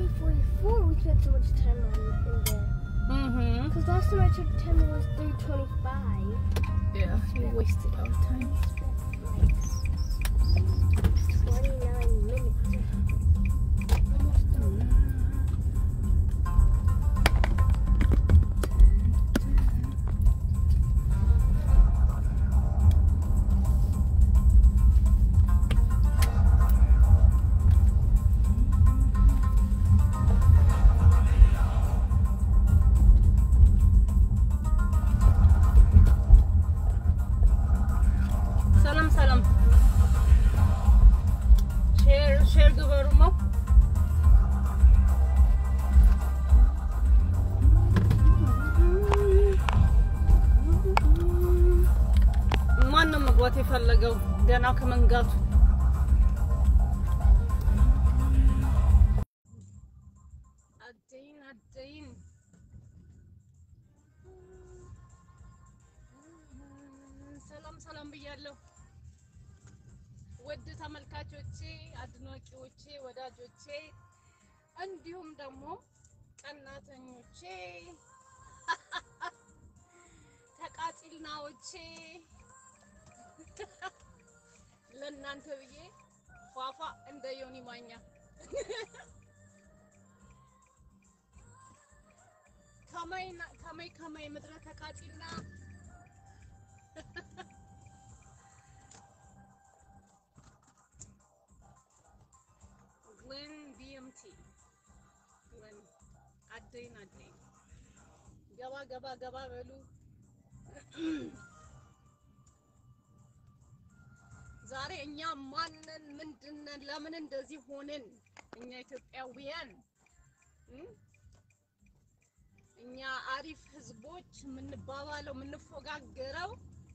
344, we spent so much time on in there. Mm-hmm. Because last time I took 10 was 325. Yeah, we wasted our time. We spent like 29 minutes. Almost done. ሰላም ሰላም። ሼር ሼር ግበሩማ። ማን ነው መግባት የፈለገው ገና ከመንጋቱ? አደይን አደይን ሰላም ሰላም ብያለሁ። ውድ ተመልካቾቼ፣ አድናቂዎቼ፣ ወዳጆቼ እንዲሁም ደግሞ ቀናተኞቼ፣ ተቃጢልናዎቼ ለእናንተ ብዬ ፏፏ እንደ ዮኒ ማኛ ከመይ ከመይ ከመይ ምድረ ተቃጢልና ወን ቢኤምቲ ወን አደይን አደይን ገባ ገባ ገባ በሉ። ዛሬ እኛ ማንን ምንድነን? ለምን እንደዚህ ሆንን? እኛ ኢትዮጵያውያን እ? እኛ አሪፍ ህዝቦች የምንባባለው የምንፎጋገረው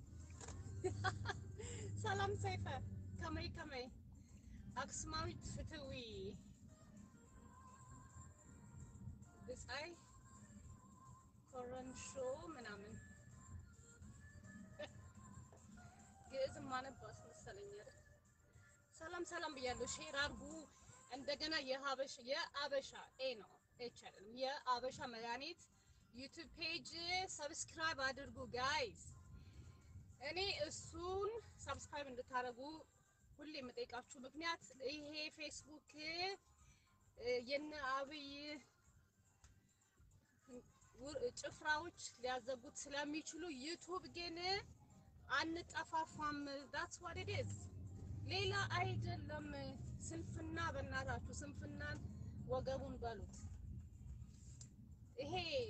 ሰላም ሰይፈ ከመይ ከመይ አክሱማዊት ፍትዊ ብጻይ ኮረንሾ ምናምን ግዕዝ ማነባስ መሰለኝ አይደል? ሰላም ሰላም ብያለሁ። ሼር አድርጉ። እንደገና የሀበሻ የአበሻ ኤ ነው ኤች አይደለም። የአበሻ መድኃኒት ዩቲዩብ ፔጅ ሰብስክራይብ አድርጉ ጋይስ። እኔ እሱን ሰብስክራይብ እንድታደርጉ ሁሌ የምጠይቃችሁ ምክንያት ይሄ ፌስቡክ የነ አብይ ጭፍራዎች ሊያዘጉት ስለሚችሉ ዩቱብ ግን አንጠፋፋም። ዳትስ ዋት ኢት ኢዝ ሌላ አይደለም። ስንፍና በእናታችሁ ስንፍናን ወገቡን በሉት። ይሄ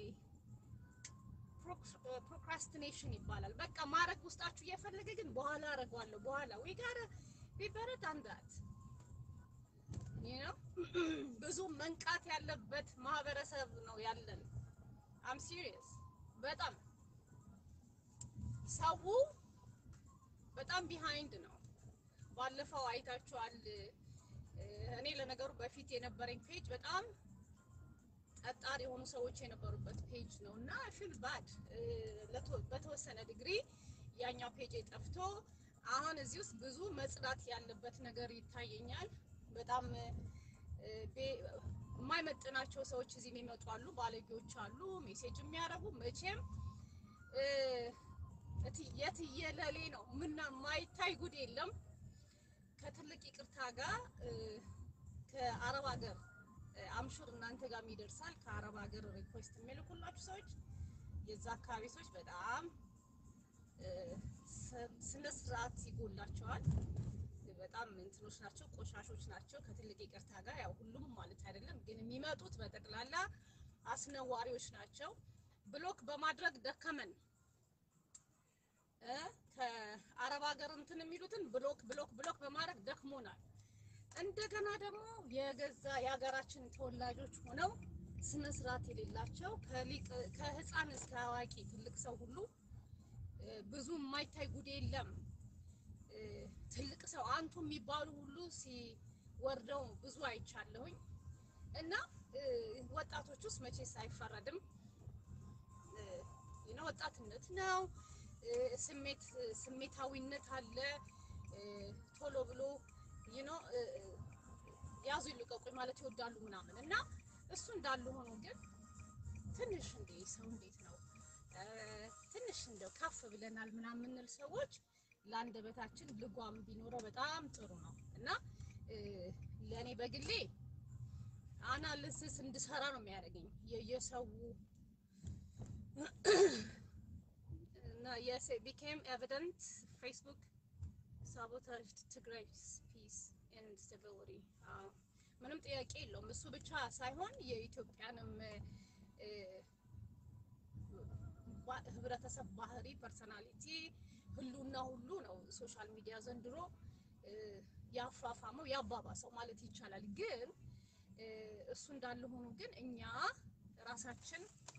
ፕሮክራስቲኔሽን ይባላል። በቃ ማድረግ ውስጣችሁ እየፈለገ ግን በኋላ አደርገዋለሁ በኋላ ወይ ጋር ቢበረት አንዳት you know ብዙ መንቃት ያለበት ማህበረሰብ ነው ያለን። አም ሲሪየስ በጣም ሰው በጣም ቢሃይንድ ነው። ባለፈው አይታችኋል። እኔ ለነገሩ በፊት የነበረኝ ፔጅ በጣም ጠጣር የሆኑ ሰዎች የነበሩበት ፔጅ ነው እና ፊል ባድ በተወሰነ ዲግሪ ያኛው ፔጅ ጠፍቶ አሁን እዚህ ውስጥ ብዙ መጽዳት ያለበት ነገር ይታየኛል። በጣም የማይመጥናቸው ሰዎች እዚህ የሚመጡ አሉ፣ ባለጌዎች አሉ፣ ሜሴጅ የሚያደርጉ መቼም የትየለሌ ነው። ምና ማይታይ ጉድ የለም። ከትልቅ ይቅርታ ጋር ከአረብ ሀገር አምሹር እናንተ ጋር ይደርሳል። ከአረብ ሀገር ሪኩዌስት የሚልኩላችሁ ሰዎች የዛ አካባቢ ሰዎች በጣም ስነ ስርዓት ይጎላቸዋል። በጣም እንትኖች ናቸው፣ ቆሻሾች ናቸው። ከትልቅ ይቅርታ ጋር ያው ሁሉም ማለት አይደለም፣ ግን የሚመጡት በጠቅላላ አስነዋሪዎች ናቸው። ብሎክ በማድረግ ደከመን እ ከአረብ ሀገር እንትን የሚሉትን ብሎክ ብሎክ ብሎክ በማድረግ ደክሞናል። እንደገና ደግሞ የገዛ የሀገራችን ተወላጆች ሆነው ስነ ስርዓት የሌላቸው ከሊቅ ከህፃን እስከ አዋቂ ትልቅ ሰው ሁሉ ብዙ የማይታይ ጉድ የለም። ትልቅ ሰው አንቱ የሚባሉ ሁሉ ሲወርደው ብዙ አይቻለሁኝ። እና ወጣቶች ውስጥ መቼስ አይፈረድም። ነው ወጣትነት ነው። ስሜት ስሜታዊነት አለ። ቶሎ ብሎ ዩ ኖ ያዙ ይልቀቁኝ ማለት ይወዳሉ ምናምን እና እሱ እንዳሉ ሆኖ ግን ትንሽ እንዴ ሰው እንዴት ነው ትንሽ እንደው ከፍ ብለናል ምናምን የምንል ሰዎች ለአንደበታችን ልጓም ቢኖረው በጣም ጥሩ ነው እና ለእኔ በግሌ አናሊሲስ እንድሰራ ነው የሚያደርገኝ የየሰው እና yes it became evident Facebook sabotaged Tigray's peace and stability ምንም ጥያቄ የለውም። እሱ ብቻ ሳይሆን የኢትዮጵያንም ህብረተሰብ ባህሪ፣ ፐርሰናሊቲ፣ ህሉና ሁሉ ነው ሶሻል ሚዲያ ዘንድሮ ያፋፋመው ያባባሰው ማለት ይቻላል። ግን እሱ እንዳለ ሆኖ ግን እኛ ራሳችን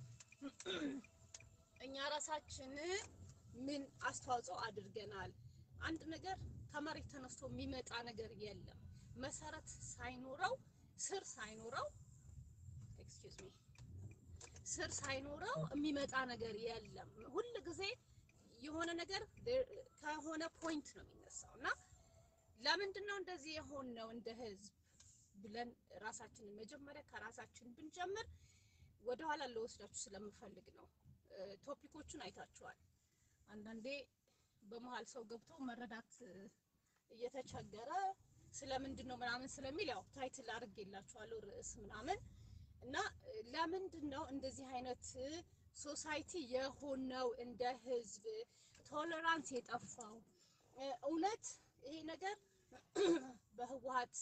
እኛ ራሳችን ምን አስተዋጽኦ አድርገናል? አንድ ነገር ከመሬት ተነስቶ የሚመጣ ነገር የለም። መሰረት ሳይኖረው ስር ሳይኖረው ኤክስኪውዝ ሚ ስር ሳይኖረው የሚመጣ ነገር የለም። ሁል ጊዜ የሆነ ነገር ከሆነ ፖይንት ነው የሚነሳው እና ለምንድን ነው እንደዚህ የሆነው እንደ ህዝብ ብለን ራሳችንን መጀመሪያ ከራሳችን ብንጀምር ወደኋላ ለወስዳችሁ ስለምፈልግ ነው። ቶፒኮቹን አይታችኋል። አንዳንዴ በመሀል ሰው ገብቶ መረዳት እየተቸገረ ስለምንድን ነው ምናምን ስለሚል ያው ታይትል አድርጌላችኋለሁ ርዕስ ምናምን እና ለምንድን ነው እንደዚህ አይነት ሶሳይቲ የሆነው እንደ ህዝብ ቶለራንስ የጠፋው? እውነት ይሄ ነገር በህወሀት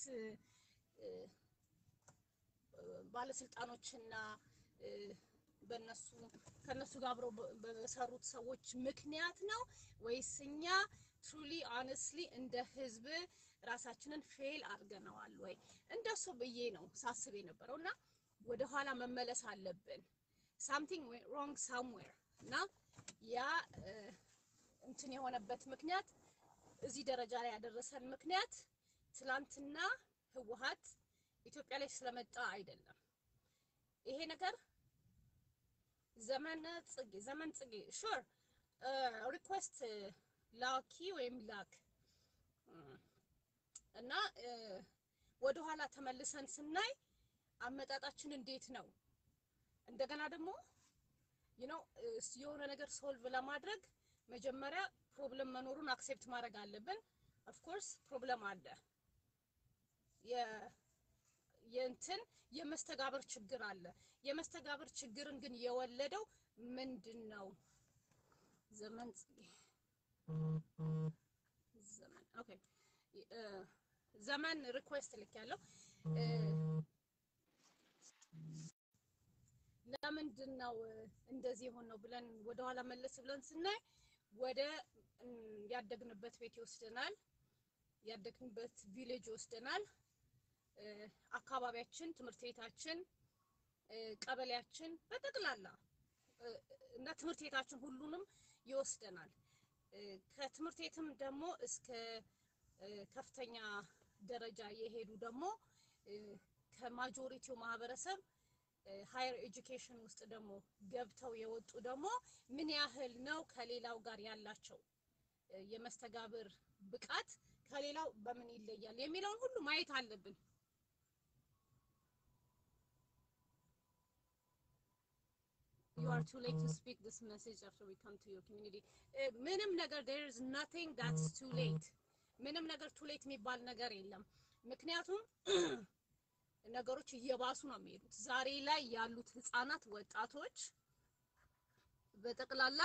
ባለስልጣኖችና በነሱ ከነሱ ጋር አብረው በሰሩት ሰዎች ምክንያት ነው ወይስ እኛ ትሩሊ ኦነስትሊ እንደ ህዝብ ራሳችንን ፌል አድርገነዋል ወይ? እንደሱ ብዬ ነው ሳስብ የነበረው እና ወደ ኋላ መመለስ አለብን። ሳምቲንግ ሮንግ ሳምዌር እና ያ እንትን የሆነበት ምክንያት እዚህ ደረጃ ላይ ያደረሰን ምክንያት ትላንትና ህወሀት ኢትዮጵያ ላይ ስለመጣ አይደለም። ይሄ ነገር ዘመን ጽጌ ዘመን ጽጌ ሹር ሪኩዌስት ላኪ ወይም ላክ እና ወደ ኋላ ተመልሰን ስናይ አመጣጣችን እንዴት ነው? እንደገና ደግሞ ዩ ኖ የሆነ ነገር ሶልቭ ለማድረግ መጀመሪያ ፕሮብለም መኖሩን አክሴፕት ማድረግ አለብን። ኦፍኮርስ ፕሮብለም አለ። የእንትን የመስተጋብር ችግር አለ። የመስተጋብር ችግርን ግን የወለደው ምንድን ነው? ዘመን ዘመን ኦኬ ዘመን ሪኩዌስት ልክ ያለው ለምንድን ነው እንደዚህ የሆነው ብለን ወደኋላ መለስ ብለን ስናይ ወደ ያደግንበት ቤት ይወስደናል። ያደግንበት ቪሌጅ ይወስደናል። አካባቢያችን፣ ትምህርት ቤታችን፣ ቀበሌያችን በጠቅላላ እና ትምህርት ቤታችን ሁሉንም ይወስደናል። ከትምህርት ቤትም ደግሞ እስከ ከፍተኛ ደረጃ የሄዱ ደግሞ ከማጆሪቲው ማህበረሰብ ሃየር ኤጁኬሽን ውስጥ ደግሞ ገብተው የወጡ ደግሞ ምን ያህል ነው ከሌላው ጋር ያላቸው የመስተጋብር ብቃት ከሌላው በምን ይለያል የሚለውን ሁሉ ማየት አለብን። You are too late to speak this message after we come to your community. ምንም ነገር there is nothing that's too late. ምንም ነገር too late የሚባል ነገር የለም። ምክንያቱም ነገሮች እየባሱ ነው የሚሄዱት። ዛሬ ላይ ያሉት ህፃናት፣ ወጣቶች በጠቅላላ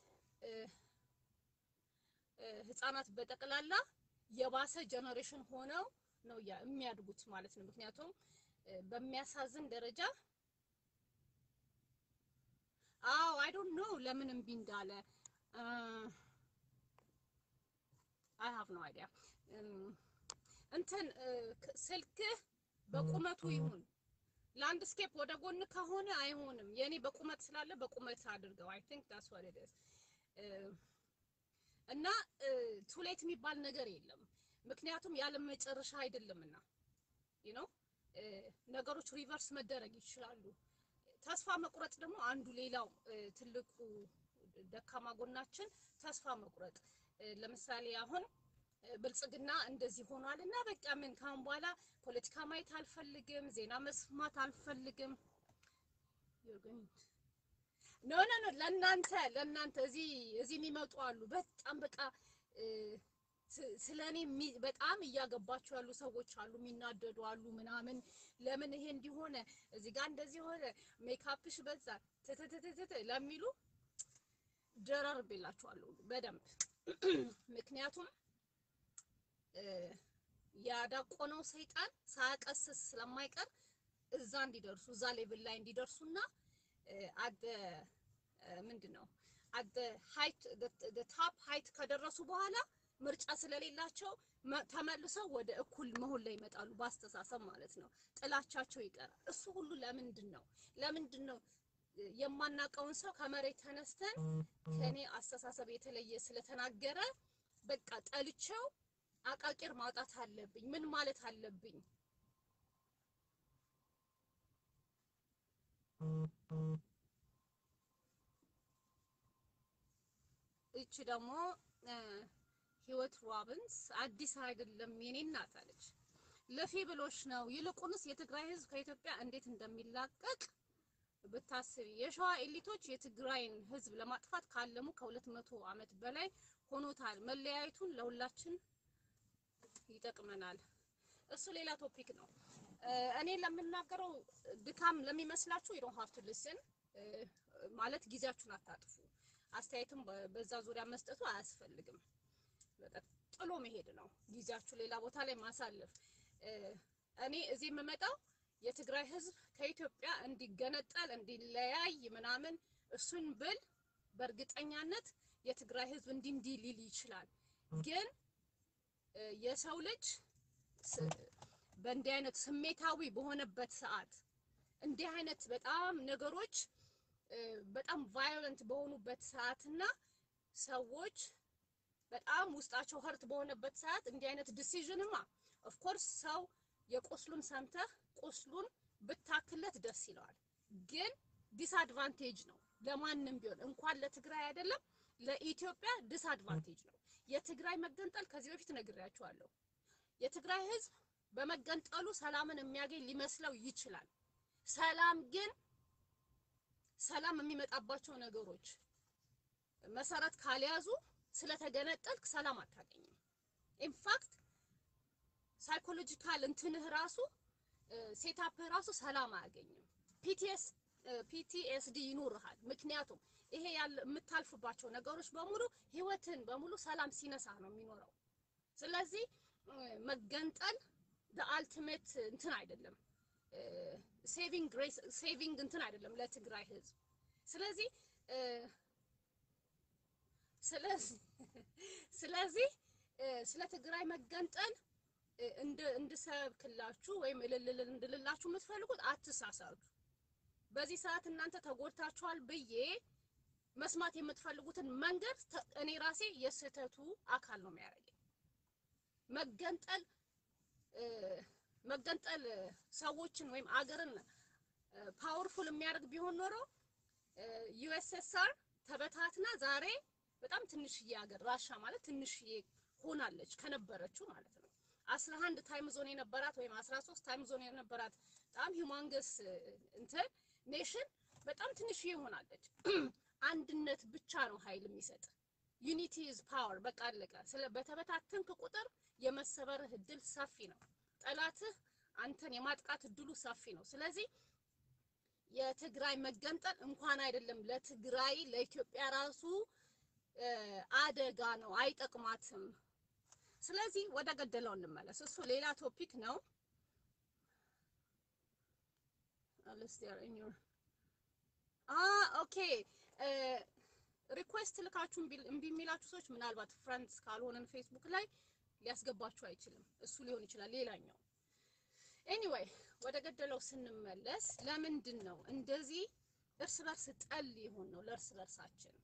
ህፃናት በጠቅላላ የባሰ ጀነሬሽን ሆነው ነው የሚያድጉት ማለት ነው። ምክንያቱም በሚያሳዝን ደረጃ አዎ አይ ዶንት ኖ ለምን እምቢ እንዳለ አይ ሃቭ ኖ አይዲያ እንትን ስልክህ በቁመቱ ይሁን ላንድስኬፕ ወደ ጎን ከሆነ አይሆንም። የኔ በቁመት ስላለ በቁመት አድርገው። አይ ቲንክ ዳትስ ዋት ኢት ኢዝ እና ቱሌት የሚባል ነገር የለም። ምክንያቱም ያለ መጨረሻ አይደለምና ዩ ኖ ነገሮች ሪቨርስ መደረግ ይችላሉ። ተስፋ መቁረጥ ደግሞ አንዱ ሌላው ትልቁ ደካማ ጎናችን ተስፋ መቁረጥ። ለምሳሌ አሁን ብልጽግና እንደዚህ ሆኗል እና በቃ ምን ካሁን በኋላ ፖለቲካ ማየት አልፈልግም፣ ዜና መስማት አልፈልግም። ኖ ኖ ኖ ለእናንተ ለእናንተ እዚህ እዚህ የሚመጡ አሉ በጣም በቃ ስለ እኔ በጣም እያገባቸው ያሉ ሰዎች አሉ፣ የሚናደዱ አሉ ምናምን። ለምን ይሄ እንዲሆነ እዚህ ጋር እንደዚህ ሆነ ሜካፕሽ በዛ ትትትትት ለሚሉ ደራርቤላችኋለሁ በደንብ ምክንያቱም ያዳቆነው ሰይጣን ሳያቀስስ ስለማይቀር እዛ እንዲደርሱ እዛ ሌቭል ላይ እንዲደርሱና አደ ምንድን ነው አደ ሃይት ታፕ ሃይት ከደረሱ በኋላ ምርጫ ስለሌላቸው ተመልሰው ወደ እኩል መሆን ላይ ይመጣሉ፣ በአስተሳሰብ ማለት ነው። ጥላቻቸው ይቀራል። እሱ ሁሉ ለምንድን ነው ለምንድን ነው የማናውቀውን ሰው ከመሬት ተነስተን ከኔ አስተሳሰብ የተለየ ስለተናገረ በቃ ጠልቼው አቃቂር ማውጣት አለብኝ። ምን ማለት አለብኝ? እቺ ደግሞ ህይወት ሮቢንስ አዲስ አይደለም የኔ እናት አለች። ለፊ ብሎሽ ነው። ይልቁንስ የትግራይ ህዝብ ከኢትዮጵያ እንዴት እንደሚላቀቅ ብታስቢ። የሸዋ ኤሊቶች የትግራይን ህዝብ ለማጥፋት ካለሙ ከሁለት መቶ ዓመት በላይ ሆኖታል። መለያየቱን ለሁላችን ይጠቅመናል። እሱ ሌላ ቶፒክ ነው። እኔ ለምናገረው ድካም ለሚመስላችሁ you don't have to listen ማለት ጊዜያችሁን አታጥፉ። አስተያየትም በዛ ዙሪያ መስጠቱ አያስፈልግም። በቃ ጥሎ መሄድ ነው ጊዜያችሁ ሌላ ቦታ ላይ ማሳለፍ። እኔ እዚህ የምመጣው የትግራይ ህዝብ ከኢትዮጵያ እንዲገነጠል እንዲለያይ ምናምን እሱን ብል በእርግጠኛነት የትግራይ ህዝብ እንዲህ እንዲህ ሊል ይችላል። ግን የሰው ልጅ በእንዲህ አይነት ስሜታዊ በሆነበት ሰዓት እንዲህ አይነት በጣም ነገሮች በጣም ቫዮለንት በሆኑበት ሰዓትና ሰዎች በጣም ውስጣቸው ሀርት በሆነበት ሰዓት እንዲህ አይነት ዲሲዥንማ ኦፍኮርስ ሰው የቁስሉን ሰምተህ ቁስሉን ብታክለት ደስ ይለዋል። ግን ዲስአድቫንቴጅ ነው ለማንም ቢሆን እንኳን ለትግራይ አይደለም ለኢትዮጵያ ዲስአድቫንቴጅ ነው። የትግራይ መገንጠል ከዚህ በፊት ነግሬያቸዋለሁ። የትግራይ ህዝብ በመገንጠሉ ሰላምን የሚያገኝ ሊመስለው ይችላል። ሰላም ግን ሰላም የሚመጣባቸው ነገሮች መሰረት ካልያዙ ስለተገነጠልክ ሰላም አታገኝም። ኢንፋክት ሳይኮሎጂካል እንትንህ ራሱ ሴታፕህ ራሱ ሰላም አያገኝም። ፒቲኤስ ፒቲኤስዲ ይኖርሃል። ምክንያቱም ይሄ ያለ የምታልፍባቸው ነገሮች በሙሉ ህይወትን በሙሉ ሰላም ሲነሳ ነው የሚኖረው። ስለዚህ መገንጠል አልቲሜት እንትን አይደለም፣ ሴቪንግ ግሬስ ሴቪንግ እንትን አይደለም ለትግራይ ህዝብ። ስለዚህ ስለዚህ ስለዚህ ስለ ትግራይ መገንጠል እንድሰብክላችሁ ወይም እልልል እንድልላችሁ የምትፈልጉት አትሳሳቱ። በዚህ ሰዓት እናንተ ተጎድታችኋል ብዬ መስማት የምትፈልጉትን መንገድ እኔ ራሴ የስህተቱ አካል ነው የሚያደርገኝ። መገንጠል መገንጠል ሰዎችን ወይም አገርን ፓወርፉል የሚያደርግ ቢሆን ኖሮ ዩኤስኤስአር ተበታትና ዛሬ በጣም ትንሽዬ ሀገር ራሻ ማለት ትንሽዬ ሆናለች ከነበረችው ማለት ነው። አስራ አንድ ታይም ዞን የነበራት ወይም አስራ ሶስት ታይም ዞን የነበራት በጣም ሂውማንገስ እንትን ኔሽን በጣም ትንሽዬ ሆናለች። አንድነት ብቻ ነው ኃይል የሚሰጥ። ዩኒቲ ኢዝ ፓወር። በቃ አለቀ። ስለ በተበታተንክ ቁጥር የመሰበርህ እድል ሰፊ ነው። ጠላትህ አንተን የማጥቃት እድሉ ሰፊ ነው። ስለዚህ የትግራይ መገንጠል እንኳን አይደለም ለትግራይ ለኢትዮጵያ ራሱ አደጋ ነው፣ አይጠቅማትም። ስለዚህ ወደ ገደለው እንመለስ። እሱ ሌላ ቶፒክ ነው። ኦኬ ሪኩዌስት ልካችሁ እምቢ የሚላችሁ ሰዎች ምናልባት ፍሬንድስ ካልሆነን ፌስቡክ ላይ ሊያስገባችሁ አይችልም። እሱ ሊሆን ይችላል ሌላኛው። ኤኒዌይ ወደ ገደለው ስንመለስ ለምንድን ነው እንደዚህ እርስ በርስ ጠል የሆን ነው ለእርስ በርሳችን?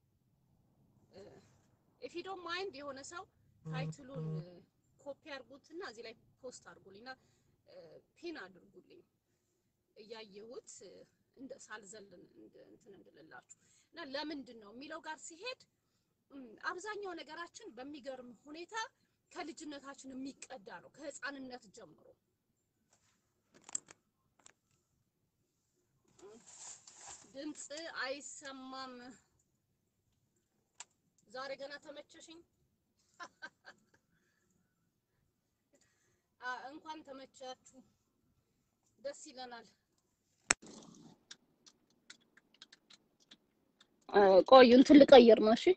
ኢፍ ዩ ዶንት ማይንድ የሆነ ሰው ታይትሉን ኮፒ አድርጉትና እዚህ ላይ ፖስት አድርጉልኝና ፒን አድርጉልኝ እያየሁት እንደ ሳልዘል እንትን እንድልላችሁ እና ለምንድን ነው የሚለው ጋር ሲሄድ አብዛኛው ነገራችን በሚገርም ሁኔታ ከልጅነታችን የሚቀዳ ነው ከህፃንነት ጀምሮ። ድምፅ አይሰማም። ዛሬ ገና ተመቸሽኝ። አ እንኳን ተመቻችሁ፣ ደስ ይለናል። ቆዩ እንትን ልቀይር ነው። እሺ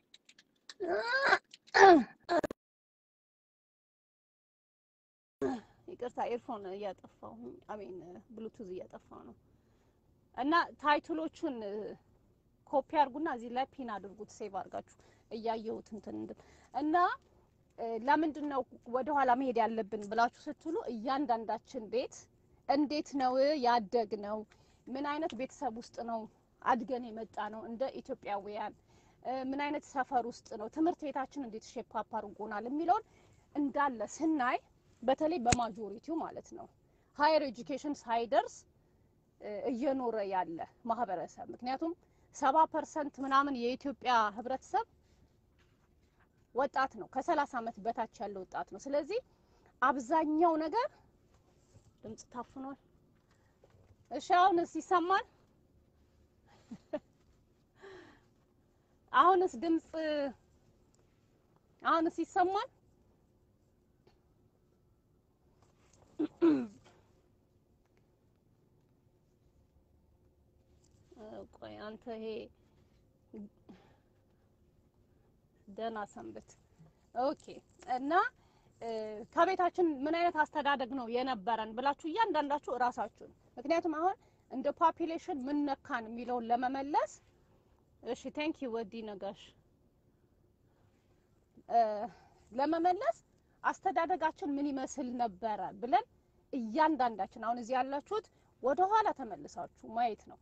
ይቅርታ፣ ኤርፎን እያጠፋሁ አሜን፣ ብሉቱዝ እያጠፋሁ ነው። እና ታይትሎቹን ኮፒ አድርጉና እዚህ ላይ ፒን አድርጉት፣ ሴቭ አድርጋችሁ እያየሁት እንትን እንድል እና ለምንድን ነው ወደኋላ መሄድ ያለብን ብላችሁ ስትሉ እያንዳንዳችን ቤት እንዴት ነው ያደግ ነው ምን አይነት ቤተሰብ ውስጥ ነው አድገን የመጣ ነው እንደ ኢትዮጵያውያን ምን አይነት ሰፈር ውስጥ ነው ትምህርት ቤታችን እንዴት ሼፕ አፕ አድርጎናል የሚለውን እንዳለ ስናይ በተለይ በማጆሪቲው ማለት ነው ሀየር ኤጁኬሽን ሳይደርስ እየኖረ ያለ ማህበረሰብ ምክንያቱም ሰባ ፐርሰንት ምናምን የኢትዮጵያ ህብረተሰብ ወጣት ነው። ከሰላሳ አመት በታች ያለ ወጣት ነው። ስለዚህ አብዛኛው ነገር ድምጽ ታፍኗል። እሺ አሁንስ ይሰማል? አሁንስ ድምጽ አሁንስ ይሰማል? ቆይ አንተ ይሄ ደህና ሰንብት። ኦኬ እና ከቤታችን ምን አይነት አስተዳደግ ነው የነበረን ብላችሁ እያንዳንዳችሁ እራሳችሁን ምክንያቱም አሁን እንደ ፖፒሌሽን ምን ነካን የሚለውን ለመመለስ እሺ ቴንክ ዩ ወዲ ነጋሽ ለመመለስ አስተዳደጋችን ምን ይመስል ነበረ ብለን እያንዳንዳችን አሁን እዚህ ያላችሁት ወደ ኋላ ተመልሳችሁ ማየት ነው።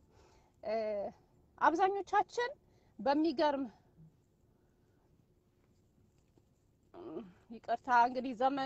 አብዛኞቻችን በሚገርም ይቅርታ እንግዲህ ዘመን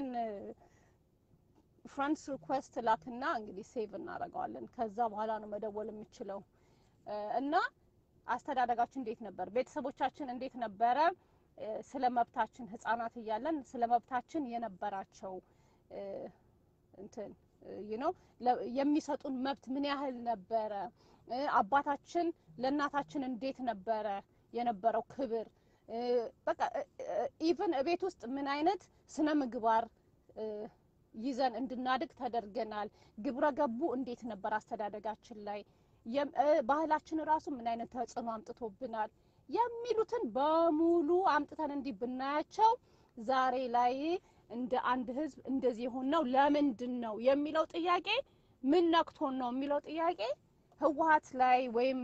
ፍሬንድስ ሪኩዌስት ላክና እንግዲህ ሴቭ እናደርገዋለን። ከዛ በኋላ ነው መደወል የምችለው እና አስተዳደጋችን እንዴት ነበር? ቤተሰቦቻችን እንዴት ነበረ? ስለ መብታችን ህጻናት እያለን ስለ መብታችን የነበራቸው እንትን ነው የሚሰጡን መብት ምን ያህል ነበረ? አባታችን ለእናታችን እንዴት ነበረ የነበረው ክብር? በቃ ኢቭን እቤት ውስጥ ምን አይነት ስነ ምግባር ይዘን እንድናድግ ተደርገናል? ግብረ ገቡ እንዴት ነበር አስተዳደጋችን ላይ? ባህላችን ራሱ ምን አይነት ተጽዕኖ አምጥቶብናል? የሚሉትን በሙሉ አምጥተን እንዲህ ብናያቸው ዛሬ ላይ እንደ አንድ ህዝብ እንደዚህ የሆነው ለምንድን ነው የሚለው ጥያቄ ምን ነክቶን ነው የሚለው ጥያቄ ህወሀት ላይ ወይም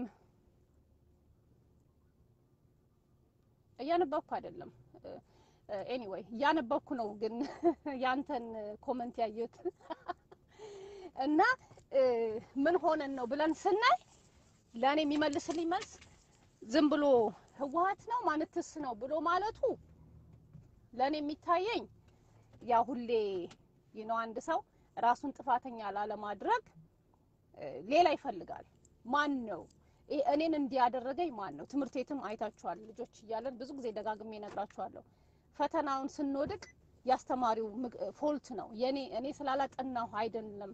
እያነበብኩ አይደለም። ኤኒዌይ እያነበብኩ ነው፣ ግን ያንተን ኮመንት ያየሁት እና ምን ሆነን ነው ብለን ስናይ ለእኔ የሚመልስልኝ መልስ ዝም ብሎ ህወሀት ነው ማንትስ ነው ብሎ ማለቱ ለእኔ የሚታየኝ ያ ሁሌ ነው አንድ ሰው ራሱን ጥፋተኛ ላለማድረግ ሌላ ይፈልጋል። ማን ነው እኔን እንዲያደረገኝ ማን ነው? ትምህርት ቤትም አይታችኋል። ልጆች እያለን ብዙ ጊዜ ደጋግሜ እነግራችኋለሁ። ፈተናውን ስንወድቅ ያስተማሪው ፎልት ነው የኔ እኔ ስላላጠናሁ አይደለም።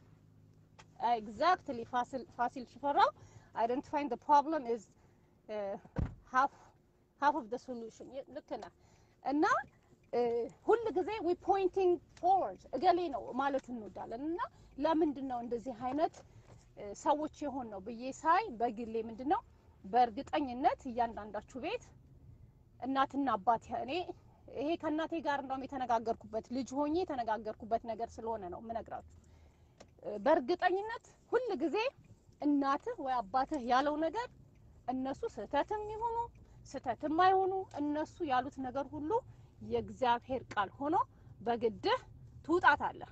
ኤግዛክትሊ ፋሲል ፋሲል ሽፈራው አይደንቲፋይንግ ዘ ፕሮብለም ኢዝ ሃፍ ሃፍ ኦፍ ዘ ሶሉሽን ልክ ነህ። እና ሁል ጊዜ ዊ ፖይንቲንግ ፎርወርድ እገሌ ነው ማለት እንወዳለን። እና ለምንድን ነው እንደዚህ አይነት ሰዎች የሆን ነው ብዬ ሳይ በግሌ ምንድን ነው በእርግጠኝነት እያንዳንዳችሁ ቤት እናትና አባት እኔ ይሄ ከእናቴ ጋር እንደውም የተነጋገርኩበት ልጅ ሆኜ የተነጋገርኩበት ነገር ስለሆነ ነው የምነግራችሁ። በእርግጠኝነት ሁል ጊዜ እናትህ ወይ አባትህ ያለው ነገር እነሱ ስህተትም ይሆኑ ስህተትም አይሆኑ እነሱ ያሉት ነገር ሁሉ የእግዚአብሔር ቃል ሆኖ በግድህ ትውጣታለህ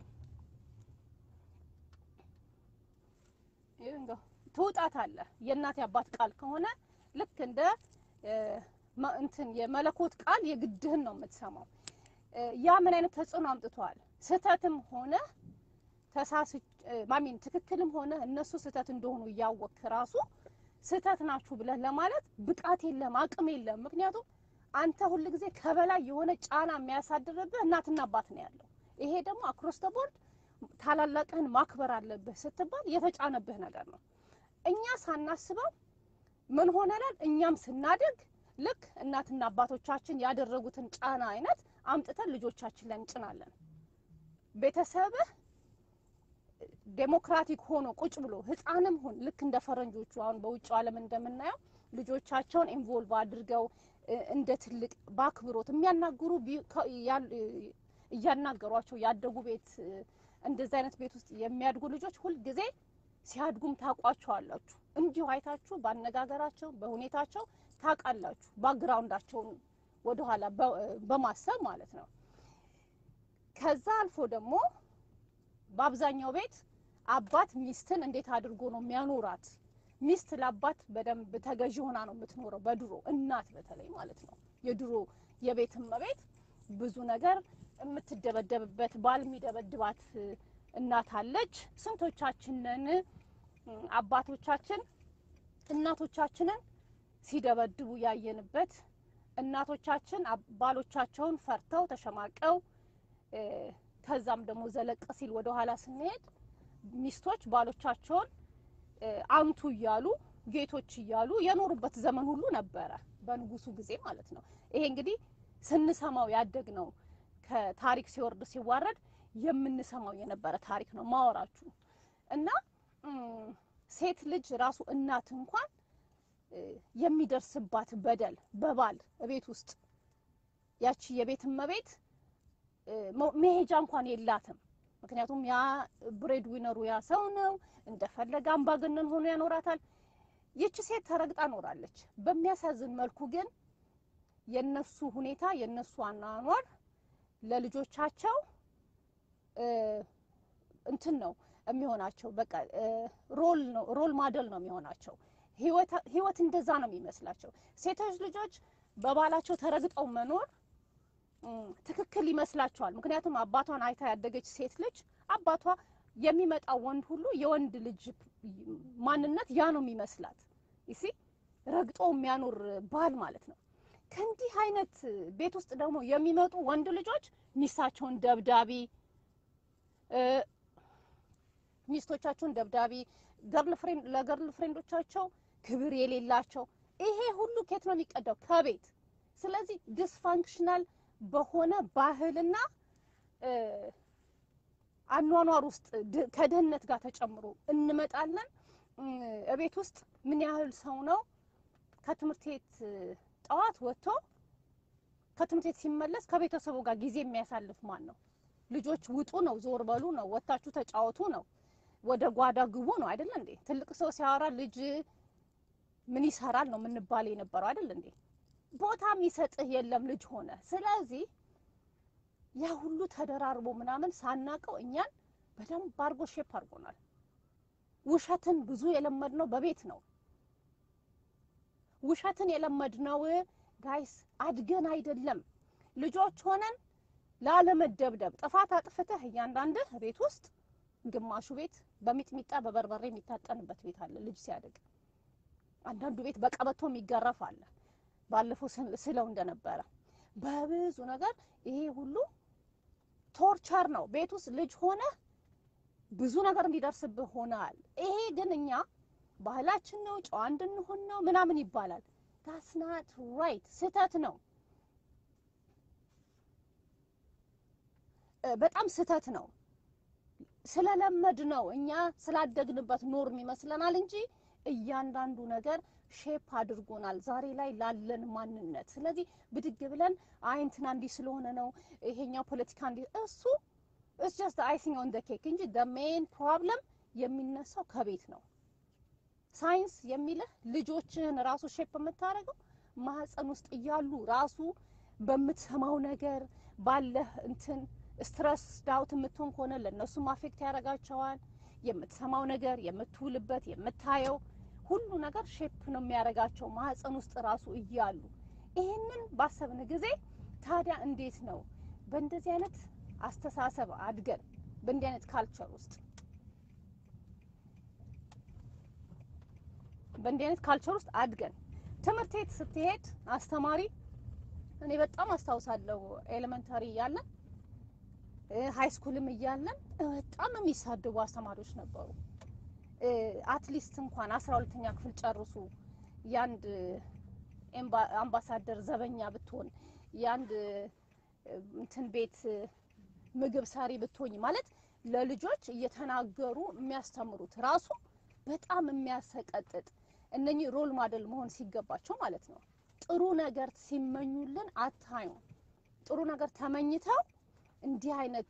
ትውጣታለህ። የእናት አባት ቃል ከሆነ ልክ እንደ እንትን የመለኮት ቃል የግድህን ነው የምትሰማው። ያ ምን አይነት ተጽዕኖ አምጥቷል? ስህተትም ሆነ ተሳስ ማሚን ትክክልም ሆነ እነሱ ስህተት እንደሆኑ እያወቅህ ራሱ ስህተት ናችሁ ብለህ ለማለት ብቃት የለም፣ አቅም የለም። ምክንያቱም አንተ ሁል ጊዜ ከበላይ የሆነ ጫና የሚያሳድርብህ እናትና አባት ነው ያለው። ይሄ ደግሞ አክሮስ ደ ቦርድ ታላላቅህን ማክበር አለብህ ስትባል የተጫነብህ ነገር ነው። እኛ ሳናስበው ምን ሆነናል? እኛም ስናድግ ልክ እናትና አባቶቻችን ያደረጉትን ጫና አይነት አምጥተን ልጆቻችን ላይ እንጭናለን። ቤተሰብህ ዴሞክራቲክ ሆኖ ቁጭ ብሎ ህፃንም ሁን ልክ እንደ ፈረንጆቹ አሁን በውጭ ዓለም እንደምናየው ልጆቻቸውን ኢንቮልቭ አድርገው እ፣ እንደ ትልቅ በአክብሮት የሚያናግሩ ቢ- ከ- ያ- እ፣ እያናገሯቸው ያደጉ ቤት እ፣ እንደዚህ አይነት ቤት ውስጥ የሚያድጉ ልጆች ሁልጊዜ ሲያድጉም ታውቋቸዋላችሁ። እንዲሁ አይታችሁ ባነጋገራቸው በሁኔታቸው ታውቃላችሁ። ባክግራውንዳቸውን ወደኋላ በ- በማሰብ ማለት ነው። ከዛ አልፎ ደግሞ በአብዛኛው ቤት አባት ሚስትን እንዴት አድርጎ ነው የሚያኖራት? ሚስት ለአባት በደንብ ተገዢ ሆና ነው የምትኖረው። በድሮ እናት በተለይ ማለት ነው የድሮ የቤት እመቤት ብዙ ነገር የምትደበደብበት ባል የሚደበድባት እ፣ እናት አለች። ስንቶቻችንን እ፣ አባቶቻችን እናቶቻችንን ሲደበድቡ ያየንበት እናቶቻችን አብ- ባሎቻቸውን ፈርተው ተሸማቀው እ፣ ከዛም ደግሞ ዘለቅ ሲል ወደ ኋላ ስንሄድ ሚስቶች ባሎቻቸውን እ፣ አንቱ እያሉ ጌቶች እያሉ የኖሩበት ዘመን ሁሉ ነበረ፣ በንጉሱ ጊዜ ማለት ነው። ይሄ እንግዲህ ስንሰማው ያደግ ነው። ከታሪክ ሲወርድ ሲዋረድ የምንሰማው የነበረ ታሪክ ነው ማወራችሁ እና እም፣ ሴት ልጅ ራሱ እናት እንኳን እ፣ የሚደርስባት በደል በባል ቤት ውስጥ ያቺ የቤት እመቤት እ፣ መ- መሄጃ እንኳን የላትም። ምክንያቱም ያ ብሬድ ዊነሩ ያ ሰው ነው፣ እንደፈለገ አምባገነን ሆኖ ያኖራታል። ይቺ ሴት ተረግጣ ኖራለች። በሚያሳዝን መልኩ ግን የነሱ ሁኔታ የነሱ አኗኗር ለልጆቻቸው እ፣ እንትን ነው የሚሆናቸው። በቃ እ፣ ሮል ነው ሮል ማደል ነው የሚሆናቸው። ህይወት ህይወት እንደዛ ነው የሚመስላቸው። ሴቶች ልጆች በባላቸው ተረግጠው መኖር እም፣ ትክክል ይመስላቸዋል። ምክንያቱም አባቷን አይታ ያደገች ሴት ልጅ አባቷ የሚመጣው ወንድ ሁሉ የወንድ ልጅ ማንነት ያ ነው የሚመስላት። ይሲ ረግጦ የሚያኖር ባል ማለት ነው። ከእንዲህ አይነት ቤት ውስጥ ደግሞ የሚመጡ ወንድ ልጆች ሚስታቸውን ደብዳቢ እ፣ ሚስቶቻቸውን ደብዳቢ ገርል ፍሬንድ ለገርል ፍሬንዶቻቸው ክብር የሌላቸው ይሄ ሁሉ ኬት ነው የሚቀዳው? ከቤት። ስለዚህ ዲስፋንክሽናል በሆነ ባህልና እ፣ አኗኗር ውስጥ ድ- ከድህነት ጋር ተጨምሮ እንመጣለን። እም፣ እቤት ውስጥ ምን ያህል ሰው ነው ከትምህርት ቤት እ፣ ጠዋት ወጥቶ ከትምህርት ቤት ሲመለስ ከቤተሰቡ ጋር ጊዜ የሚያሳልፍ ማን ነው? ልጆች ውጡ ነው፣ ዞር በሉ ነው፣ ወታችሁ ተጫወቱ ነው፣ ወደ ጓዳ ግቡ ነው አይደል እንዴ? ትልቅ ሰው ሲያወራ ልጅ ምን ይሰራል ነው የምንባል የነበረው አይደል እንዴ? ቦታ የሚሰጥህ የለም ልጅ ሆነ። ስለዚህ ያ ሁሉ ተደራርቦ ምናምን ሳናቀው እኛን በደንብ አድርጎ ሼፕ አድርጎናል። ውሸትን ብዙ የለመድነው በቤት ነው። ውሸትን የለመድነው ጋይስ አድገን አይደለም ልጆች ሆነን ላለመደብደብ ጥፋት አጥፍተህ እያንዳንድህ ቤት ውስጥ ግማሹ ቤት በሚጥሚጣ በበርበሬ የሚታጠንበት ቤት አለ ልጅ ሲያድግ። አንዳንዱ ቤት በቀበቶ የሚገረፍ አለ። ባለፈው ስል- ስለው እንደነበረ በብዙ ነገር ይሄ ሁሉ ቶርቸር ነው። ቤት ውስጥ ልጅ ሆነ ብዙ ነገር እንዲደርስብህ ሆነሃል። ይሄ ግን እኛ ባህላችን ነው፣ ጨዋ እንድንሆን ነው ምናምን ይባላል። ዳስ ናት ራይት፣ ስህተት ነው። እ፣ በጣም ስህተት ነው። ስለለመድ ነው እኛ ስላደግንበት ኖርም ይመስለናል እንጂ እያንዳንዱ ነገር ሼፕ አድርጎናል ዛሬ ላይ ላለን ማንነት። ስለዚህ ብድግ ብለን አይ እንትና እንዲህ ስለሆነ ነው ይሄኛው ፖለቲካ እንዲህ እሱ ኢትስ ጀስት አይሲንግ ኦን ዘ ኬክ እንጂ ዘ ሜን ፕሮብለም የሚነሳው ከቤት ነው። ሳይንስ የሚልህ ልጆችህን ራሱ ሼፕ የምታደርገው ማህፀን ውስጥ እያሉ ራሱ በምትሰማው ነገር ባለህ እንትን ስትረስ ዳውት የምትሆን ከሆነ ለእነሱም አፌክት ያደርጋቸዋል። የምትሰማው ነገር የምትውልበት የምታየው ሁሉ ነገር ሼፕ ነው የሚያደርጋቸው ማህፀን ውስጥ ራሱ እያሉ። ይህንን ባሰብን ጊዜ ታዲያ እንዴት ነው በእንደዚህ አይነት አስተሳሰብ አድገን በእንዲህ አይነት ካልቸር ውስጥ በእንዲህ አይነት ካልቸር ውስጥ አድገን ትምህርት ቤት ስትሄድ አስተማሪ እኔ በጣም አስታውሳለሁ ኤሌመንታሪ እያለን ሀይ ስኩልም እያለን በጣም የሚሳድቡ አስተማሪዎች ነበሩ። አትሊስት እንኳን አስራ ሁለተኛ ክፍል ጨርሱ የአንድ ኤምባ- አምባሳደር ዘበኛ ብትሆን የአንድ እንትን ቤት ምግብ ሰሪ ብትሆኝ ማለት ለልጆች እየተናገሩ የሚያስተምሩት ራሱ በጣም የሚያሰቀጥጥ እነኚህ ሮል ማደል መሆን ሲገባቸው ማለት ነው። ጥሩ ነገር ሲመኙልን አታዩም። ጥሩ ነገር ተመኝተው እንዲህ አይነት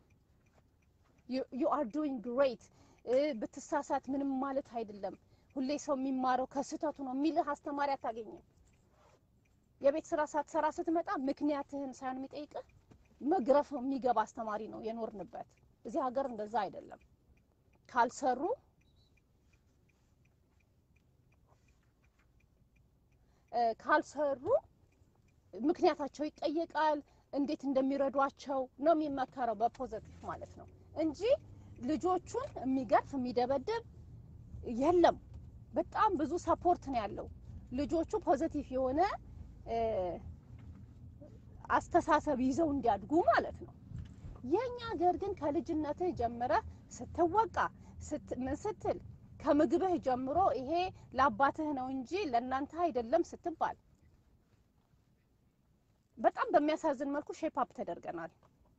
ዩ አር ዱዊንግ ግሬት ብትሳሳት ምንም ማለት አይደለም፣ ሁሌ ሰው የሚማረው ከስህተቱ ነው የሚልህ አስተማሪ አታገኝም። የቤት ስራ ሳትሰራ ስትመጣ ምክንያትህን ሳይሆን የሚጠይቅህ መግረፍ የሚገባ አስተማሪ ነው የኖርንበት። እዚህ ሀገር እንደዛ አይደለም። ካልሰሩ እ ካልሰሩ ምክንያታቸው ይጠየቃል። እንዴት እንደሚረዷቸው ነው የሚመከረው በፖዘቲቭ ማለት ነው እንጂ ልጆቹን የሚገርፍ የሚደበድብ የለም። በጣም ብዙ ሰፖርት ነው ያለው ልጆቹ ፖዘቲቭ የሆነ እ አስተሳሰብ ይዘው እንዲያድጉ ማለት ነው። የኛ ሀገር ግን ከልጅነትህ ጀምረህ ስትወቃ ስት ምን ስትል ከምግብህ ጀምሮ ይሄ ለአባትህ ነው እንጂ ለእናንተ አይደለም ስትባል በጣም በሚያሳዝን መልኩ ሼፕ አፕ ተደርገናል።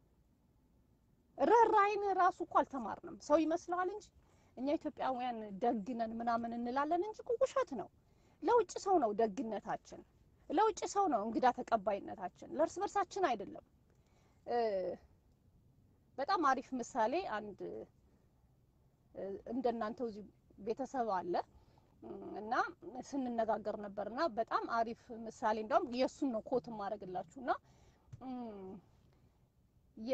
ርህራሄን ራሱ እኮ አልተማርንም። ሰው ይመስለዋል እንጂ እኛ ኢትዮጵያውያን ደግነን ምናምን እንላለን እንጂ እኮ ውሸት ነው። ለውጭ ሰው ነው ደግነታችን፣ ለውጭ ሰው ነው እንግዳ ተቀባይነታችን፣ ለእርስ በርሳችን አይደለም። እ በጣም አሪፍ ምሳሌ አንድ እ እንደናንተው እዚህ ቤተሰብ አለ እና ስንነጋገር ነበር እና በጣም አሪፍ ምሳሌ እንደውም የእሱን ነው ኮት ማድረግላችሁ እና የ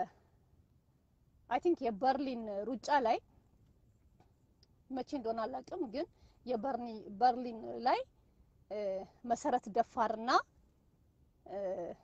አይ ቲንክ የበርሊን ሩጫ ላይ መቼ እንደሆነ አላውቅም፣ ግን የበርኒ በርሊን ላይ እ መሰረት ደፋርና እ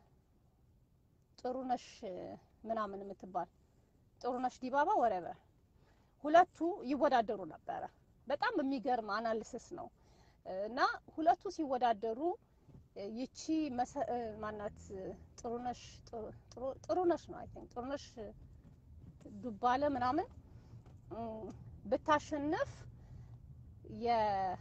ጥሩነሽ ምናምን የምትባል ጥሩነሽ ዲባባ ወረበ ሁለቱ ይወዳደሩ ነበረ። በጣም የሚገርም አናሊሲስ ነው እና ሁለቱ ሲወዳደሩ ይቺ መሰ- እ ማናት ጥሩነሽ ጥሩ- ጥሩነሽ ነው አይ ቲንክ ጥሩነሽ ዱባለ ምናምን እም፣ ብታሸንፍ የ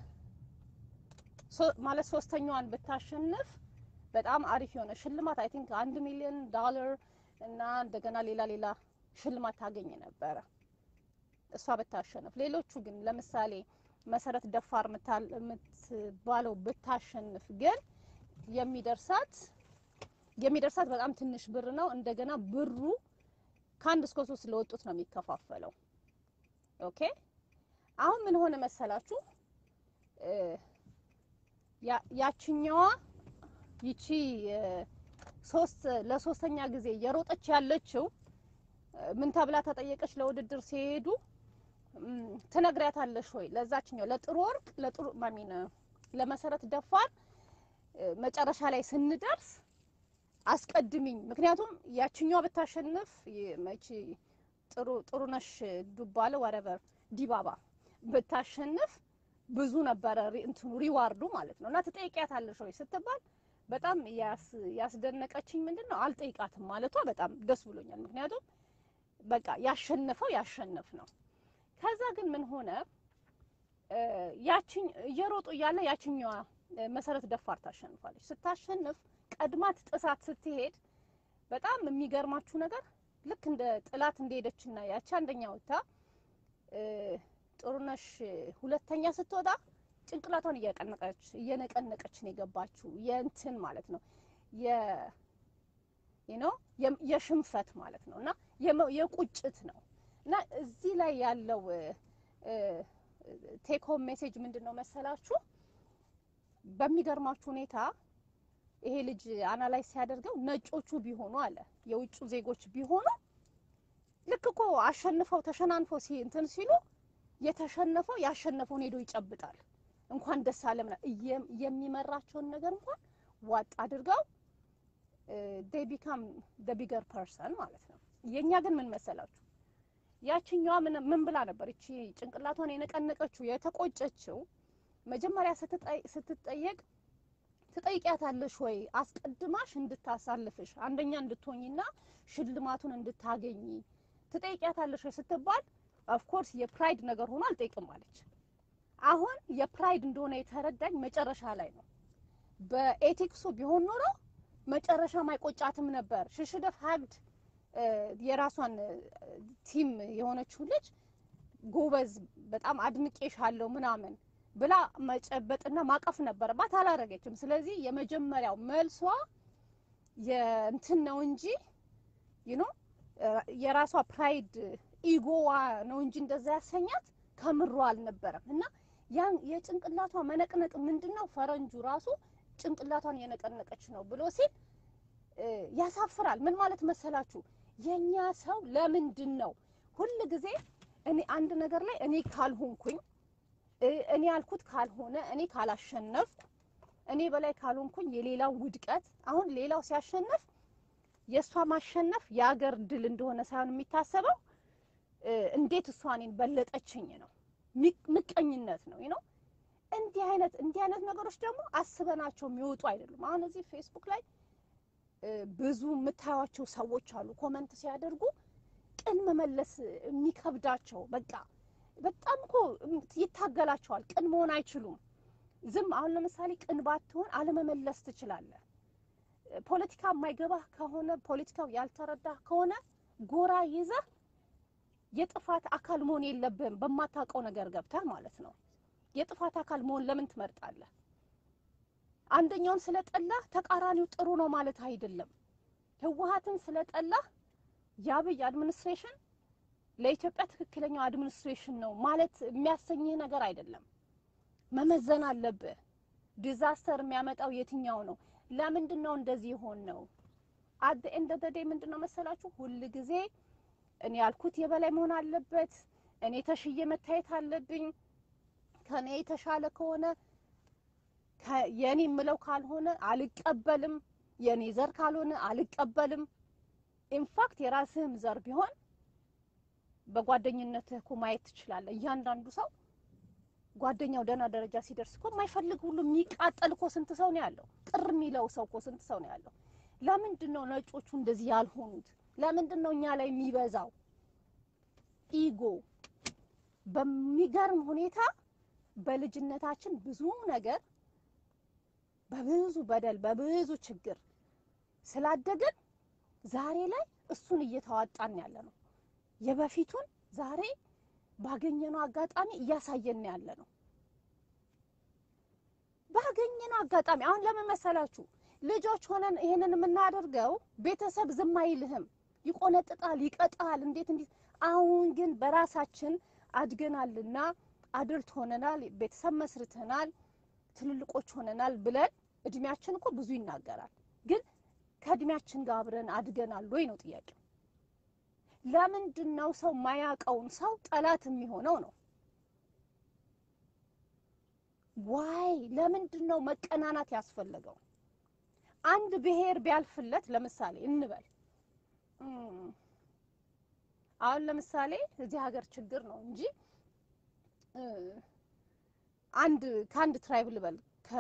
ሶ- ማለት ሶስተኛዋን ብታሸንፍ በጣም አሪፍ የሆነ ሽልማት አይ ቲንክ አንድ ሚሊዮን ዶላር እና እንደገና ሌላ ሌላ ሽልማት ታገኝ ነበረ እሷ ብታሸንፍ። ሌሎቹ ግን ለምሳሌ መሰረት ደፋር ምታል- የምትባለው ብታሸንፍ ግን የሚደርሳት የሚደርሳት በጣም ትንሽ ብር ነው። እንደገና ብሩ ከአንድ እስከ ሶስት ለወጡት ነው የሚከፋፈለው። ኦኬ አሁን ምን ሆነ መሰላችሁ? እ ያ- ያችኛዋ ይቺ እ ሶስት ለሶስተኛ ጊዜ እየሮጠች ያለችው እ ምን ተብላ ተጠየቀች? ለውድድር ሲሄዱ እም፣ ትነግሪያታለሽ ወይ ለዛችኛው ለጥሩ ወርቅ ለጥሩ ማሚን ለመሰረት ደፋር እ መጨረሻ ላይ ስንደርስ አስቀድሚኝ። ምክንያቱም ያችኛዋ ብታሸንፍ ይ- መቼ ጥሩ ጥሩነሽ ዱባለ ወረበር ዲባባ ብታሸንፍ ብዙ ነበረ ሪ- እንትኑ ሪዋርዱ ማለት ነው። እና ትጠይቂያታለሽ ወይ ስትባል በጣም ያስ- ያስደነቀችኝ ምንድን ነው አልጠይቃትም ማለቷ በጣም ደስ ብሎኛል። ምክንያቱም በቃ ያሸነፈው ያሸነፍ ነው። ከዛ ግን ምን ሆነ እ ያችኝ እየሮጡ እያለ ያችኛዋ እ መሰረት ደፋር ታሸንፋለች። ስታሸንፍ ቀድማት ጥሳት ስትሄድ በጣም የሚገርማችሁ ነገር ልክ እንደ ጥላት እንደሄደችና ያቺ አንደኛ ወጥታ እ ጥሩነሽ ሁለተኛ ስትወጣ ጭንቅላቷን እያቀነቀች እየነቀነቀች ነው የገባችው። የእንትን ማለት ነው የ you know የ- የሽንፈት ማለት ነው እና የመ- የቁጭት ነው እና እዚህ ላይ ያለው ቴክ ሆም ሜሴጅ ምንድን ነው መሰላችሁ? በሚገርማችሁ ሁኔታ ይሄ ልጅ አናላይዝ ሲያደርገው ነጮቹ ቢሆኑ አለ የውጭ ዜጎች ቢሆኑ ልክ እኮ አሸንፈው ተሸናንፈው ሲ እንትን ሲሉ የተሸነፈው ያሸነፈውን ሄዶ ይጨብጣል። እንኳን ደስ አለ ምናምን እየ- የሚመራቸውን ነገር እንኳን ዋጥ አድርገው ዴይ ቢካም ደ ቢገር ፐርሰን ማለት ነው። የእኛ ግን ምን መሰላችሁ ያችኛዋ ምን ምን ብላ ነበር? እቺ ጭንቅላቷን የነቀነቀችው የተቆጨችው መጀመሪያ ስትጠይ- ስትጠየቅ ትጠይቂያታለሽ ወይ አስቀድማሽ እንድታሳልፍሽ አንደኛ እንድትሆኝና ሽልማቱን እንድታገኝ ትጠይቂያታለሽ ወይ ስትባል ኦፍኮርስ የፕራይድ ነገር ሆኖ አልጠይቅም አለች። አሁን የፕራይድ እንደሆነ የተረዳኝ መጨረሻ ላይ ነው። በኤቲክሱ ቢሆን ኖሮ መጨረሻ ማይቆጫትም ነበር። ሽሽደፍ ሀግድ የራሷን ቲም የሆነችው ልጅ ጎበዝ፣ በጣም አድንቄሻለሁ ምናምን ብላ መጨበጥና ማቀፍ ነበረባት። አላረገችም። ስለዚህ የመጀመሪያው መልሷ የእንትን ነው እንጂ ዩኖ የራሷ ፕራይድ ኢጎዋ ነው እንጂ እንደዛ ያሰኛት ከምሮ አልነበረም። እና ያን የጭንቅላቷ መነቅነቅ ምንድን ነው ፈረንጁ ራሱ ጭንቅላቷን የነቀነቀች ነው ብሎ ሲል ያሳፍራል። ምን ማለት መሰላችሁ? የኛ ሰው ለምንድን ነው ሁል ጊዜ እኔ አንድ ነገር ላይ እኔ ካልሆንኩኝ እኔ ያልኩት ካልሆነ እኔ ካላሸነፍኩ እኔ በላይ ካልሆንኩኝ የሌላው ውድቀት አሁን ሌላው ሲያሸንፍ የእሷ ማሸነፍ የአገር ድል እንደሆነ ሳይሆን የሚታሰበው እንዴት እሷ እኔን በለጠችኝ ነው። ምቀኝነት ነው ነው። እንዲህ አይነት እንዲህ አይነት ነገሮች ደግሞ አስበናቸው የሚወጡ አይደሉም። አሁን እዚህ ፌስቡክ ላይ ብዙ የምታዩቸው ሰዎች አሉ ኮመንት ሲያደርጉ ቅን መመለስ የሚከብዳቸው በቃ በጣም እኮ ይታገላቸዋል። ቅን መሆን አይችሉም። ዝም አሁን ለምሳሌ ቅን ባትሆን አለመመለስ ትችላለህ። ፖለቲካ የማይገባህ ከሆነ ፖለቲካው ያልተረዳህ ከሆነ ጎራ ይዘህ የጥፋት አካል መሆን የለብህም። በማታውቀው ነገር ገብተህ ማለት ነው። የጥፋት አካል መሆን ለምን ትመርጣለህ? አንደኛውን ስለጠላህ ተቃራኒው ጥሩ ነው ማለት አይደለም። ህወሓትን ስለጠላህ የአብይ አድሚኒስትሬሽን ለኢትዮጵያ ትክክለኛው አድሚኒስትሬሽን ነው ማለት የሚያሰኝህ ነገር አይደለም። መመዘን አለብህ። ዲዛስተር የሚያመጣው የትኛው ነው? ለምንድን ነው እንደዚህ የሆን ነው? አት ኤንድ ኦፍ ዘ ዴይ ምንድን ነው መሰላችሁ ሁል ጊዜ እኔ ያልኩት የበላይ መሆን አለበት። እኔ ተሽዬ መታየት አለብኝ። ከኔ የተሻለ ከሆነ የኔ የምለው ካልሆነ አልቀበልም። የኔ ዘር ካልሆነ አልቀበልም። ኢንፋክት የራስህም ዘር ቢሆን በጓደኝነትህ እኮ ማየት ትችላለህ። እያንዳንዱ ሰው ጓደኛው ደህና ደረጃ ሲደርስ እኮ የማይፈልግ ሁሉ የሚቃጠል እኮ ስንት ሰው ነው ያለው? ቅር የሚለው ሰው እኮ ስንት ሰው ነው ያለው? ለምንድን ነው ነጮቹ እንደዚህ ያልሆኑት? ለምንድን ነው እኛ ላይ የሚበዛው ኢጎ? በሚገርም ሁኔታ በልጅነታችን ብዙ ነገር በብዙ በደል በብዙ ችግር ስላደግን ዛሬ ላይ እሱን እየተዋጣን ያለ ነው። የበፊቱን ዛሬ ባገኘነው አጋጣሚ እያሳየን ያለ ነው። ባገኘነው አጋጣሚ አሁን ለምን መሰላችሁ? ልጆች ሆነን ይሄንን የምናደርገው ቤተሰብ ዝም አይልህም፣ ይቆነጥጣል፣ ይቀጣል። እንዴት እንዴት። አሁን ግን በራሳችን አድገናልና አድልት ሆነናል፣ ቤተሰብ መስርተናል፣ ትልልቆች ሆነናል ብለን እድሜያችን እኮ ብዙ ይናገራል። ግን ከእድሜያችን ጋር አብረን አድገናል ወይ ነው ጥያቄው። ለምንድን ነው ሰው ማያውቀውን ሰው ጠላት የሚሆነው ነው? ዋይ ለምንድን ነው መቀናናት ያስፈለገው? አንድ ብሔር ቢያልፍለት ለምሳሌ እንበል አሁን ለምሳሌ እዚህ ሀገር ችግር ነው እንጂ አንድ ከአንድ ትራይብ ልበል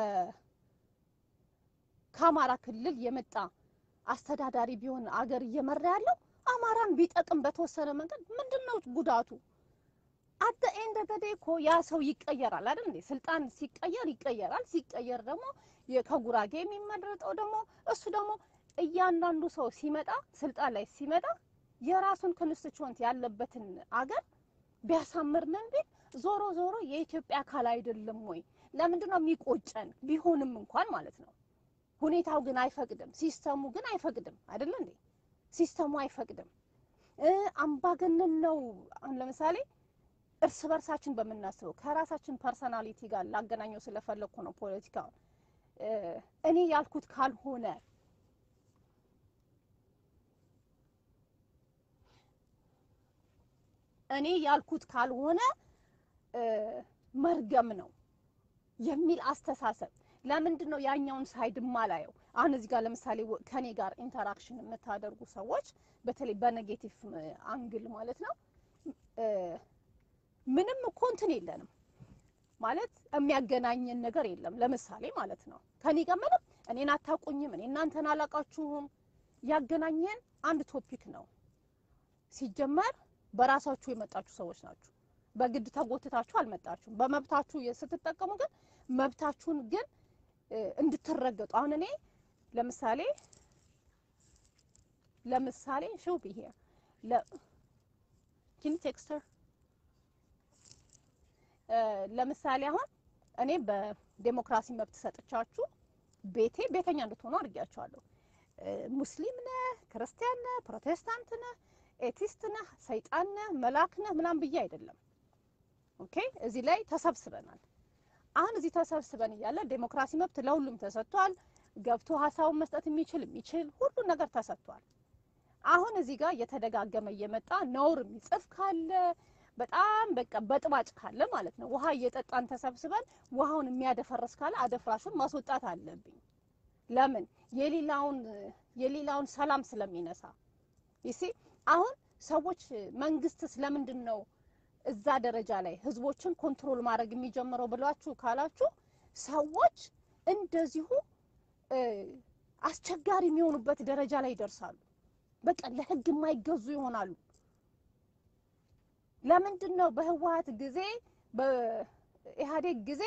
ከአማራ ክልል የመጣ አስተዳዳሪ ቢሆን አገር እየመራ ያለው አማራን ቢጠቅም በተወሰነ መንገድ ምንድን ነው ጉዳቱ? አደ ኤንድ ተደ እኮ ያ ሰው ይቀየራል አይደል እንዴ? ስልጣን ሲቀየር ይቀየራል። ሲቀየር ደግሞ ከጉራጌ የሚመረጠው ደግሞ እሱ ደግሞ እያንዳንዱ ሰው ሲመጣ ስልጣን ላይ ሲመጣ የራሱን ኮንስቲትዩንት ያለበትን አገር ቢያሳምር ምን ቢል ዞሮ ዞሮ የኢትዮጵያ አካል አይደለም ወይ? ለምንድን ነው የሚቆጨን? ቢሆንም እንኳን ማለት ነው። ሁኔታው ግን አይፈቅድም፣ ሲስተሙ ግን አይፈቅድም አይደል እንዴ? ሲስተሙ አይፈቅድም። አምባገነን ነው። አሁን ለምሳሌ እርስ በርሳችን በምናስበው ከራሳችን ፐርሰናሊቲ ጋር ላገናኘው ስለፈለግኩ ነው ፖለቲካውን። እኔ ያልኩት ካልሆነ እኔ ያልኩት ካልሆነ መርገም ነው የሚል አስተሳሰብ ለምንድን ነው ያኛውን ሳይድ ማላየው? አሁን እዚህ ጋር ለምሳሌ ከኔ ጋር ኢንተራክሽን የምታደርጉ ሰዎች በተለይ በኔጌቲቭ አንግል ማለት ነው ምንም እኮ እንትን የለንም። ማለት የሚያገናኘን ነገር የለም። ለምሳሌ ማለት ነው ከኔ ጋር ምንም እኔን አታውቁኝም፣ እኔ እናንተን አላውቃችሁም። ያገናኘን አንድ ቶፒክ ነው። ሲጀመር በራሳችሁ የመጣችሁ ሰዎች ናችሁ። በግድ ተጎትታችሁ አልመጣችሁም። በመብታችሁ ስትጠቀሙ ግን መብታችሁን ግን እ፣ እንድትረገጡ አሁን እኔ ለምሳሌ ለምሳሌ ሾው ቢሄ ለ ኪን ቴክስተር ለምሳሌ አሁን እኔ በዴሞክራሲ መብት ሰጥቻችሁ ቤቴ ቤተኛ እንድትሆኑ አድርጊያቸዋለሁ። እ፣ ሙስሊም ነህ፣ ክርስቲያን ነህ፣ ፕሮቴስታንት ነህ፣ ኤቲስት ነህ፣ ሰይጣን ነህ፣ መልአክ ነህ ምናምን ብዬ አይደለም። ኦኬ እዚህ ላይ ተሰብስበናል። አሁን እዚህ ተሰብስበን እያለ ዴሞክራሲ መብት ለሁሉም ተሰጥቷል። ገብቶ ሀሳቡን መስጠት የሚችል የሚችል ሁሉ ነገር ተሰጥቷል። አሁን እዚህ ጋር እየተደጋገመ እየመጣ ነውር የሚጽፍ ካለ በጣም በቃ በጥባጭ ካለ ማለት ነው ውሃ እየጠጣን ተሰብስበን ውሃውን የሚያደፈርስ ካለ አደፍራሹን ማስወጣት አለብኝ። ለምን የሌላውን የሌላውን ሰላም ስለሚነሳ ይሲ አሁን ሰዎች መንግስት ስለምንድን ነው እዛ ደረጃ ላይ ህዝቦችን ኮንትሮል ማድረግ የሚጀምረው ብላችሁ ካላችሁ ሰዎች እንደዚሁ እ፣ አስቸጋሪ የሚሆኑበት ደረጃ ላይ ይደርሳሉ። በቃ ለህግ የማይገዙ ይሆናሉ። ለምንድን ነው በህወሀት ጊዜ በኢህአዴግ ጊዜ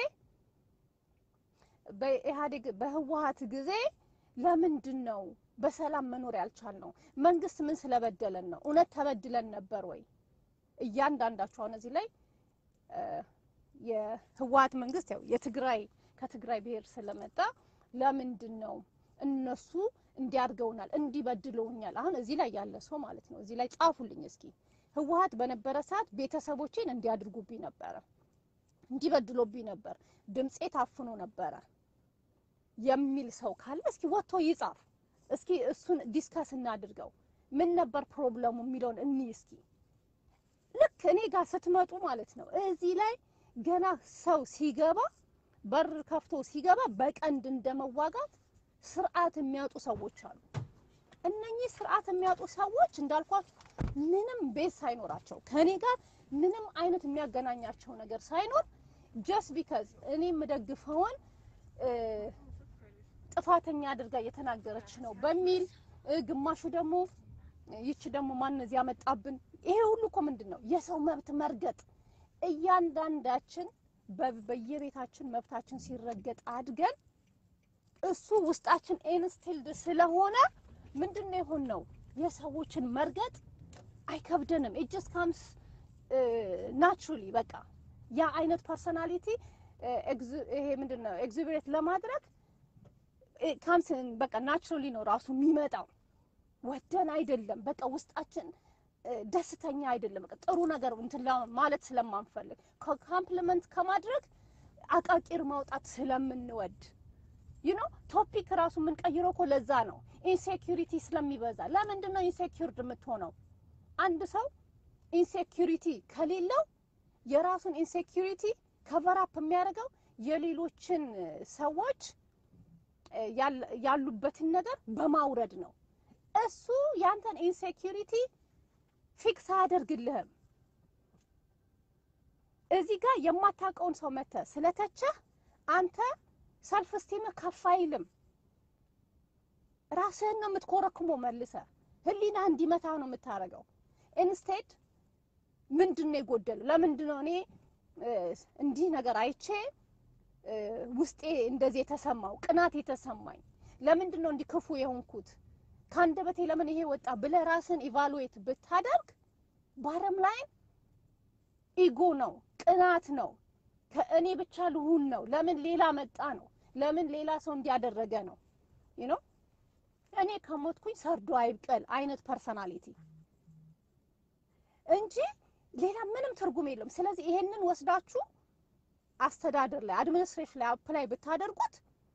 በኢህአዴግ በህወሀት ጊዜ ለምንድን ነው በሰላም መኖር ያልቻልነው? መንግስት ምን ስለበደለን ነው? እውነት ተበድለን ነበር ወይ? እያንዳንዳቸው አሁን እዚህ ላይ እ፣ የህወሀት መንግስት ያው የትግራይ ከትግራይ ብሔር ስለመጣ ለምንድን ነው እነሱ እንዲያድገውናል እንዲበድለውኛል። አሁን እዚህ ላይ ያለ ሰው ማለት ነው እዚህ ላይ ጻፉልኝ እስኪ ህወሀት በነበረ ሰዓት ቤተሰቦቼን እንዲያድርጉብኝ ነበረ፣ እንዲበድሎብኝ ነበር፣ ድምፄ ታፍኖ ነበረ የሚል ሰው ካለ እስኪ ወጥቶ ይጻፍ። እስኪ እሱን ዲስከስ እናድርገው። ምን ነበር ፕሮብለሙ የሚለውን እኒ እስኪ ልክ እኔ ጋር ስትመጡ ማለት ነው እዚህ ላይ ገና ሰው ሲገባ በር ከፍቶ ሲገባ በቀንድ እንደመዋጋት ስርዓት የሚያጡ ሰዎች አሉ። እነኚህ ስርዓት የሚያጡ ሰዎች እንዳልኳችሁ ምንም ቤት ሳይኖራቸው ከኔ ጋር ምንም አይነት የሚያገናኛቸው ነገር ሳይኖር ጀስት ቢካዝ እኔ የምደግፈውን እ፣ ጥፋተኛ አድርጋ እየተናገረች ነው በሚል እ፣ ግማሹ ደግሞ ይቺ ደግሞ ማን እዚህ ያመጣብን ይሄ ሁሉ እኮ ምንድን ነው የሰው መብት መርገጥ እያንዳንዳችን በ- በየቤታችን መብታችን ሲረገጥ አድገን እሱ ውስጣችን ኢንስቲልድ ስለሆነ ምንድን ነው የሆን ነው የሰዎችን መርገጥ አይከብደንም። ኢት ጀስት ካምስ ናቹራሊ በቃ ያ አይነት ፐርሶናሊቲ ይሄ ምንድን ነው ኤግዚቢሬት ለማድረግ ካምስ በቃ ናቹራሊ ነው ራሱ የሚመጣው ወደን አይደለም። በቃ ውስጣችን እ፣ ደስተኛ አይደለም። በቃ ጥሩ ነገር እንትን ላ- ማለት ስለማንፈልግ ኮምፕሊመንት ከማድረግ አቃቂር ማውጣት ስለምንወድ ዩ ኖ ቶፒክ ራሱ የምንቀይረው እኮ ለዛ ነው። ኢንሴኪሪቲ ስለሚበዛ። ለምንድን ነው ኢንሴኪርድ የምትሆነው? አንድ ሰው ኢንሴኪሪቲ ከሌለው የራሱን ኢንሴኪሪቲ ከቨራፕ የሚያደርገው የሌሎችን ሰዎች እ፣ ያል- ያሉበትን ነገር በማውረድ ነው። እሱ ያንተን ኢንሴኪሪቲ ፊክስ አያደርግልህም። እዚህ ጋር የማታውቀውን ሰው መተህ ስለተቸህ አንተ ሰልፍ ስቲምህ ከፍ አይልም። ራስህን ነው የምትኮረክሞ መልሰ ህሊና እንዲመታ ነው የምታደርገው። ኢንስቴድ ምንድን ነው የጎደለው? ለምንድን ነው እኔ እ፣ እንዲህ ነገር አይቼ እ፣ ውስጤ እንደዚህ የተሰማው ቅናት የተሰማኝ? ለምንድን ነው እንዲህ ክፉ የሆንኩት? ከአንደበቴ ለምን ይሄ ወጣ ብለህ ራስን ኢቫሉዌት ብታደርግ ባረም ላይ ኢጎ ነው፣ ቅናት ነው፣ ከእኔ ብቻ ልሁን ነው፣ ለምን ሌላ መጣ ነው፣ ለምን ሌላ ሰው እንዲያደረገ ነው ዩ ኖ እኔ ከሞትኩኝ ሰርዶ አይብቀል አይነት ፐርሰናሊቲ እንጂ ሌላ ምንም ትርጉም የለውም። ስለዚህ ይሄንን ወስዳችሁ አስተዳደር ላይ አድሚኒስትሬሽን ላይ አፕላይ ብታደርጉት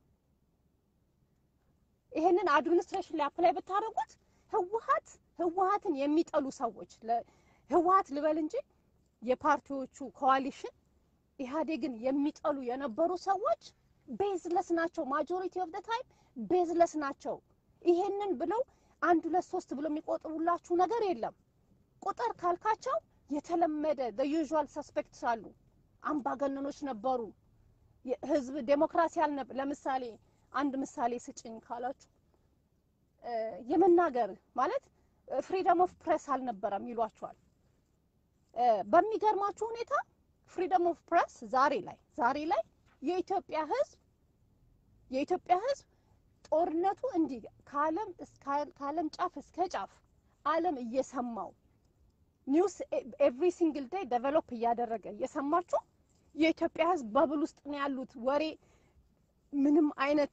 ይሄንን አድሚኒስትሬሽን ላይ አፕላይ ብታደርጉት ህወሀት ህወሀትን የሚጠሉ ሰዎች ለ- ህወሀት ልበል እንጂ የፓርቲዎቹ ኮዋሊሽን ኢህአዴግን የሚጠሉ የነበሩ ሰዎች ቤዝለስ ናቸው። ማጆሪቲ ኦፍ ደ ታይም ቤዝለስ ናቸው። ይሄንን ብለው አንድ ሁለት ሶስት ብለው የሚቆጥሩላችሁ ነገር የለም። ቁጥር ካልካቸው የተለመደ the usual suspects አሉ። አምባገነኖች ነበሩ። ህዝብ ዴሞክራሲ አልነበ ለምሳሌ አንድ ምሳሌ ስጭኝ ካላችሁ የመናገር ማለት ፍሪደም ኦፍ ፕሬስ አልነበረም ይሏቸዋል። በሚገርማችሁ ሁኔታ ፍሪደም ኦፍ ፕሬስ ዛሬ ላይ ዛሬ ላይ የኢትዮጵያ ህዝብ የኢትዮጵያ ህዝብ ጦርነቱ እንዲህ ከዓለም ከዓለም ጫፍ እስከ ጫፍ ዓለም እየሰማው ኒውስ ኤቭሪ ሲንግል ዴይ ዴቨሎፕ እያደረገ እየሰማችሁ የኢትዮጵያ ህዝብ በብል ውስጥ ነው ያሉት። ወሬ ምንም አይነት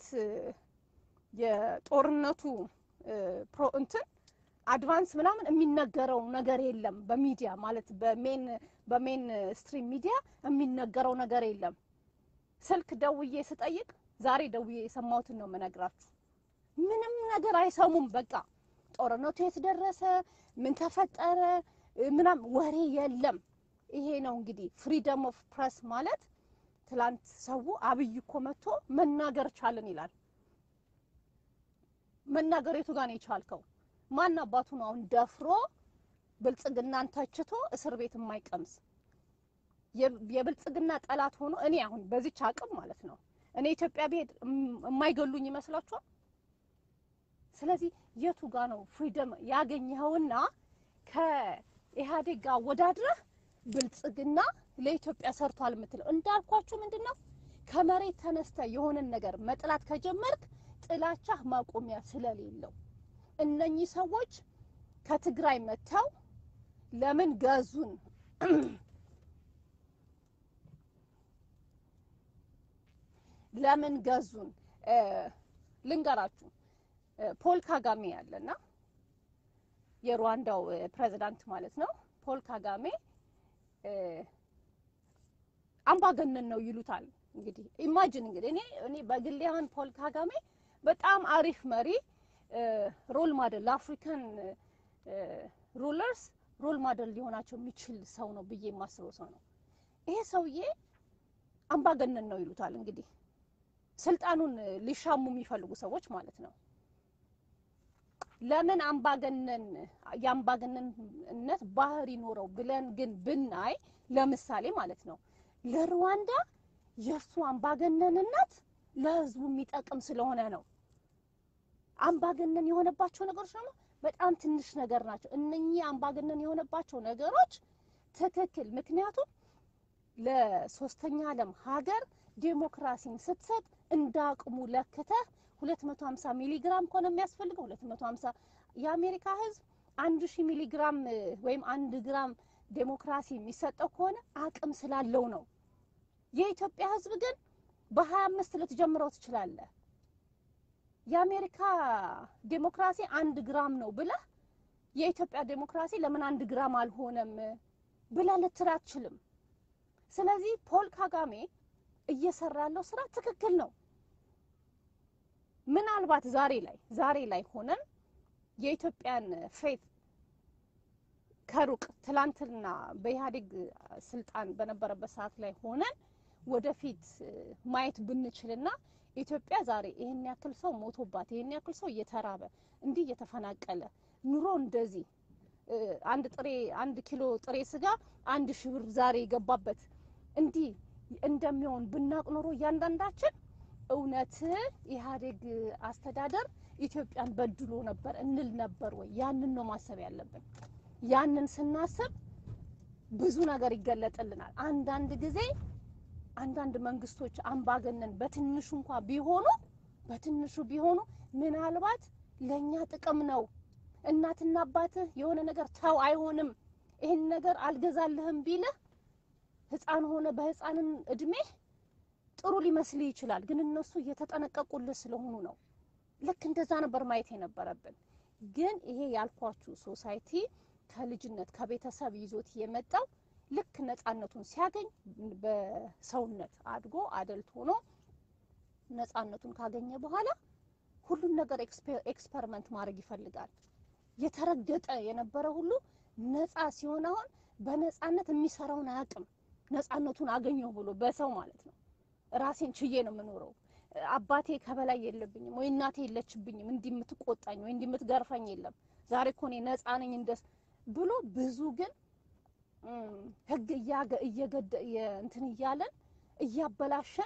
የጦርነቱ ፕሮ እንትን አድቫንስ ምናምን የሚነገረው ነገር የለም። በሚዲያ ማለት በሜን በሜን ስትሪም ሚዲያ የሚነገረው ነገር የለም። ስልክ ደውዬ ስጠይቅ ዛሬ ደውዬ የሰማሁትን ነው የምነግራችሁ። ምንም ነገር አይሰሙም። በቃ ጦርነቱ የት ደረሰ፣ ምን ተፈጠረ ምናምን ወሬ የለም። ይሄ ነው እንግዲህ ፍሪደም ኦፍ ፕሬስ ማለት። ትላንት ሰው አብይ እኮ መጥቶ መናገር ቻልን ይላል። መናገር የቱ ጋር ነው የቻልከው? ማን አባቱ ነው አሁን ደፍሮ ብልጽግናን ተችቶ እስር ቤት የማይቀምስ የብልጽግና ጠላት ሆኖ እኔ አሁን በዚች አቅም ማለት ነው እኔ ኢትዮጵያ ብሄድ የማይገሉኝ ይመስላችኋል? ስለዚህ የቱ ጋር ነው ፍሪደም ያገኘኸውና ከኢህአዴግ ጋር ወዳድረህ ብልጽግና ለኢትዮጵያ ሰርቷል የምትለው እንዳልኳችሁ ምንድን ነው ከመሬት ተነስተ የሆነን ነገር መጥላት ከጀመርክ ጥላቻህ ማቆሚያ ስለሌለው እነኚህ ሰዎች ከትግራይ መጥተው ለምን ገዙን ለምን ገዙን ልንገራችሁ ፖል ካጋሜ ያለና የሩዋንዳው ፕሬዚዳንት ማለት ነው ፖል ካጋሜ አምባገነን ነው ይሉታል። እንግዲህ ኢማጂን እንግዲህ እኔ እኔ በግሌ አሁን ፖል ካጋሜ በጣም አሪፍ መሪ ሮል ማደል ለአፍሪካን ሩለርስ ሮል ማደል ሊሆናቸው የሚችል ሰው ነው ብዬ የማስበው ሰው ነው። ይሄ ሰውዬ አምባገነን ነው ይሉታል። እንግዲህ ስልጣኑን ሊሻሙ የሚፈልጉ ሰዎች ማለት ነው። ለምን አምባገነን የአምባገነንነት ባህሪ ኖረው ብለን ግን ብናይ ለምሳሌ ማለት ነው ለሩዋንዳ የእሱ አምባገነንነት ለህዝቡ የሚጠቅም ስለሆነ ነው። አምባገነን የሆነባቸው ነገሮች ደግሞ በጣም ትንሽ ነገር ናቸው። እነኚህ አምባገነን የሆነባቸው ነገሮች ትክክል። ምክንያቱም ለሶስተኛ ዓለም ሀገር ዴሞክራሲን ስትሰጥ እንደ አቅሙ ለክተህ 250 ሚሊ ግራም ከሆነ የሚያስፈልገው 250 የአሜሪካ ህዝብ አንድ ሺህ ሚሊ ግራም ወይም አንድ ግራም ዴሞክራሲ የሚሰጠው ከሆነ አቅም ስላለው ነው። የኢትዮጵያ ህዝብ ግን በሀያ አምስት ልትጀምረው ትችላለህ። የአሜሪካ ዴሞክራሲ አንድ ግራም ነው ብለህ የኢትዮጵያ ዴሞክራሲ ለምን አንድ ግራም አልሆነም ብለህ ልትል አትችልም። ስለዚህ ፖል ካጋሜ እየሰራ ያለው ስራ ትክክል ነው። ምናልባት ዛሬ ላይ ዛሬ ላይ ሆነን የኢትዮጵያን ፌት ከሩቅ ትላንትና በኢህአዴግ ስልጣን በነበረበት ሰዓት ላይ ሆነን ወደፊት ማየት ብንችልና ኢትዮጵያ ዛሬ ይሄን ያክል ሰው ሞቶባት ይሄን ያክል ሰው እየተራበ እንዲህ እየተፈናቀለ ኑሮ እንደዚህ አንድ ጥሬ አንድ ኪሎ ጥሬ ስጋ አንድ ሺህ ብር ዛሬ የገባበት እንዲህ እንደሚሆን ብናቅ ኖሮ እያንዳንዳችን እውነት ኢህአዴግ አስተዳደር ኢትዮጵያን በድሎ ነበር እንል ነበር ወይ? ያንን ነው ማሰብ ያለብን። ያንን ስናስብ ብዙ ነገር ይገለጥልናል። አንዳንድ ጊዜ አንዳንድ መንግስቶች አምባገነን በትንሹ እንኳ ቢሆኑ በትንሹ ቢሆኑ ምናልባት ለእኛ ጥቅም ነው። እናትና አባትህ የሆነ ነገር ተው አይሆንም፣ ይህን ነገር አልገዛልህም ቢልህ ህፃን ሆነ በህፃንን እድሜህ ጥሩ ሊመስልህ ይችላል። ግን እነሱ እየተጠነቀቁልህ ስለሆኑ ነው። ልክ እንደዛ ነበር ማየት የነበረብን። ግን ይሄ ያልኳችሁ ሶሳይቲ ከልጅነት ከቤተሰብ ይዞት የመጣው ልክ ነጻነቱን ሲያገኝ በሰውነት አድጎ አደልት ሆኖ ነጻነቱን ካገኘ በኋላ ሁሉን ነገር ኤክስፐሪመንት ማድረግ ይፈልጋል። የተረገጠ የነበረ ሁሉ ነጻ ሲሆን አሁን በነጻነት የሚሰራውን አያውቅም። ነጻነቱን አገኘሁ ብሎ በሰው ማለት ነው። ራሴን ችዬ ነው የምኖረው፣ አባቴ ከበላይ የለብኝም ወይ እናቴ የለችብኝም፣ እንዲህ የምትቆጣኝ ወይ እንዲህ የምትገርፈኝ የለም፣ ዛሬ እኮ እኔ ነጻ ነኝ እንደስ ብሎ ብዙ ግን እም፣ ህግ እያገ እየገደ የ- እንትን እያለን እያበላሸን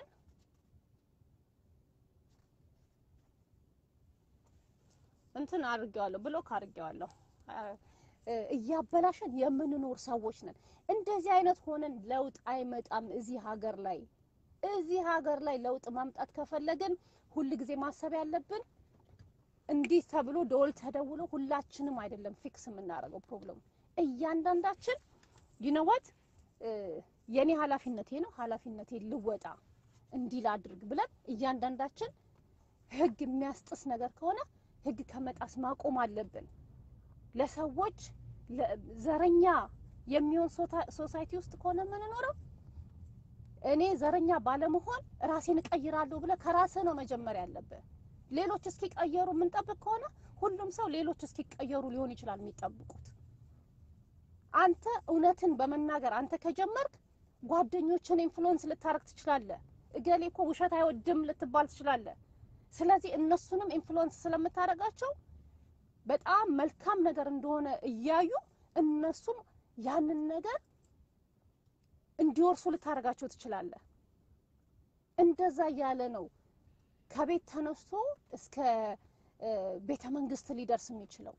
እንትን አድርጌዋለሁ ብሎክ አድርጌዋለሁ አ- እ- እያበላሸን የምንኖር ሰዎች ነን። እንደዚህ አይነት ሆነን ለውጥ አይመጣም እዚህ ሀገር ላይ። እዚህ ሀገር ላይ ለውጥ ማምጣት ከፈለግን ሁል ጊዜ ማሰብ ያለብን እንዲህ ተብሎ ደወል ተደውሎ ሁላችንም አይደለም ፊክስ የምናደርገው ፕሮብለሙ እያንዳንዳችን ይነወት የኔ ኃላፊነቴ ነው ኃላፊነቴ ልወጣ እንዲህ ላድርግ ብለን እያንዳንዳችን ህግ የሚያስጥስ ነገር ከሆነ ህግ ከመጣስ ማቆም አለብን። ለሰዎች ለ- ዘረኛ የሚሆን ሶታ- ሶሳይቲ ውስጥ ከሆነ የምንኖረው እኔ ዘረኛ ባለመሆን ራሴን እቀይራለሁ ብለህ ከራስህ ነው መጀመሪያ ያለብህ። ሌሎች እስኪቀየሩ የምንጠብቅ ከሆነ ሁሉም ሰው ሌሎች እስኪቀየሩ ሊሆን ይችላል የሚጠብቁት። አንተ እውነትን በመናገር አንተ ከጀመርክ ጓደኞችን ኢንፍሉዌንስ ልታረግ ትችላለህ። እገሌ እኮ ውሸት አይወድም ልትባል ትችላለህ። ስለዚህ እነሱንም ኢንፍሉዌንስ ስለምታደርጋቸው በጣም መልካም ነገር እንደሆነ እያዩ እነሱም ያንን ነገር እንዲወርሱ ልታደርጋቸው ትችላለህ። እንደዛ እያለ ነው ከቤት ተነስቶ እስከ እ፣ ቤተ መንግስት ሊደርስ የሚችለው።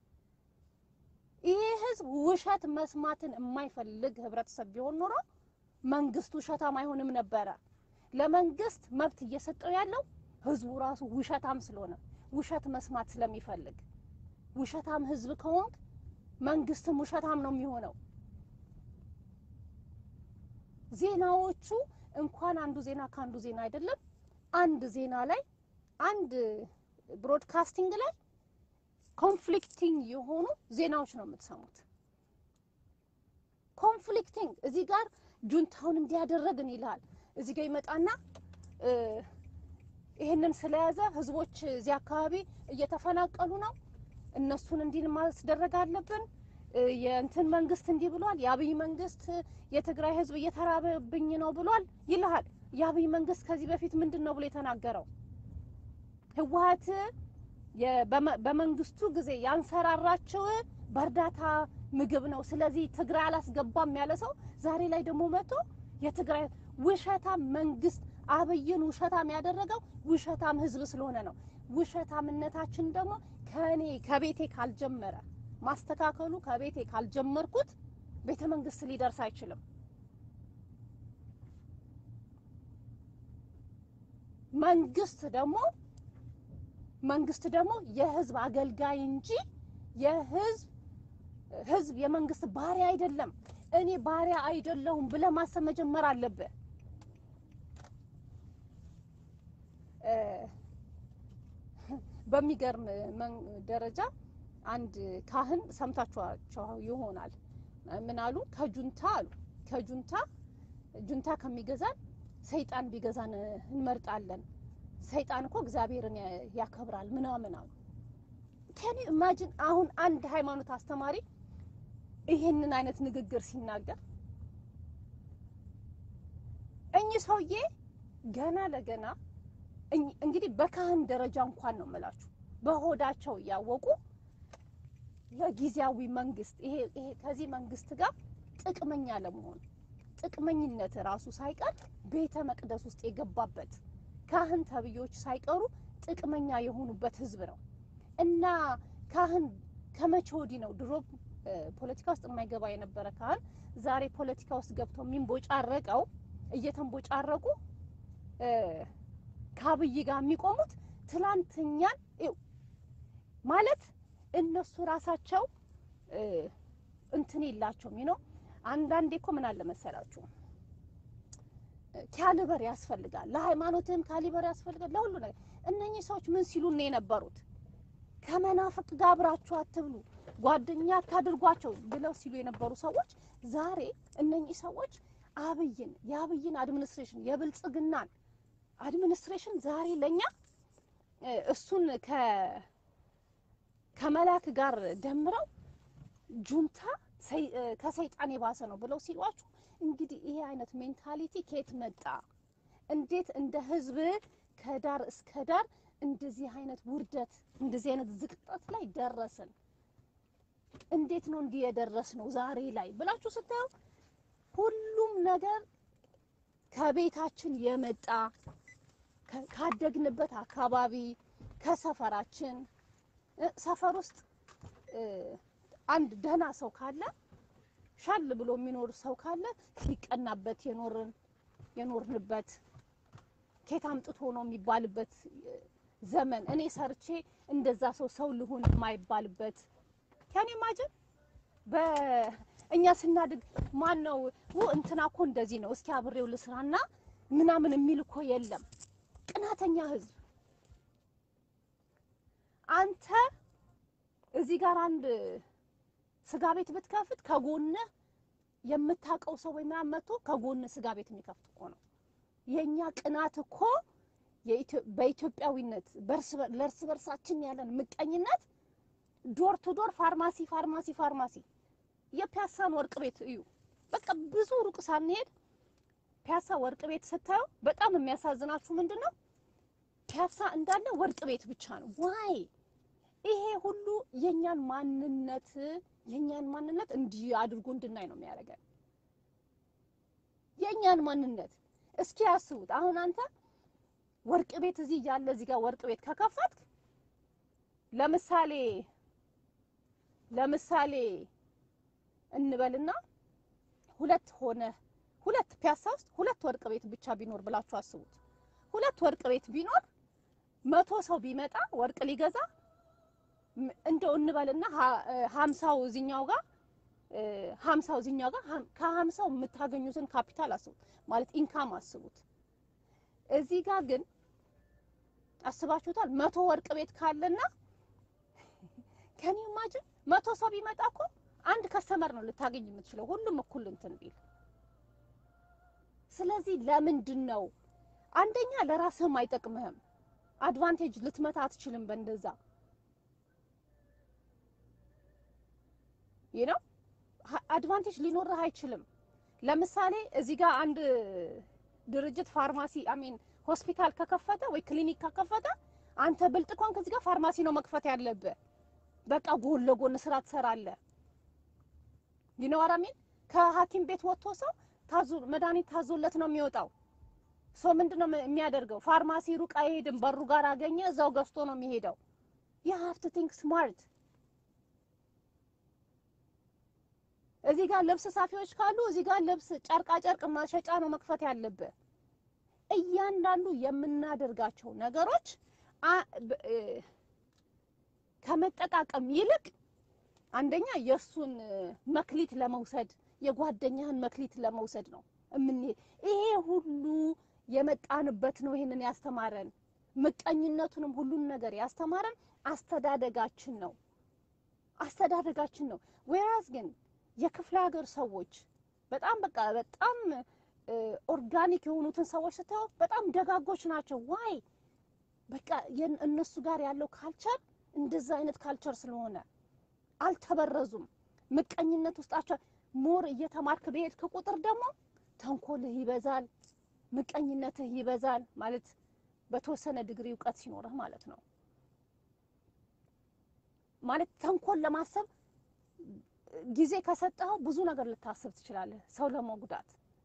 ይህ ህዝብ ውሸት መስማትን የማይፈልግ ህብረተሰብ ቢሆን ኖሮ መንግስት ውሸታም አይሆንም ነበረ። ለመንግስት መብት እየሰጠው ያለው ህዝቡ ራሱ ውሸታም ስለሆነ ውሸት መስማት ስለሚፈልግ ውሸታም ህዝብ ከሆንክ መንግስትም ውሸታም ነው የሚሆነው። ዜናዎቹ እንኳን አንዱ ዜና ከአንዱ ዜና አይደለም። አንድ ዜና ላይ አንድ ብሮድካስቲንግ ላይ ኮንፍሊክቲንግ የሆኑ ዜናዎች ነው የምትሰሙት። ኮንፍሊክቲንግ እዚህ ጋር ጁንታውን እንዲያደረግን ይልሃል። እዚህ ጋር ይመጣና እ፣ ይሄንን ስለያዘ ህዝቦች እዚህ አካባቢ እየተፈናቀሉ ነው፣ እነሱን እንዲህ ማስደረግ አለብን። እ፣ የእንትን መንግስት እንዲህ ብሏል፣ የአብይ መንግስት የትግራይ ህዝብ እየተራበብኝ ነው ብሏል ይልሃል። የአብይ መንግስት ከዚህ በፊት ምንድን ነው ብሎ የተናገረው? ህወሀት የ- በመ- በመንግስቱ ጊዜ ያንሰራራቸው በእርዳታ ምግብ ነው። ስለዚህ ትግራይ አላስገባም ያለ ሰው ዛሬ ላይ ደግሞ መጥቶ የትግራይ ውሸታም መንግስት አብይን ውሸታም ያደረገው ውሸታም ህዝብ ስለሆነ ነው። ውሸታምነታችን ደግሞ ከእኔ ከቤቴ ካልጀመረ ማስተካከሉ ከቤቴ ካልጀመርኩት ቤተ መንግስት ሊደርስ አይችልም። መንግስት ደግሞ መንግስት ደግሞ የህዝብ አገልጋይ እንጂ የህዝብ ህዝብ የመንግስት ባሪያ አይደለም። እኔ ባሪያ አይደለሁም ብለህ ማሰብ መጀመር አለብህ። እ፣ በሚገርም መን- ደረጃ አንድ ካህን ሰምታችኋቸው ይሆናል። ምን አሉ? ከጁንታ አሉ ከጁንታ ጁንታ ከሚገዛን ሰይጣን ቢገዛን እንመርጣለን። ሰይጣን እኮ እግዚአብሔርን ያ- ያከብራል ምናምን አሉ። ከኔ ኢማጂን አሁን አንድ ሃይማኖት አስተማሪ ይህንን አይነት ንግግር ሲናገር እኚህ ሰውዬ ገና ለገና እኝ- እንግዲህ በካህን ደረጃ እንኳን ነው የምላችሁ በሆዳቸው እያወቁ ለጊዜያዊ መንግስት ይሄ ይሄ ከዚህ መንግስት ጋር ጥቅመኛ ለመሆን ጥቅመኝነት ራሱ ሳይቀር ቤተ መቅደስ ውስጥ የገባበት ካህን ተብዮች ሳይቀሩ ጥቅመኛ የሆኑበት ህዝብ ነው እና ካህን ከመቼ ወዲህ ነው ድሮ እ፣ ፖለቲካ ውስጥ የማይገባ የነበረ ካህን ዛሬ ፖለቲካ ውስጥ ገብቶ የሚንቦጫረቀው እየተንቦጫረቁ እ፣ ከአብይ ጋር የሚቆሙት ትላንትኛን ይኸው ማለት እነሱ ራሳቸው እ፣ እንትን የላቸውም ነው። አንዳንዴ እኮ ምን አለ መሰላችሁ ካሊበር ያስፈልጋል። ለሃይማኖትም ካሊበር ያስፈልጋል። ለሁሉ ነገር እነኚህ ሰዎች ምን ሲሉ ነው የነበሩት? ከመናፍቅ ጋር አብራችሁ አትብሉ፣ ጓደኛ አታድርጓቸው ብለው ሲሉ የነበሩ ሰዎች ዛሬ እነኚህ ሰዎች አብይን የአብይን አድሚኒስትሬሽን የብልጽግናን አድሚኒስትሬሽን ዛሬ ለኛ እ፣ እሱን ከ ከመላክ ጋር ደምረው ጁንታ ሰይ- እ፣ ከሰይጣን የባሰ ነው ብለው ሲሏችሁ እንግዲህ ይሄ አይነት ሜንታሊቲ ከየት መጣ? እንዴት እንደ ህዝብ ከዳር እስከ ዳር እንደዚህ አይነት ውርደት እንደዚህ አይነት ዝቅጠት ላይ ደረስን? እንዴት ነው እንዲህ የደረስ ነው ዛሬ ላይ ብላችሁ ስታዩ ሁሉም ነገር ከቤታችን የመጣ ከ- ካደግንበት አካባቢ ከሰፈራችን እ፣ ሰፈር ውስጥ እ፣ አንድ ደህና ሰው ካለ ሻል ብሎ የሚኖር ሰው ካለ ሲቀናበት የኖርን የኖርንበት ኬት አምጥቶ ነው የሚባልበት እ፣ ዘመን እኔ ሰርቼ እንደዛ ሰው ሰው ልሁን የማይባልበት ከኔ ማጅን በእኛ ስናድግ ማን ነው ው እንትና እኮ እንደዚህ ነው እስኪ አብሬው ልስራና ምናምን የሚል እኮ የለም። ቅናተኛ ህዝብ አንተ እዚህ ጋር አንድ ስጋ ቤት ብትከፍት ከጎንህ የምታውቀው ሰው ወይ ምናምን መጥቶ ከጎንህ ስጋ ቤት የሚከፍት እኮ ነው። የኛ ቅናት እኮ የኢትዮ- በኢትዮጵያዊነት በእርስ በር- ለእርስ በርሳችን ያለን ምቀኝነት ዶር ቱ ዶር ፋርማሲ ፋርማሲ ፋርማሲ የፒያሳን ወርቅ ቤት እዩ። በቃ ብዙ ሩቅ ሳንሄድ ፒያሳ ወርቅ ቤት ስታዩ በጣም የሚያሳዝናችሁ ምንድን ነው? ፒያሳ እንዳለ ወርቅ ቤት ብቻ ነው። ዋይ ይሄ ሁሉ የኛን ማንነት የኛን ማንነት እንዲህ አድርጎ እንድናይ ነው የሚያደርገን። የኛን ማንነት እስኪ ያስቡት። አሁን አንተ ወርቅ ቤት እዚህ እያለ እዚህ ጋር ወርቅ ቤት ከከፈትክ ለምሳሌ ለምሳሌ እንበልና ሁለት ሆነ ሁለት ፒያሳ ውስጥ ሁለት ወርቅ ቤት ብቻ ቢኖር ብላችሁ አስቡት። ሁለት ወርቅ ቤት ቢኖር መቶ ሰው ቢመጣ ወርቅ ሊገዛ ም- እንደው እንበልና ሀ- እ ሀምሳው እዚኛው ጋር እ ሀምሳው እዚኛው ጋር ሀም- ከሀምሳው የምታገኙትን ካፒታል አስቡት፣ ማለት ኢንካም አስቡት። እዚህ ጋር ግን አስባችሁታል? መቶ ወርቅ ቤት ካለና ከኔ ማጅን መቶ ሰው ቢመጣ እኮ አንድ ከስተመር ነው ልታገኝ የምትችለው፣ ሁሉም እኩል እንትን ቢል። ስለዚህ ለምንድን ነው አንደኛ ለራስህም አይጠቅምህም፣ አድቫንቴጅ ልትመታ አትችልም በእንደዛ ይህ ነው አድቫንቴጅ ሊኖርህ አይችልም። ለምሳሌ እዚህ ጋር አንድ ድርጅት ፋርማሲ አሚን ሆስፒታል ከከፈተ ወይ ክሊኒክ ከከፈተ አንተ ብልጥ ከሆንክ እዚህ ጋር ፋርማሲ ነው መክፈት ያለብህ። በቃ ጎን ለጎን ስራ ትሰራለህ። ይነዋራሚን ከሐኪም ቤት ወጥቶ ሰው ታዞ መድኃኒት ታዞለት ነው የሚወጣው። ሰው ምንድነው የሚያደርገው? ፋርማሲ ሩቅ አይሄድም። በሩ ጋር አገኘ እዛው ገዝቶ ነው የሚሄደው። you have to think smart እዚህ ጋር ልብስ ሳፊዎች ካሉ እዚህ ጋር ልብስ ጨርቃ ጨርቅ ማሸጫ ነው መክፈት ያለብህ። እያንዳንዱ የምናደርጋቸው ነገሮች አ- በ- እ፣ ከመጠቃቀም ይልቅ አንደኛ የእሱን እ፣ መክሊት ለመውሰድ የጓደኛህን መክሊት ለመውሰድ ነው የምንሄድ። ይሄ ሁሉ የመጣንበት ነው ይሄንን ያስተማረን። ምቀኝነቱንም ሁሉን ነገር ያስተማረን አስተዳደጋችን ነው አስተዳደጋችን ነው። ወይራስ ግን የክፍለ ሀገር ሰዎች በጣም በቃ በጣም ኦርጋኒክ የሆኑትን ሰዎች ስታዩ በጣም ደጋጎች ናቸው። ዋይ በቃ የን- እነሱ ጋር ያለው ካልቸር እንደዛ አይነት ካልቸር ስለሆነ አልተበረዙም። ምቀኝነት ውስጣቸው ሞር እየተማርክ በሄድክ ቁጥር ደግሞ ተንኮልህ ይበዛል፣ ምቀኝነትህ ይበዛል። ማለት በተወሰነ ዲግሪ እውቀት ሲኖርህ ማለት ነው። ማለት ተንኮል ለማሰብ ጊዜ ከሰጠኸው ብዙ ነገር ልታስብ ትችላለህ፣ ሰው ለመጉዳት።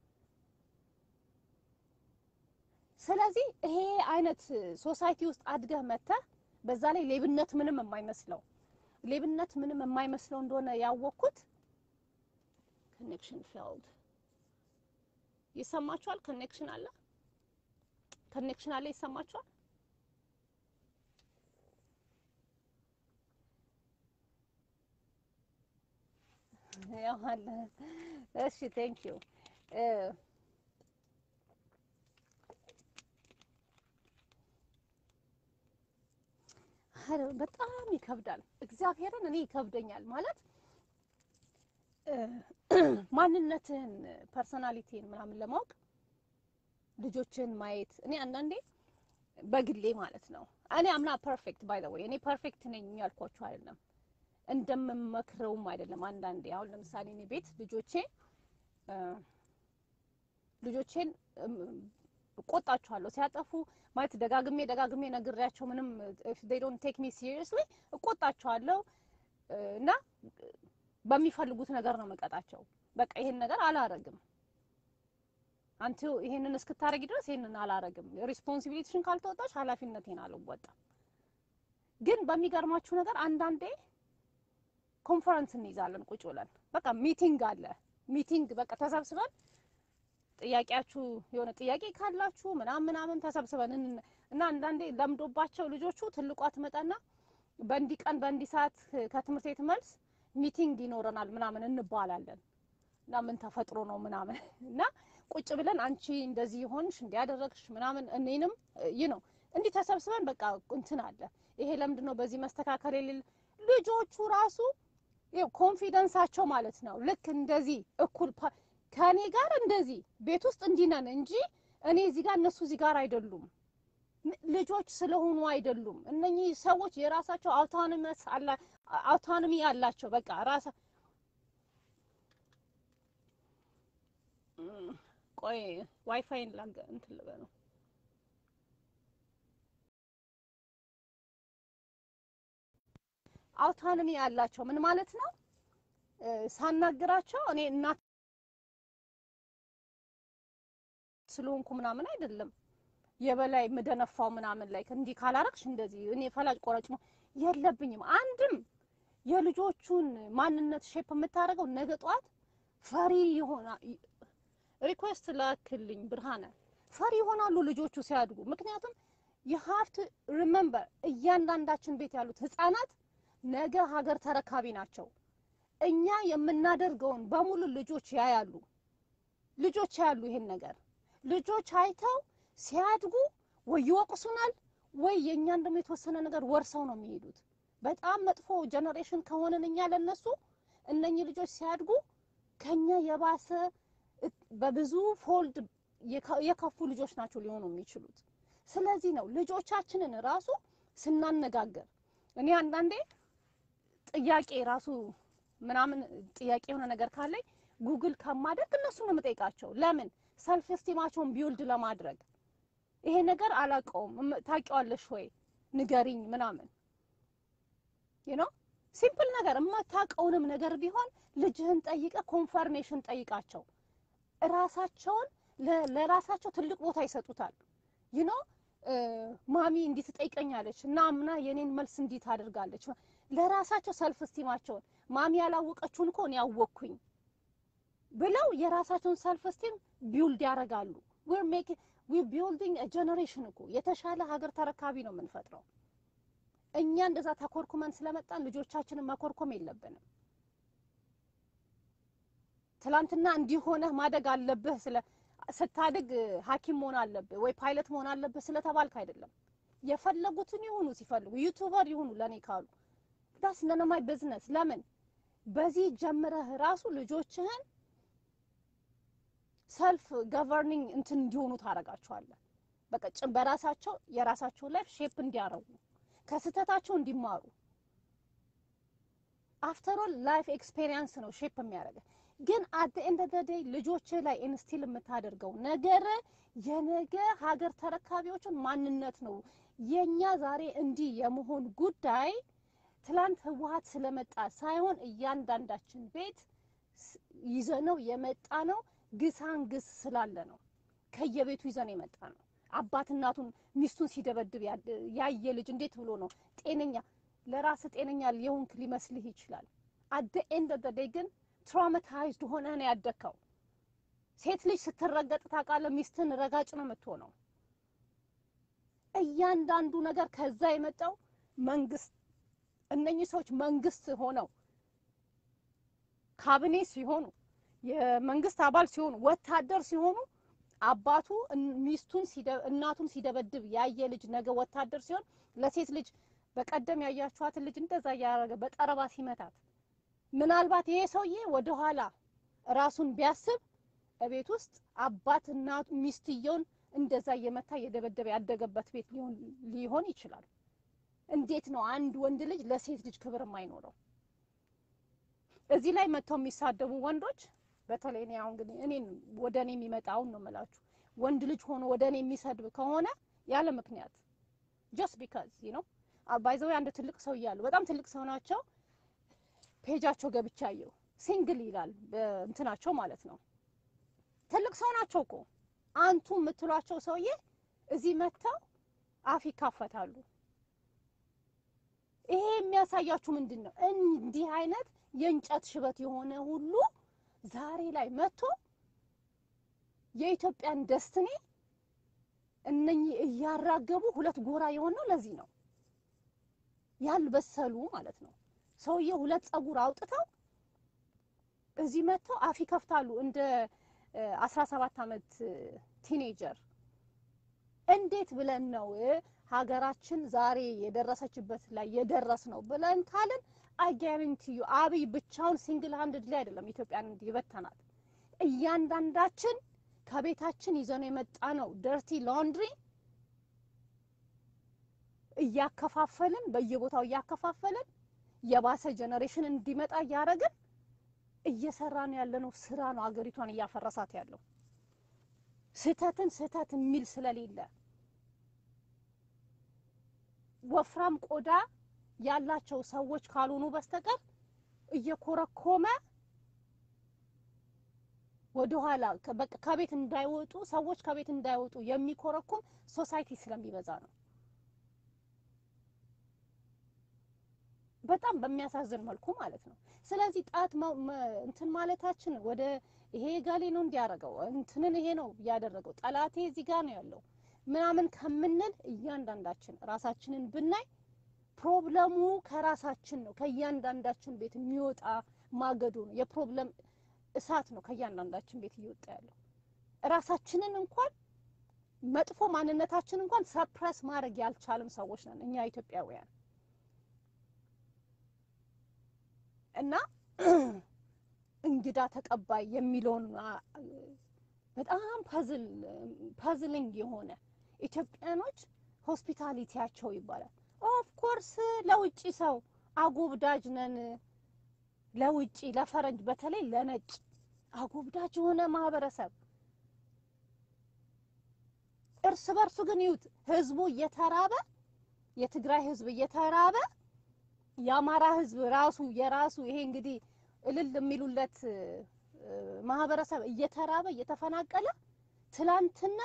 ስለዚህ ይሄ አይነት ሶሳይቲ ውስጥ አድገህ መጥተህ በዛ ላይ ሌብነት ምንም የማይመስለው ሌብነት ምንም የማይመስለው እንደሆነ ያወቅኩት ኮኔክሽን ፌልድ ይሰማችኋል? ኮኔክሽን አለ፣ ኮኔክሽን አለ፣ ይሰማችኋል? ያው አለ። እሺ ቴንክ ዩ በጣም ይከብዳል። እግዚአብሔርን እኔ ይከብደኛል ማለት እ፣ ማንነትህን ፐርሰናሊቲን ምናምን ለማወቅ ልጆችን ማየት እኔ አንዳንዴ በግሌ ማለት ነው እኔ አምና ፐርፌክት ባይ ዘ ወይ እኔ ፐርፌክት ነኝ ያልኳችሁ አይደለም እንደምመክረውም አይደለም። አንዳንዴ አሁን ለምሳሌ እኔ ቤት ልጆቼ እ፣ ልጆቼን እም፣ እቆጣቸዋለሁ ሲያጠፉ ማለት ደጋግሜ ደጋግሜ ነግሬያቸው ምንም if they don't take me seriously እቆጣቸዋለሁ እ፣ እና በሚፈልጉት ነገር ነው መቀጣቸው። በቃ ይሄን ነገር አላረግም አንተ ይሄንን እስክታረጊ ድረስ ይሄንን አላረግም፣ ሪስፖንሲቢሊቲሽን ካልተወጣች ኃላፊነቴን አልወጣም። ግን በሚገርማችሁ ነገር አንዳንዴ ኮንፈረንስ እንይዛለን ቁጭ ብለን በቃ ሚቲንግ አለ ሚቲንግ በቃ ተሰብስበን ጥያቄያችሁ የሆነ ጥያቄ ካላችሁ ምናምን ምናምን ተሰብስበን እን- እና አንዳንዴ ለምዶባቸው ልጆቹ ትልቋ ትመጣና በእንዲህ ቀን በእንዲህ ሰዓት ከትምህርት ቤት መልስ ሚቲንግ ይኖረናል ምናምን እንባላለን እና ምን ተፈጥሮ ነው ምናምን እና ቁጭ ብለን አንቺ እንደዚህ ሆንሽ እንዲያደረግሽ ምናምን እኔንም ይህ ነው እንዲህ ተሰብስበን በቃ እንትን አለ ይሄ ለምንድን ነው በዚህ መስተካከል የሌለ ልጆቹ ራሱ ይኸው ኮንፊደንሳቸው ማለት ነው ልክ እንደዚህ እኩል ፓ- ከእኔ ጋር እንደዚህ ቤት ውስጥ እንዲህ ነን እንጂ እኔ እዚህ ጋር እነሱ እዚህ ጋር አይደሉም ም- ልጆች ስለሆኑ አይደሉም እነኚህ ሰዎች የራሳቸው አውቶኖመስ አላ አውቶኖሚ አላቸው በቃ ራሳ እም፣ ቆይ ዋይፋይን ላገ እንትን ልበለው አውቶኖሚ ያላቸው ምን ማለት ነው? እ፣ ሳናግራቸው እኔ እናት ስለሆንኩ ምናምን አይደለም የበላይ ምደነፋው ምናምን ላይ እንዲህ ካላረግሽ እንደዚህ እኔ ፈላጭ ቆራጭ ነው የለብኝም። አንድም የልጆቹን ማንነት ሼፕ የምታደርገው ነገ ጠዋት ፈሪ ይሆና ሪኩዌስት ላክልኝ ብርሃነ ፈሪ ይሆናሉ ልጆቹ ሲያድጉ። ምክንያቱም you have to remember እያንዳንዳችን ቤት ያሉት ህፃናት ነገ ሀገር ተረካቢ ናቸው። እኛ የምናደርገውን በሙሉ ልጆች ያያሉ። ልጆች ያያሉ ይሄን ነገር ልጆች አይተው ሲያድጉ ወይ ይወቅሱናል ወይ የእኛን ደግሞ የተወሰነ ነገር ወርሰው ነው የሚሄዱት። በጣም መጥፎ ጀነሬሽን ከሆንን እኛ ለነሱ እነኚህ ልጆች ሲያድጉ ከኛ የባሰ እ- በብዙ ፎልድ የከ- የከፉ ልጆች ናቸው ሊሆኑ የሚችሉት። ስለዚህ ነው ልጆቻችንን ራሱ ስናነጋገር እኔ አንዳንዴ ጥያቄ ራሱ ምናምን ጥያቄ የሆነ ነገር ካለኝ ጉግል ከማደርግ እነሱ ነው የምጠይቃቸው። ለምን ሰልፍ ስቲማቸውን ቢውልድ ለማድረግ ይሄ ነገር አላውቀውም እም- ታውቂዋለሽ ወይ ንገሪኝ ምናምን ዩ ኖ ሲምፕል ነገር የማታውቀውንም ነገር ቢሆን ልጅህን ጠይቀ ኮንፈርሜሽን ጠይቃቸው። ራሳቸውን ለ- ለራሳቸው ትልቅ ቦታ ይሰጡታል። ዩ ኖ ማሚ እንዲህ ትጠይቀኛለች እና አምና የኔን መልስ እንዲህ ታደርጋለች። ለራሳቸው ሰልፍ ስቲማቸውን ማሚ ያላወቀችውን እኮ እኔ ያወቅኩኝ ብለው የራሳቸውን ሰልፍ ስቲም ቢውልድ ያደርጋሉ። ዊር ሜክ ዊር ቢልዲንግ ጀነሬሽን እኮ የተሻለ ሀገር ተረካቢ ነው የምንፈጥረው። እኛ እንደዛ ተኮርኩመን ስለመጣን ልጆቻችንን መኮርኮም የለብንም። ትላንትና እንዲህ ሆነህ ማደግ አለብህ ስለ ስታድግ ሐኪም መሆን አለብህ ወይ ፓይለት መሆን አለብህ ስለተባልክ አይደለም። የፈለጉትን ይሁኑ ሲፈልጉ ዩቱበር ይሁኑ ለኔ ካሉ ዳስ ነነማይ ቢዝነስ ለምን በዚህ ጀምረህ ራሱ ልጆችህን ሰልፍ ገቨርኒንግ እንትን እንዲሆኑ ታደርጋቸዋለህ። በቃ ጭ- በራሳቸው የራሳቸው ላይፍ ሼፕ እንዲያረጉ ከስህተታቸው እንዲማሩ አፍተር ኦል ላይፍ ኤክስፔሪየንስ ነው ሼፕ የሚያደርገህ። ግን አት ኤንድ ኦፍ ዴይ ልጆች ላይ ኢንስቲል የምታደርገው ነገር የነገ ሀገር ተረካቢዎችን ማንነት ነው። የኛ ዛሬ እንዲህ የመሆን ጉዳይ ትላንት ህወሀት ስለመጣ ሳይሆን እያንዳንዳችን ቤት ስ- ይዘነው የመጣ ነው። ግሳን ግስ ስላለ ነው። ከየቤቱ ይዘን የመጣ ነው። አባት እናቱን ሚስቱን ሲደበድብ ያ- ያየ ልጅ እንዴት ብሎ ነው ጤነኛ ለራስ ጤነኛ የሆንክ ሊመስልህ ይችላል። አት ኤንድ ኦፍ ዴይ ግን ትራውማታይዝድ ሆነህ ነው ያደግከው። ሴት ልጅ ስትረገጥ ታውቃለህ፣ ሚስትን ረጋጭ ነው የምትሆነው። እያንዳንዱ ነገር ከዛ የመጣው መንግስት እነኚህ ሰዎች መንግስት ሆነው ካቢኔ ሲሆኑ የመንግስት አባል ሲሆኑ ወታደር ሲሆኑ አባቱ እን- ሚስቱን ሲደ- እናቱን ሲደበድብ ያየ ልጅ ነገ ወታደር ሲሆን ለሴት ልጅ በቀደም ያያችኋትን ልጅ እንደዛ እያደረገ በጠረባ ሲመታት ምናልባት ይሄ ሰውዬ ወደኋላ ራሱን ቢያስብ እቤት ውስጥ አባት እናቱ ሚስትየውን እንደዛ እየመታ እየደበደበ ያደገበት ቤት ሊሆን ሊሆን ይችላል። እንዴት ነው አንድ ወንድ ልጅ ለሴት ልጅ ክብር የማይኖረው? እዚህ ላይ መጥተው የሚሳደቡ ወንዶች በተለይ እኔ አሁን ግን እኔን ወደ እኔ የሚመጣውን ነው የምላችሁ። ወንድ ልጅ ሆኖ ወደ እኔ የሚሰድብ ከሆነ ያለ ምክንያት ጀስት ቢካዝ ዩ ኖ ባይዘው አንድ ትልቅ ሰው እያሉ በጣም ትልቅ ሰው ናቸው። ፔጃቸው ገብቻ አየሁ። ሲንግል ይላል እንትናቸው ማለት ነው። ትልቅ ሰው ናቸው እኮ አንቱ የምትሏቸው ሰውዬ እዚህ መጥተው አፍ ይካፈታሉ። ይሄ የሚያሳያችሁ ምንድን ነው? እንዲህ አይነት የእንጨት ሽበት የሆነ ሁሉ ዛሬ ላይ መጥቶ የኢትዮጵያን ደስትኔ እነኚህ እያራገቡ ሁለት ጎራ የሆነው ለዚህ ነው። ያልበሰሉ ማለት ነው። ሰውዬው ሁለት ጸጉር አውጥተው እዚህ መጥተው አፍ ይከፍታሉ እንደ አስራ ሰባት አመት ቲኔጀር። እንዴት ብለን ነው ሀገራችን ዛሬ የደረሰችበት ላይ የደረስ ነው ብለን ካልን አጋሪንቲዩ አብይ ብቻውን ሲንግል ሃንድድ ላይ አይደለም ኢትዮጵያን ይበተናት። እያንዳንዳችን ከቤታችን ይዘነው የመጣ ነው ደርቲ ላውንድሪ እያከፋፈልን በየቦታው እያከፋፈልን የባሰ ጀኔሬሽን እንዲመጣ እያደረግን እየሰራን ያለነው ስራ ነው አገሪቷን እያፈረሳት ያለው። ስህተትን ስህተት የሚል ስለሌለ ወፍራም ቆዳ ያላቸው ሰዎች ካልሆኑ በስተቀር እየኮረኮመ ወደኋላ በቃ ከቤት እንዳይወጡ ሰዎች ከቤት እንዳይወጡ የሚኮረኩም ሶሳይቲ ስለሚበዛ ነው። በጣም በሚያሳዝን መልኩ ማለት ነው። ስለዚህ ጣት እንትን ማለታችን ወደ ይሄ ጋሌ ነው እንዲያደርገው እንትንን ይሄ ነው ያደረገው ጠላቴ እዚህ ጋር ነው ያለው ምናምን ከምንል እያንዳንዳችን ራሳችንን ብናይ ፕሮብለሙ ከራሳችን ነው። ከእያንዳንዳችን ቤት የሚወጣ ማገዶ ነው። የፕሮብለም እሳት ነው ከእያንዳንዳችን ቤት እየወጣ ያለው። ራሳችንን እንኳን መጥፎ ማንነታችን እንኳን ሰፕረስ ማድረግ ያልቻልም ሰዎች ነን እኛ ኢትዮጵያውያን እና እንግዳ ተቀባይ የሚለውን በጣም ፐዝል ፐዝሊንግ የሆነ ኢትዮጵያኖች ሆስፒታሊቲያቸው ይባላል። ኦፍ ኮርስ ለውጭ ሰው አጎብዳጅ ነን። ለውጭ ለፈረንጅ፣ በተለይ ለነጭ አጎብዳጅ የሆነ ማህበረሰብ እርስ በርሱ ግን ይዩት፣ ህዝቡ እየተራበ የትግራይ ህዝብ እየተራበ የአማራ ህዝብ ራሱ የራሱ ይሄ እንግዲህ እልል የሚሉለት ማህበረሰብ እየተራበ እየተፈናቀለ ትላንትና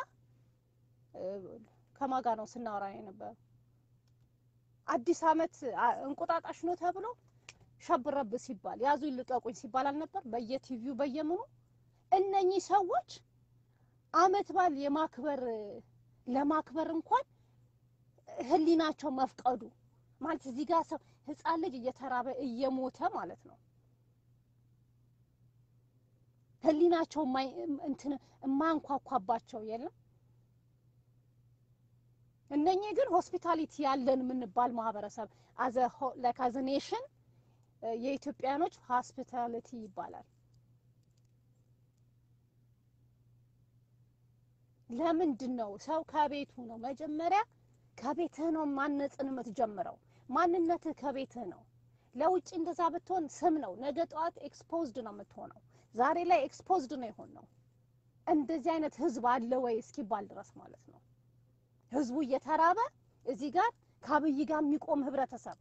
ከማጋ ነው ስናወራ የነበረው አዲስ አመት እንቁጣጣሽ ነው ተብሎ ሸብረብ ሲባል ያዙ ይልቀቁኝ ሲባል አልነበር? በየቲቪው በየምኑ እነኚህ ሰዎች አመት በዓል የማክበር ለማክበር እንኳን ህሊናቸው መፍቀዱ ማለት እዚህ ጋር ሰው ህፃን ልጅ እየተራበ እየሞተ ማለት ነው። ህሊናቸው እንትን የማያንኳኳባቸው የለም። እነኚህ ግን ሆስፒታሊቲ ያለን የምንባል ማህበረሰብ አዘ ላይክ አዘ ኔሽን የኢትዮጵያኖች ሆስፒታሊቲ ይባላል። ለምንድን ነው ሰው ከቤቱ ነው መጀመሪያ ከቤትህ ነው ማነጽን የምትጀምረው። ማንነትህ ከቤትህ ነው። ለውጭ እንደዛ ብትሆን ስም ነው። ነገ ጠዋት ኤክስፖዝድ ነው የምትሆነው። ዛሬ ላይ ኤክስፖዝድ ነው የሆን ነው። እንደዚህ አይነት ህዝብ አለ ወይ እስኪባል ድረስ ማለት ነው። ህዝቡ እየተራበ እዚህ ጋር ከአብይ ጋር የሚቆም ህብረተሰብ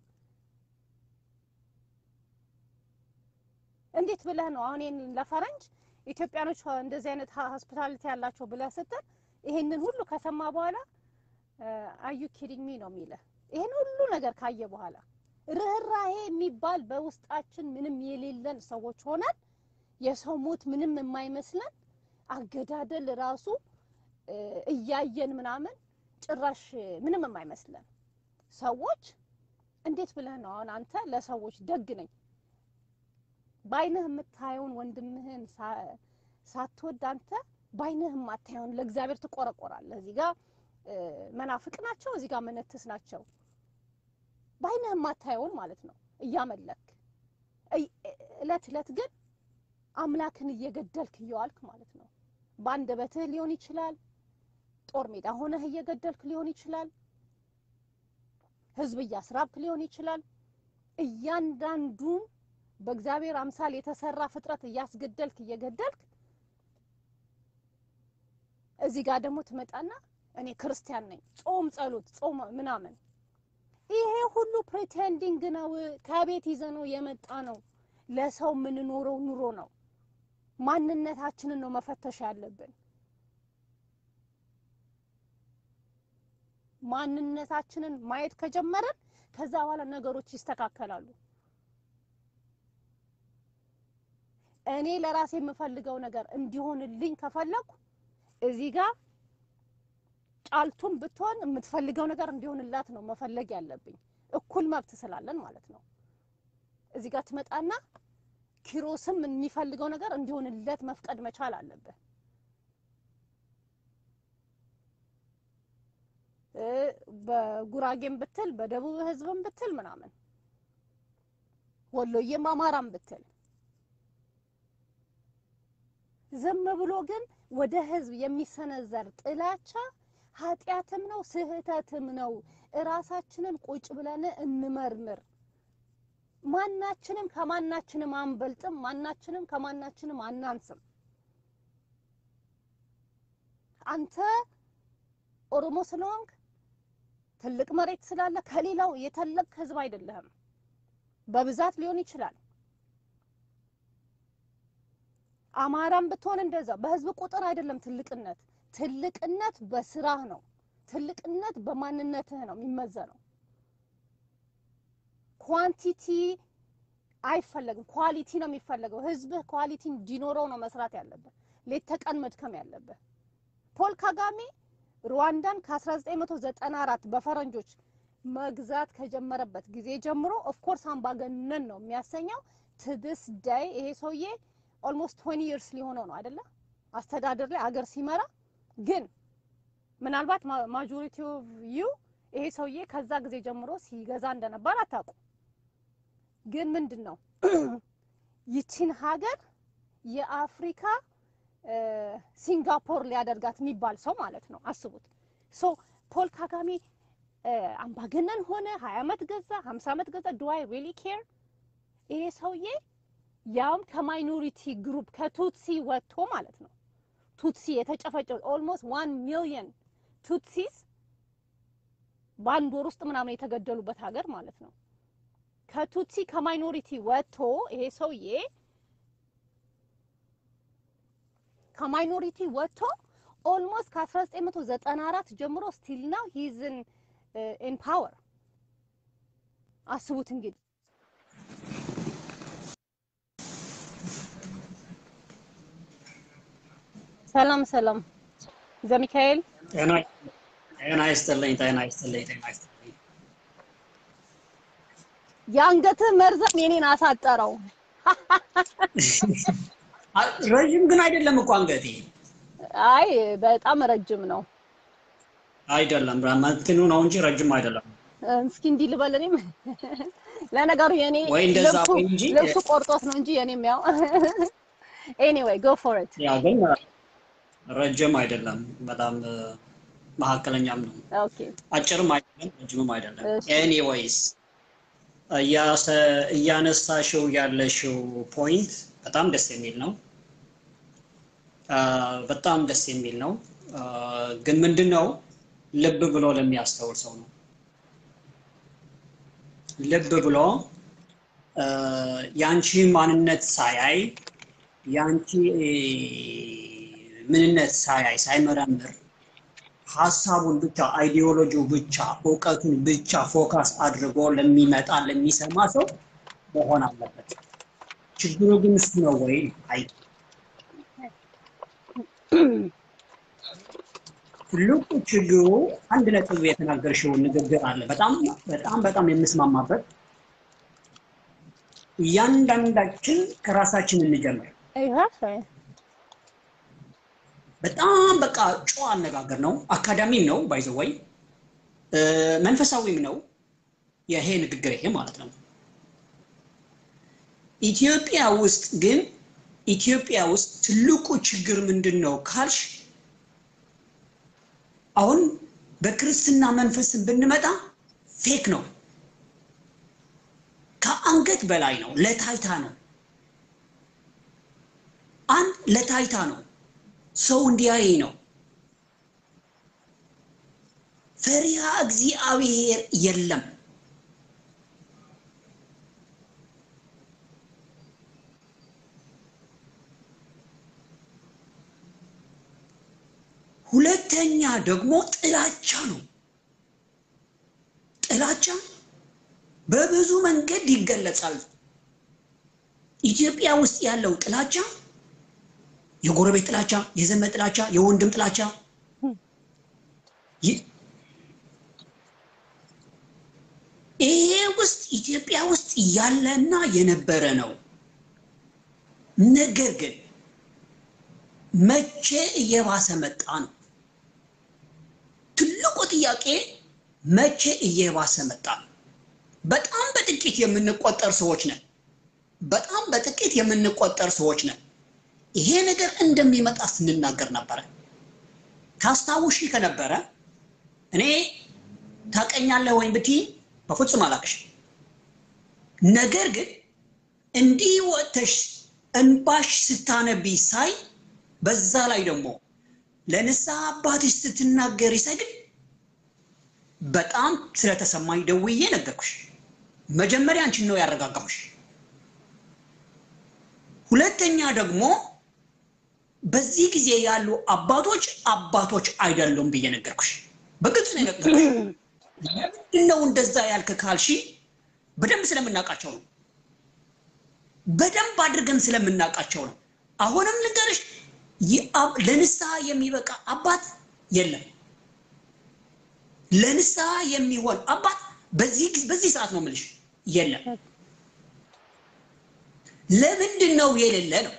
እንዴት ብለህ ነው አሁን ይሄንን ለፈረንጅ ኢትዮጵያኖች እንደዚህ አይነት ሆስፒታሊቲ ያላቸው ብለህ ስትል ይሄንን ሁሉ ከሰማ በኋላ አዩ ኪዲንግ ሚ ነው የሚልህ። ይሄን ሁሉ ነገር ካየ በኋላ ርህራሄ የሚባል በውስጣችን ምንም የሌለን ሰዎች ሆነን የሰው ሞት ምንም የማይመስለን አገዳደል ራሱ እያየን ምናምን ጭራሽ ምንም የማይመስለን ሰዎች እንዴት ብለህ ነው አሁን አንተ ለሰዎች ደግ ነኝ ባይንህ የምታየውን ወንድምህን ሳትወድ አንተ ባይንህ የማታየውን ለእግዚአብሔር ትቆረቆራለህ። እዚህ ጋር መናፍቅ ናቸው፣ እዚህ ጋር መነትስ ናቸው። ባይንህ የማታየውን ማለት ነው እያመለክ እለት እለት ግን አምላክን እየገደልክ እየዋልክ ማለት ነው። በአንደበትህ ሊሆን ይችላል፣ ጦር ሜዳ ሆነህ እየገደልክ ሊሆን ይችላል፣ ህዝብ እያስራብክ ሊሆን ይችላል። እያንዳንዱን በእግዚአብሔር አምሳል የተሰራ ፍጥረት እያስገደልክ እየገደልክ እዚህ ጋር ደግሞ ትመጣና እኔ ክርስቲያን ነኝ፣ ጾም ጸሎት፣ ጾም ምናምን ይሄ ሁሉ ፕሪቴንዲንግ ነው። ከቤት ይዘ ነው የመጣ ነው። ለሰው የምንኖረው ኑሮ ነው። ማንነታችንን ነው መፈተሽ ያለብን። ማንነታችንን ማየት ከጀመረን ከዛ በኋላ ነገሮች ይስተካከላሉ። እኔ ለራሴ የምፈልገው ነገር እንዲሆንልኝ ከፈለኩ እዚህ ጋር ጫልቱም ብትሆን የምትፈልገው ነገር እንዲሆንላት ነው መፈለግ ያለብኝ። እኩል መብት ስላለን ማለት ነው። እዚህ ጋር ትመጣና ኪሮስም የሚፈልገው ነገር እንዲሆንለት መፍቀድ መቻል አለብህ። እ በጉራጌም ብትል በደቡብ ህዝብም ብትል ምናምን ወሎዬም አማራም ብትል ዝም ብሎ ግን ወደ ህዝብ የሚሰነዘር ጥላቻ ኃጢአትም ነው ስህተትም ነው። እራሳችንን ቁጭ ብለን እንመርምር። ማናችንም ከማናችንም አንበልጥም፣ ማናችንም ከማናችንም አናንስም። አንተ ኦሮሞ ስለሆንክ ትልቅ መሬት ስላለ ከሌላው የተለቅ ህዝብ አይደለህም። በብዛት ሊሆን ይችላል። አማራም ብትሆን እንደዛ በህዝብ ቁጥር አይደለም ትልቅነት። ትልቅነት በስራህ ነው። ትልቅነት በማንነትህ ነው የሚመዘነው። ኳንቲቲ አይፈለግም፣ ኳሊቲ ነው የሚፈለገው። ህዝብህ ኳሊቲ እንዲኖረው ነው መስራት ያለብህ፣ ሌት ተቀን መድከም ያለብህ። ፖል ካጋሜ ሩዋንዳን ከ1994 በፈረንጆች መግዛት ከጀመረበት ጊዜ ጀምሮ ኦፍኮርስ አምባገነን ነው የሚያሰኘው። ትድስ ዳይ ይሄ ሰውዬ ኦልሞስት 20 ይርስ ሊሆነው ነው አይደለ? አስተዳደር ላይ አገር ሲመራ ግን ምናልባት ማጆሪቲ ኦፍ ዩ ይሄ ሰውዬ ከዛ ጊዜ ጀምሮ ሲገዛ እንደነበር አታውቁ። ግን ምንድን ነው ይቺን ሀገር የአፍሪካ ሲንጋፖር ሊያደርጋት የሚባል ሰው ማለት ነው። አስቡት። ሶ ፖል ካጋሜ አምባገነን ሆነ፣ ሀያ አመት ገዛ፣ ሀምሳ አመት ገዛ፣ ዱ አይ ሪሊ ኬር? ይሄ ሰውዬ ያውም ከማይኖሪቲ ግሩፕ ከቱትሲ ወጥቶ ማለት ነው። ቱትሲ የተጨፈጨው ኦልሞስት ዋን ሚሊየን ቱትሲስ በአንድ ወር ውስጥ ምናምን የተገደሉበት ሀገር ማለት ነው። ከቱትሲ ከማይኖሪቲ ወጥቶ ይሄ ሰውዬ ከማይኖሪቲ ወጥቶ ኦልሞስት ከ1994 ጀምሮ ስቲል ናው ሂዝን ኢን ፓወር። አስቡት እንግዲህ ሰላም ሰላም፣ ዘሚካኤል ጤና ይስጥልኝ። ጤና ይስጥልኝ። ጤና ይስጥልኝ። የአንገትህ መርዘም የኔን አሳጠረው። ረዥም ግን አይደለም እኮ አንገቴ። አይ በጣም ረጅም ነው። አይደለም እንትኑ ነው እንጂ ረጅም አይደለም። እስኪ እንዲህ ልበል እኔም ለነገሩ የኔ ወይ እንደዛ ልብሱ ወይ እንጂ ልብሱ ቆርጦት ነው እንጂ የኔም ያው ኤኒዌይ ጎ ፎር ኢት ያ ግን ረጅም አይደለም፣ በጣም መካከለኛም ነው። ኦኬ አጭርም አይደለም፣ ረጅምም አይደለም። እሺ። ኤኒዌይስ እያነሳሽው ያለሽው ፖይንት በጣም ደስ የሚል ነው። አ፣ በጣም ደስ የሚል ነው። አ፣ ግን ምንድን ነው ልብ ብሎ ለሚያስተውል ሰው ነው። ልብ ብሎ አ፣ የአንቺ ማንነት ሳያይ የአንቺ ምንነት ሳያይ ሳይመረምር ሀሳቡን ብቻ አይዲዮሎጂው ብቻ እውቀቱን ብቻ ፎከስ አድርጎ ለሚመጣ ለሚሰማ ሰው መሆን አለበት። ችግሩ ግን እሱ ነው ወይ? አይ ትልቁ ችግሩ አንድ ነጥብ የተናገርሽውን ንግግር አለ። በጣም በጣም በጣም የምስማማበት እያንዳንዳችን ከራሳችን እንጀምር። በጣም በቃ ጨዋ አነጋገር ነው። አካዳሚም ነው ባይዘወይ መንፈሳዊም ነው። ይሄ ንግግር ይሄ ማለት ነው። ኢትዮጵያ ውስጥ ግን ኢትዮጵያ ውስጥ ትልቁ ችግር ምንድን ነው ካልሽ አሁን በክርስትና መንፈስን ብንመጣ ፌክ ነው። ከአንገት በላይ ነው። ለታይታ ነው። አንድ ለታይታ ነው። ሰው እንዲያይ ነው። ፈሪሃ እግዚአብሔር የለም። ደግሞ ጥላቻ ነው። ጥላቻ በብዙ መንገድ ይገለጻል። ኢትዮጵያ ውስጥ ያለው ጥላቻ የጎረቤት ጥላቻ፣ የዘመድ ጥላቻ፣ የወንድም ጥላቻ ይ- ይሄ ውስጥ ኢትዮጵያ ውስጥ ያለና የነበረ ነው። ነገር ግን መቼ እየባሰ መጣ ነው ትልቁ ጥያቄ። መቼ እየባሰ መጣ ነው? በጣም በጥቂት የምንቆጠር ሰዎች ነን። በጣም በጥቂት የምንቆጠር ሰዎች ነን። ይሄ ነገር እንደሚመጣ ስንናገር ነበረ። ታስታውሺ ከነበረ እኔ ታቀኛለህ ወይም ብትይ በፍጹም አላቅሽ። ነገር ግን እንዲህ ወጥተሽ እንባሽ ስታነቢ ሳይ በዛ ላይ ደግሞ ለንስሐ አባትሽ ስትናገሪ ሳይ ግን በጣም ስለተሰማኝ ደውዬ ነገርኩሽ። መጀመሪያ አንቺን ነው ያረጋጋሁሽ። ሁለተኛ ደግሞ በዚህ ጊዜ ያሉ አባቶች አባቶች አይደሉም ብዬ ነገርኩሽ። በግልጽ ነው የነገርኩሽ። ለምንድን ነው እንደዛ ያልክ ካልሺ በደንብ ስለምናውቃቸው ነው። በደንብ አድርገን ስለምናውቃቸው ነው። አሁንም ልንገርሽ፣ የአብ- ለንስሐ የሚበቃ አባት የለም። ለንስሐ የሚሆን አባት በዚህ ጊዜ- በዚህ ሰዓት ነው የምልሽ የለም። ለምንድን ነው የሌለ ነው?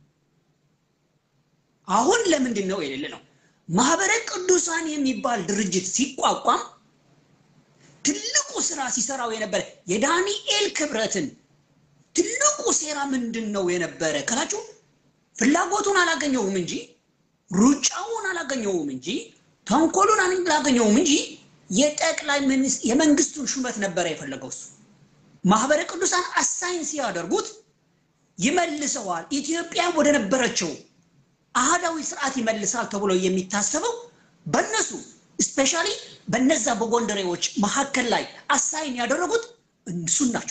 አሁን ለምንድን ነው የሌለ ነው? ማህበረ ቅዱሳን የሚባል ድርጅት ሲቋቋም ትልቁ ስራ ሲሰራው የነበረ የዳንኤል ክብረትን ትልቁ ሴራ ምንድን ነው የነበረ ካላችሁ ፍላጎቱን አላገኘውም እንጂ ሩጫውን አላገኘውም እንጂ ተንኮሉን አላገኘውም እንጂ የጠቅላይ ሚኒስ- የመንግስቱን ሹመት ነበረ የፈለገው እሱ። ማህበረ ቅዱሳን አሳይን ሲያደርጉት ይመልሰዋል፣ ኢትዮጵያ ወደ ነበረችው አህዳዊ ስርዓት ይመልሳል ተብሎ የሚታሰበው በእነሱ ስፔሻሊ በነዛ በጎንደሬዎች መካከል ላይ አሳይን ያደረጉት እሱን ናቸው።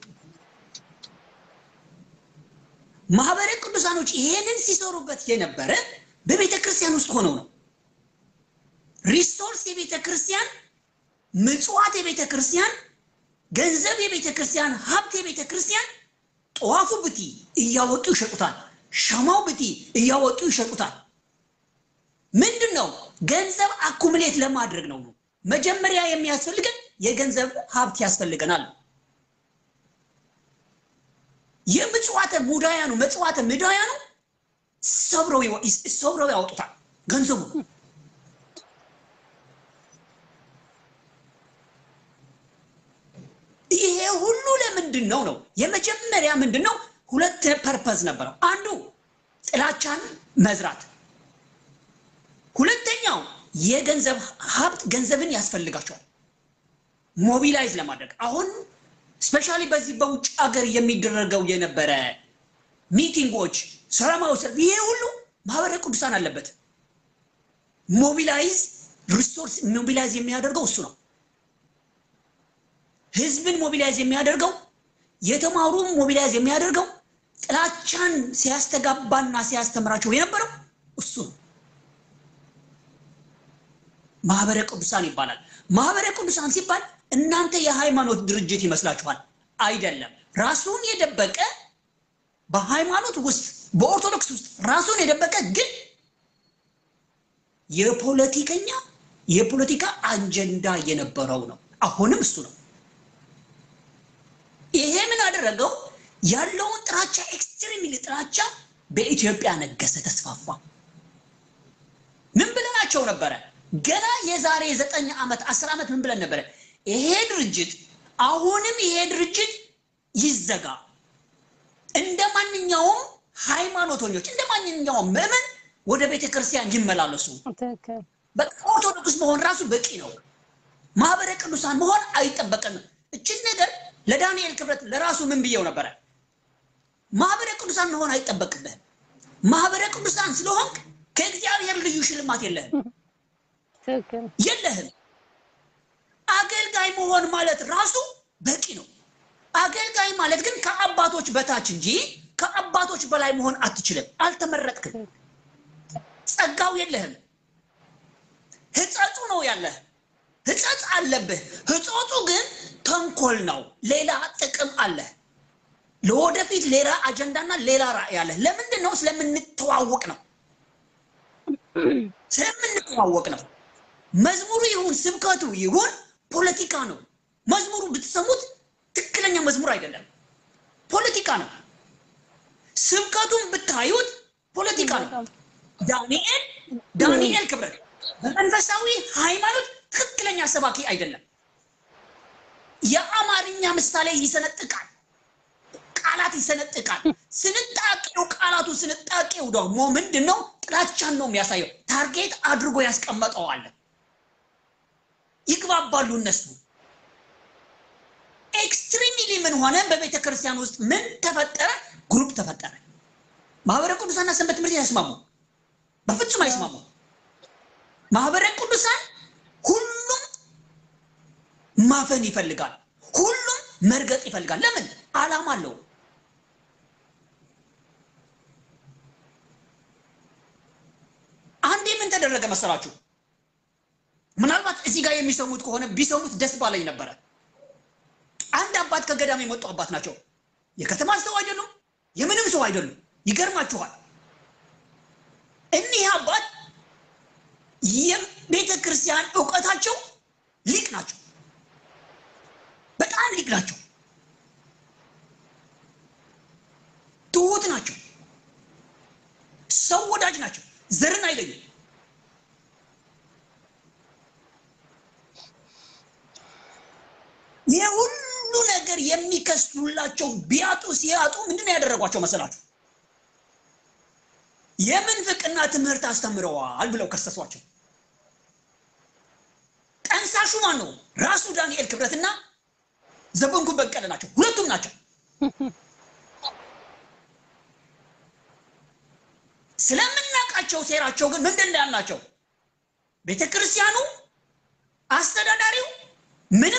ማህበረ ቅዱሳኖች ይሄንን ሲሰሩበት የነበረ በቤተ ክርስቲያን ውስጥ ሆነው ነው። ሪሶርስ የቤተ ክርስቲያን፣ ምጽዋት የቤተ ክርስቲያን፣ ገንዘብ የቤተ ክርስቲያን፣ ሀብት የቤተ ክርስቲያን ጠዋፉ ብቲ እያወጡ ይሸጡታል። ሻማው ብቲ እያወጡ ይሸጡታል። ምንድን ነው ገንዘብ አኩሙሌት ለማድረግ ነው። መጀመሪያ የሚያስፈልገን የገንዘብ ሀብት ያስፈልገናል። የምጽዋተ ሙዳያኑ መጽዋተ ምዳያኑ ሰብረው ይወ- ሰብረው ያወጡታል ገንዘቡ ይሄ ሁሉ ለምንድን ነው ነው? የመጀመሪያ ምንድን ነው? ሁለት ፐርፐዝ ነበረው። አንዱ ጥላቻን መዝራት፣ ሁለተኛው የገንዘብ ሀብት ገንዘብን ያስፈልጋቸዋል ሞቢላይዝ ለማድረግ አሁን ስፔሻሊ በዚህ በውጭ ሀገር የሚደረገው የነበረ ሚቲንጎች፣ ሰላማዊ ሰልፍ፣ ይሄ ሁሉ ማህበረ ቅዱሳን አለበት። ሞቢላይዝ ሪሶርስ ሞቢላይዝ የሚያደርገው እሱ ነው። ህዝብን ሞቢላይዝ የሚያደርገው የተማሩም ሞቢላይዝ የሚያደርገው ጥላቻን ሲያስተጋባና ሲያስተምራቸው የነበረው እሱ ነው። ማህበረ ቅዱሳን ይባላል። ማህበረ ቅዱሳን ሲባል እናንተ የሃይማኖት ድርጅት ይመስላችኋል? አይደለም። ራሱን የደበቀ በሃይማኖት ውስጥ በኦርቶዶክስ ውስጥ ራሱን የደበቀ ግን የፖለቲከኛ የፖለቲካ አጀንዳ የነበረው ነው። አሁንም እሱ ነው። ይሄ ምን አደረገው? ያለውን ጥላቻ ኤክስትሪምሊ ጥላቻ በኢትዮጵያ ነገሰ፣ ተስፋፋ። ምን ብለናቸው ነበረ? ገና የዛሬ ዘጠኝ ዓመት አስር ዓመት ምን ብለን ነበረ? ይሄ ድርጅት አሁንም ይሄ ድርጅት ይዘጋ፣ እንደ ማንኛውም ሃይማኖተኞች እንደ ማንኛውም ምዕመን ወደ ቤተ ክርስቲያን ይመላለሱ። ትክክል። በቃ ኦርቶዶክስ መሆን ራሱ በቂ ነው። ማህበረ ቅዱሳን መሆን አይጠበቅም። እችን ነገር ለዳንኤል ክብረት ለራሱ ምን ብየው ነበረ? ማህበረ ቅዱሳን መሆን አይጠበቅብህም። ማህበረ ቅዱሳን ስለሆንክ ከእግዚአብሔር ልዩ ሽልማት የለህም ትክክል። የለህም። አገልጋይ መሆን ማለት ራሱ በቂ ነው። አገልጋይ ማለት ግን ከአባቶች በታች እንጂ ከአባቶች በላይ መሆን አትችልም። አልተመረጥክም። ጸጋው የለህም። ትጸልያለህ፣ ህጸጽ አለብህ። ህጾቱ ግን ተንኮል ነው፣ ሌላ ጥቅም አለ። ለወደፊት ሌላ አጀንዳና ሌላ ራዕይ አለ። ለምንድን ነው? ስለምንተዋወቅ ነው። ስለምንተዋወቅ ነው። መዝሙሩ ይሁን ስብከቱ ይሁን ፖለቲካ ነው። መዝሙሩ ብትሰሙት ትክክለኛ መዝሙር አይደለም፣ ፖለቲካ ነው። ስብከቱን ብታዩት ፖለቲካ ነው። ዳንኤል ዳንኤል ክብረት በመንፈሳዊ ሃይማኖት ትክክለኛ ሰባኪ አይደለም። የአማርኛ ምሳሌ ይሰነጥቃል፣ ቃላት ይሰነጥቃል። ስንጣቄው ቃላቱ ስንጣቄው ደግሞ ምንድን ነው? ጥላቻን ነው የሚያሳየው። ታርጌት አድርጎ ያስቀመጠዋል። ይግባባሉ እነሱ። ኤክስትሪምሊ ምን ሆነ? በቤተ ክርስቲያን ውስጥ ምን ተፈጠረ? ግሩፕ ተፈጠረ። ማህበረ ቅዱሳንና ሰንበት ትምህርት አይስማሙ፣ በፍጹም አይስማሙ። ማህበረ ቅዱሳን ሁሉም ማፈን ይፈልጋል፣ ሁሉም መርገጥ ይፈልጋል። ለምን? ዓላማ አለው። አንዴ ምን ተደረገ መሰላችሁ? ምናልባት እዚህ ጋር የሚሰሙት ከሆነ ቢሰሙት ደስ ባለኝ ነበረ። አንድ አባት ከገዳም የመጡ አባት ናቸው። የከተማ ሰው አይደሉም፣ የምንም ሰው አይደሉም። ይገርማችኋል። እኒህ አባት የቤተ ክርስቲያን እውቀታቸው ሊቅ ናቸው፣ በጣም ሊቅ ናቸው። ትሁት ናቸው፣ ሰው ወዳጅ ናቸው፣ ዘርን አይለዩም። ይህ ሁሉ ነገር የሚከስቱላቸው ቢያጡ ሲያጡ ምንድን ነው ያደረጓቸው መሰላችሁ? የምንፍቅና ትምህርት አስተምረዋል ብለው ከሰሷቸው። ጠንሳሹ ማን ነው? ራሱ ዳንኤል ክብረትና ዘበንኩ በቀለ ናቸው። ሁለቱም ናቸው። ስለምናውቃቸው ሴራቸው ግን ምንድን ነው ያልናቸው? ቤተ ክርስቲያኑ አስተዳዳሪው ምንም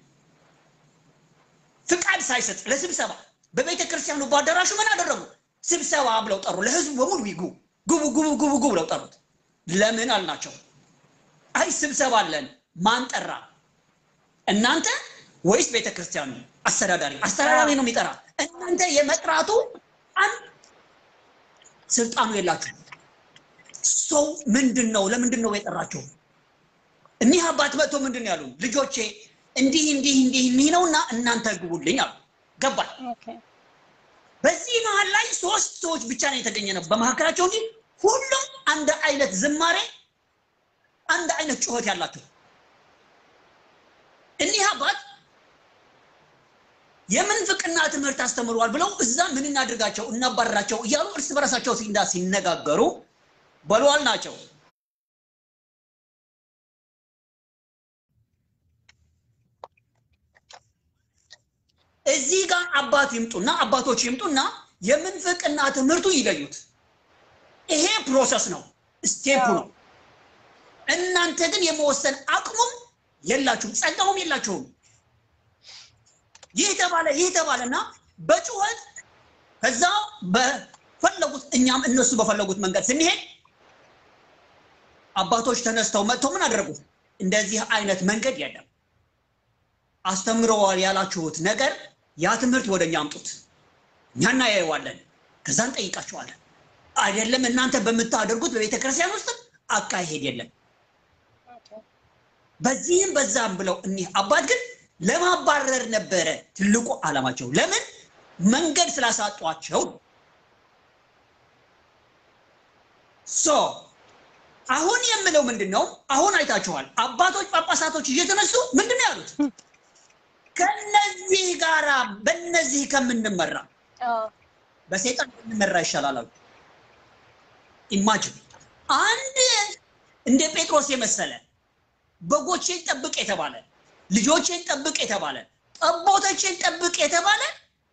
ፍቃድ ሳይሰጥ ለስብሰባ በቤተ ክርስቲያኑ በአዳራሹ ምን አደረጉ? ስብሰባ ብለው ጠሩ። ለህዝቡ በሙሉ ይጉ ግቡ ግቡ ግቡ ግቡ ብለው ጠሩት። ለምን አልናቸው? አይ ስብሰባ አለን። ማን ጠራ? እናንተ ወይስ ቤተ ክርስቲያኑ? አስተዳዳሪ አስተዳዳሪ ነው የሚጠራ። እናንተ የመጥራቱ አንድ ስልጣኑ የላችሁ። ሰው ምንድን ነው? ለምንድን ነው የጠራቸው? እኒህ አባት መጥቶ ምንድን ነው ያሉን? ልጆቼ እንዲህ እንዲህ እንዲህ እንዲህ ነውና እናንተ ግቡልኝ አሉ። ገባል። ኦኬ በዚህ መሀል ላይ ሶስት ሰዎች ብቻ ነው የተገኘ ነው በመካከላቸው እንጂ ሁሉም አንድ አይነት ዝማሬ፣ አንድ አይነት ጩኸት ያላቸው እኒህ አባት የምንፍቅና ትምህርት አስተምረዋል ብለው እዛ ምን እናድርጋቸው እናባረራቸው እያሉ እርስ በራሳቸው ሲንዳ ሲነጋገሩ በሏል ናቸው። እዚህ ጋር አባት ይምጡና አባቶች ይምጡና የምንፍቅና ትምህርቱ ይለዩት። ይሄ ፕሮሰስ ነው፣ ስቴፑ ነው። እናንተ ግን የመወሰን አቅሙም የላችሁም፣ ጸጋውም የላችሁም። ይህ ተባለ ይህ ተባለና በጩኸት ከዛ በፈለጉት እኛም እነሱ በፈለጉት መንገድ ስንሄድ አባቶች ተነስተው መጥተው ምን አደረጉ? እንደዚህ አይነት መንገድ የለም አስተምረዋል ያላችሁት ነገር ያ ትምህርት ወደ እኛ አምጡት፣ እኛ እናያየዋለን፣ ከዛ እንጠይቃችኋለን። አይደለም እናንተ በምታደርጉት በቤተ ክርስቲያን ውስጥ አካሄድ የለም። በዚህም በዛም ብለው እኒህ አባት ግን ለማባረር ነበረ ትልቁ ዓላማቸው። ለምን? መንገድ ስላሳጧቸው። ሶ አሁን የምለው ምንድን ነው? አሁን አይታችኋል። አባቶች ጳጳሳቶች እየተነሱ ምንድን ነው ያሉት? ከነዚህ ጋራ በነዚህ ከምንመራ በሰይጣን ብንመራ ይሻላል አሉ። ኢማጅን አንድ እንደ ጴጥሮስ የመሰለ በጎቼን ጠብቅ የተባለ ልጆቼን ጠብቅ የተባለ ጠቦቶቼን ጠብቅ የተባለ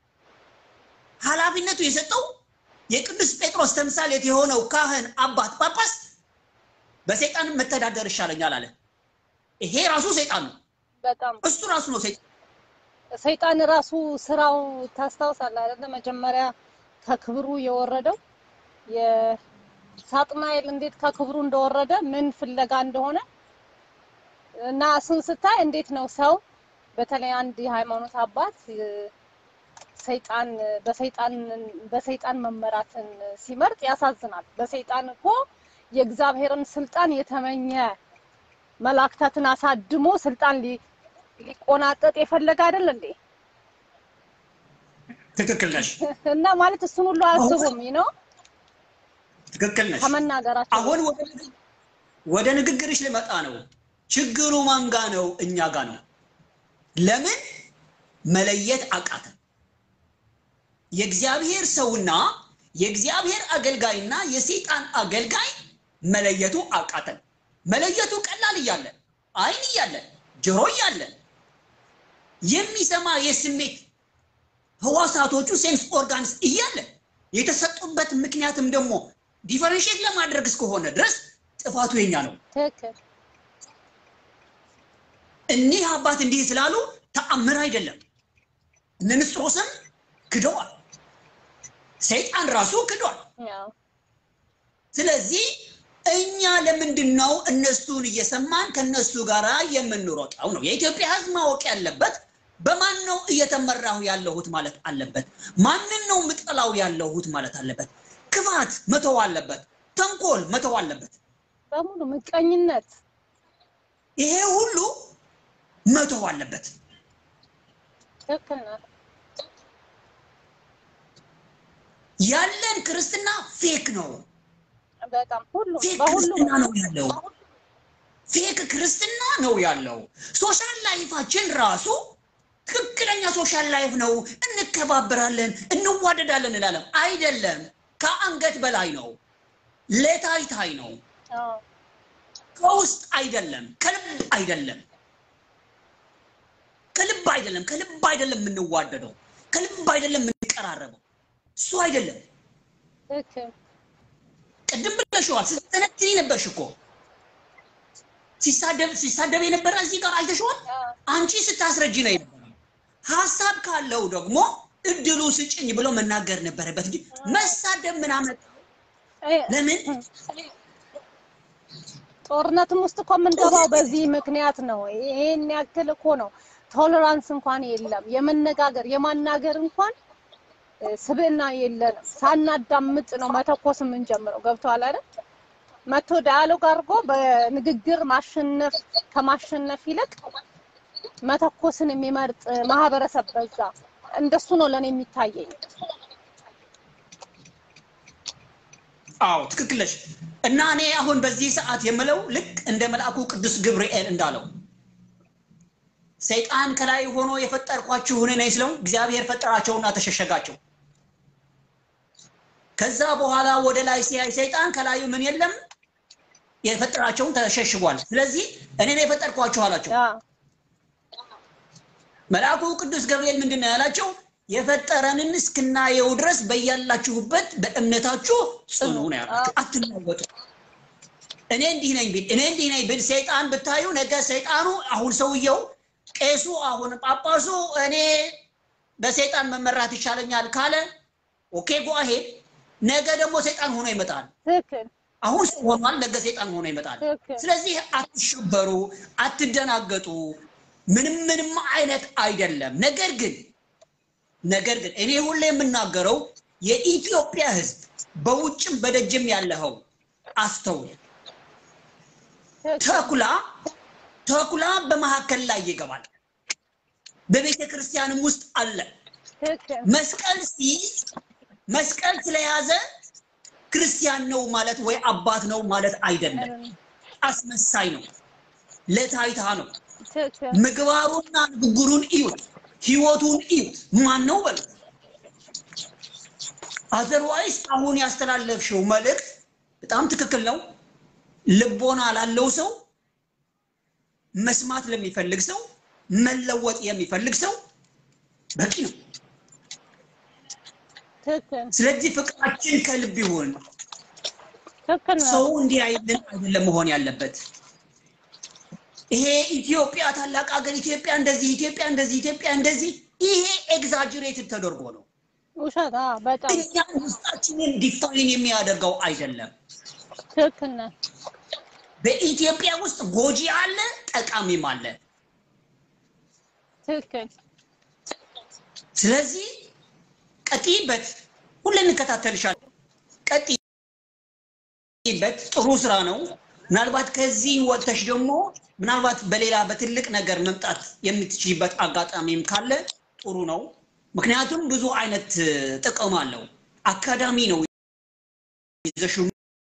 ኃላፊነቱ የሰጠው የቅዱስ ጴጥሮስ ተምሳሌት የሆነው ካህን አባት ጳጳስ በሰይጣን መተዳደር ይሻለኛል አለ። ይሄ ራሱ ሰይጣን ነው። በጣም እሱ ራሱ ነው ሰይጣን። ሰይጣን ራሱ ስራው ታስታውሳለህ አይደለ? መጀመሪያ ከክብሩ የወረደው የሳጥናኤል እንዴት ከክብሩ እንደወረደ ምን ፍለጋ እንደሆነ እና እሱን ስታይ እንዴት ነው ሰው በተለይ አንድ የሃይማኖት አባት እ፣ ሰይጣን በሰይጣን በሰይጣን መመራትን ሲመርጥ ያሳዝናል። በሰይጣን እኮ የእግዚአብሔርን ስልጣን የተመኘ መላእክታትን አሳድሞ ስልጣን ሊ- ሊቆናጠጥ የፈለገ አይደል እንዴ? ትክክል ነሽ፣ እና ማለት እሱን ሁሉ አያስቡም ነው ትክክል ነሽ። ከመናገራቸው አሁን ወደ ንግግ- ወደ ንግግርሽ ልመጣ ነው። ችግሩ ማን ጋ ነው? እኛ ጋ ነው። ለምን መለየት አቃተን? የእግዚአብሔር ሰውና የእግዚአብሔር አገልጋይና የሰይጣን አገልጋይ መለየቱ አቃተን። መለየቱ ቀላል እያለን አይን እያለን ጆሮ እያለን የሚሰማ የስሜት ህዋሳቶቹ ሴንስ ኦርጋንስ እያለን የተሰጡበት ምክንያትም ደግሞ ዲፈረንሽት ለማድረግ እስከሆነ ድረስ ጥፋቱ የኛ ነው። ትክክል እኒህ አባት እንዲህ ስላሉ ተአምር አይደለም። እነ ንስጥሮስም ክደዋል። ሰይጣን ራሱ ክዷል። ያው ስለዚህ እኛ ለምንድን ነው እነሱን እየሰማን ከነሱ ጋር የምንሮጠው? ነው የኢትዮጵያ ሕዝብ ማወቅ ያለበት በማን ነው እየተመራሁ ያለሁት ማለት አለበት። ማንን ነው ምጠላው ያለሁት ማለት አለበት። ክፋት መተው አለበት። ተንኮል መተው አለበት። በሙሉ ምቀኝነት ይሄ ሁሉ መተው አለበት። ትክክል ናት። ያለን ክርስትና ፌክ ነው። በጣም ሁሉም ፌክ በሁሉም ክርስትና ነው ያለው። ፌክ ክርስትና ነው ያለው። ሶሻል ላይፋችን ራሱ ትክክለኛ ሶሻል ላይፍ ነው። እንከባበራለን፣ እንዋደዳለን እንላለን። አይደለም። ከአንገት በላይ ነው። ለታይታይ ነው። አዎ ከውስጥ አይደለም። ከልብ አይደለም። ከልብ አይደለም። ከልብ አይደለም የምንዋደደው። ከልብ አይደለም የምንቀራረበው። እሱ አይደለም። ትክክል ቅድም ብለሽዋል። ስትነትኒ ነበርሽ እኮ ሲሳደብ ሲሳደብ የነበረ እዚህ ጋር አይተሽዋል። አዎ አንቺ ስታስረጂ ነው የነበረው። ሀሳብ ካለው ደግሞ እድሉ ስጭኝ ብሎ መናገር ነበረበት እንጂ መሳደብ ምን አመጣ? እ- ለምን ጦርነትም ውስጥ እኮ የምንገባው በዚህ ምክንያት ነው። ይሄን ያክል እኮ ነው። ቶለራንስ እንኳን የለም። የመነጋገር የማናገር እንኳን እ፣ ስብዕና የለንም። ሳናዳምጥ ነው መተኮስ የምንጀምረው። ገብቶሃል አይደል? መቶ ዳያሎግ አድርጎ በንግግር ማሸነፍ ከማሸነፍ ይልቅ መተኮስን የሚመርጥ ማህበረሰብ በዛ። እንደሱ ነው ለኔ የሚታየኝ። አዎ ትክክል ነሽ። እና እኔ አሁን በዚህ ሰዓት የምለው ልክ እንደ መልአኩ ቅዱስ ገብርኤል እንዳለው ሰይጣን ከላይ ሆኖ የፈጠርኳችሁ እኔ ነኝ ስለው እግዚአብሔር ፈጠራቸውና ተሸሸጋቸው። ከዛ በኋላ ወደ ላይ ሲያይ ሰይጣን ከላዩ ምን የለም የፈጠራቸውን ተሸሽጓል። ስለዚህ እኔ ነው የፈጠርኳችሁ አላቸው። ያ መልአኩ ቅዱስ ገብርኤል ምንድን ነው ያላቸው? የፈጠረንን እስክናየው ድረስ በያላችሁበት በእምነታችሁ ጽኑ ነው ያላቸው። አትናወጡ። እኔ እንዲህ ነኝ ቢል እኔ እንዲህ ነኝ ቢል ሰይጣን ብታዩ ነገ ሰይጣኑ አሁን ሰውየው ቄሱ አሁን ጳጳሱ እኔ በሰይጣን መመራት ይቻለኛል ካለ ኦኬ ጎ አሄድ። ነገ ደግሞ ሰይጣን ሆኖ ይመጣል። ትክክል አሁን ሰው ሆኗል፣ ነገ ሰይጣን ሆኖ ይመጣል። ትክክል ስለዚህ አትሸበሩ፣ አትደናገጡ። ምንም ምንም አይነት አይደለም። ነገር ግን ነገር ግን እኔ ሁሌ የምናገረው የኢትዮጵያ ሕዝብ በውጭም በደጅም ያለኸው አስተውል። ትክክል ተኩላ ተኩላ በመካከል ላይ ይገባል። በቤተ ክርስቲያንም ውስጥ አለ። ትክክል መስቀል ሲይዝ መስቀል ስለያዘ ክርስቲያን ነው ማለት ወይ አባት ነው ማለት አይደለም። አስመሳይ ነው፣ ለታይታ ነው። ትክክል ምግባሩና ንግግሩን እዩት፣ ህይወቱን እዩት። ማን ነው በሉ። አዘርዋይስ አሁን ያስተላለፍሽው መልእክት በጣም ትክክል ነው። ልቦና ላለው ሰው፣ መስማት ለሚፈልግ ሰው፣ መለወጥ የሚፈልግ ሰው በቂ ነው። ትክክል ስለዚህ ፍቅራችን ከልብ ይሁን። ትክክል ነው። ሰው እንዲህ አይልን አይደለም መሆን ያለበት። ይሄ ኢትዮጵያ ታላቅ ሀገር፣ ኢትዮጵያ እንደዚህ፣ ኢትዮጵያ እንደዚህ፣ ኢትዮጵያ እንደዚህ፣ ይሄ ኤግዛጅሬትድ ተደርጎ ነው። ውሸት አዎ፣ በጣም እኛን ውስጣችንን ዲፋይን የሚያደርገው አይደለም። ትክክል ነህ። በኢትዮጵያ ውስጥ ጎጂ አለ፣ ጠቃሚም አለ። ትክክል። ስለዚህ ቀጥይበት፣ ሁሌ እንከታተልሻለን። ቀጥይበት፣ ጥሩ ስራ ነው። ምናልባት ከዚህ ወጥተሽ ደግሞ ምናልባት በሌላ በትልቅ ነገር መምጣት የምትችይበት አጋጣሚም ካለ ጥሩ ነው። ምክንያቱም ብዙ አይነት ጥቅም አለው። አካዳሚ ነው ይዘሽው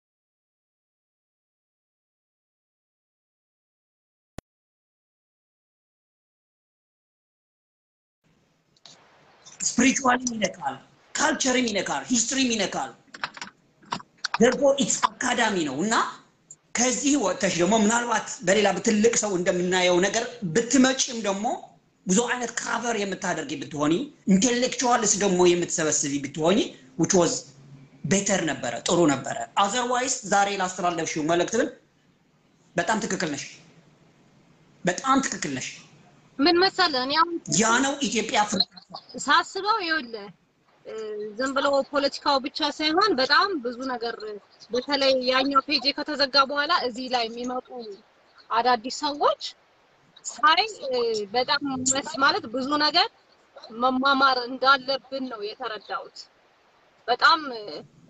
ስፒሪቹዋልም ይነካል፣ ካልቸርም ይነካል፣ ሂስትሪም ይነካል። ደርጎ ኢትስ አካዳሚ ነው እና ከዚህ ወጥተሽ ደግሞ ምናልባት በሌላ በትልቅ ሰው እንደምናየው ነገር ብትመጪም ደግሞ ብዙ አይነት ካቨር የምታደርጊ ብትሆኒ ኢንቴሌክቹዋልስ ደግሞ የምትሰበስቢ ብትሆኒ which was ቤተር ነበረ፣ ጥሩ ነበረ። አዘርዋይስ ዛሬ ላስተላለፍሽው መልእክት ግን በጣም ትክክል ነሽ፣ በጣም ትክክል ነሽ። ምን መሰለህ እኔ አሁን ያ ነው ኢትዮጵያ ፍር ሳስበው ይኸውልህ እ፣ ዝም ብሎ ፖለቲካው ብቻ ሳይሆን በጣም ብዙ ነገር በተለይ ያኛው ፔጅ ከተዘጋ በኋላ እዚህ ላይ የሚመጡ አዳዲስ ሰዎች ሳይ እ፣ በጣም መስ ማለት ብዙ ነገር መማማር እንዳለብን ነው የተረዳሁት። በጣም እ፣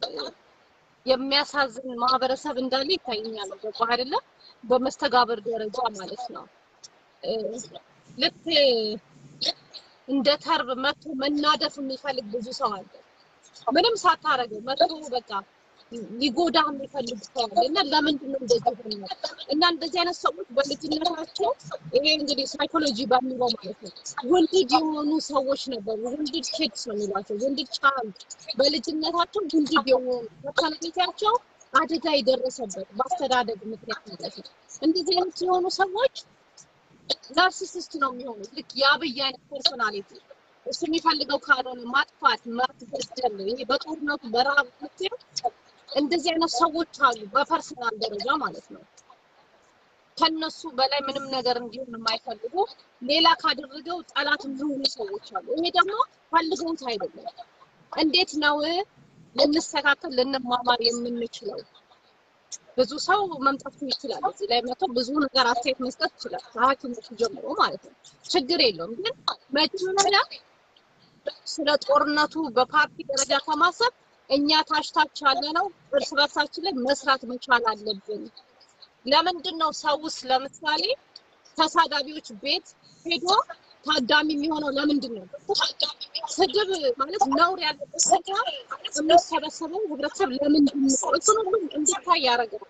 የሚያሳዝን ማህበረሰብ እንዳለ ይታየኛል። ገባህ አይደለ? በመስተጋብር ደረጃ ማለት ነው። እ፣ ልክ እንደ ተርብ መቶ መናደፍ የሚፈልግ ብዙ ሰው አለ። ምንም ሳታረገው መቶ በቃ ሊጎዳ የሚፈልግ ሰው አለ እና ለምንድን ነው እንደዚህ ሆነ? እና እንደዚህ አይነት ሰዎች በልጅነታቸው ይሄ እንግዲህ ሳይኮሎጂ በሚለው ማለት ነው ውንድድ የሆኑ ሰዎች ነበሩ። ውንድድ ኪድስ ነው የሚሏቸው፣ ውንድድ ቻይልድ በልጅነታቸው ውንድድ የሆኑ ፐርሰናሊቲያቸው አደጋ የደረሰበት በአስተዳደግ ምክንያት ማለት ነው። እንደዚህ አይነት የሆኑ ሰዎች ናርሲሲስት ነው የሚሆኑት። ልክ የአብይ አይነት ፐርሶናሊቲ እሱ የሚፈልገው ካልሆነ ማጥፋት፣ ማስገደል ነው። ይሄ በጦርነቱ በረሃብ ምክንያት እንደዚህ አይነት ሰዎች አሉ፣ በፐርሰናል ደረጃ ማለት ነው። ከነሱ በላይ ምንም ነገር እንዲሆን የማይፈልጉ ሌላ ካደረገው ጠላት የሚሆኑ ሰዎች አሉ። ይሄ ደግሞ ፈልገውት አይደለም። እንዴት ነው ልንስተካከል ልንማማር የምንችለው? ብዙ ሰው መምጣት ይችላል። እዚህ ላይ መጥቶ ብዙ ነገር አስተያየት መስጠት ይችላል። ከሐኪሞቹ ጀምሮ ማለት ነው። ችግር የለውም። ግን መጀመሪያ ስለ ጦርነቱ በፓርቲ ደረጃ ከማሰብ እኛ ታች ታች ያለ ነው እርስ በርሳችን ላይ መስራት መቻል አለብን። ለምንድን ነው ሰውስ ለምሳሌ ተሳዳቢዎች ቤት ሄዶ ታዳሚ የሚሆነው ለምንድን ነው? ስድብ ማለት ነውር ያለበት ቦታ የሚሰበሰበው ህብረተሰብ ለምንድን ነው? እሱን ሁሉ እንዲታይ ያደርጋል።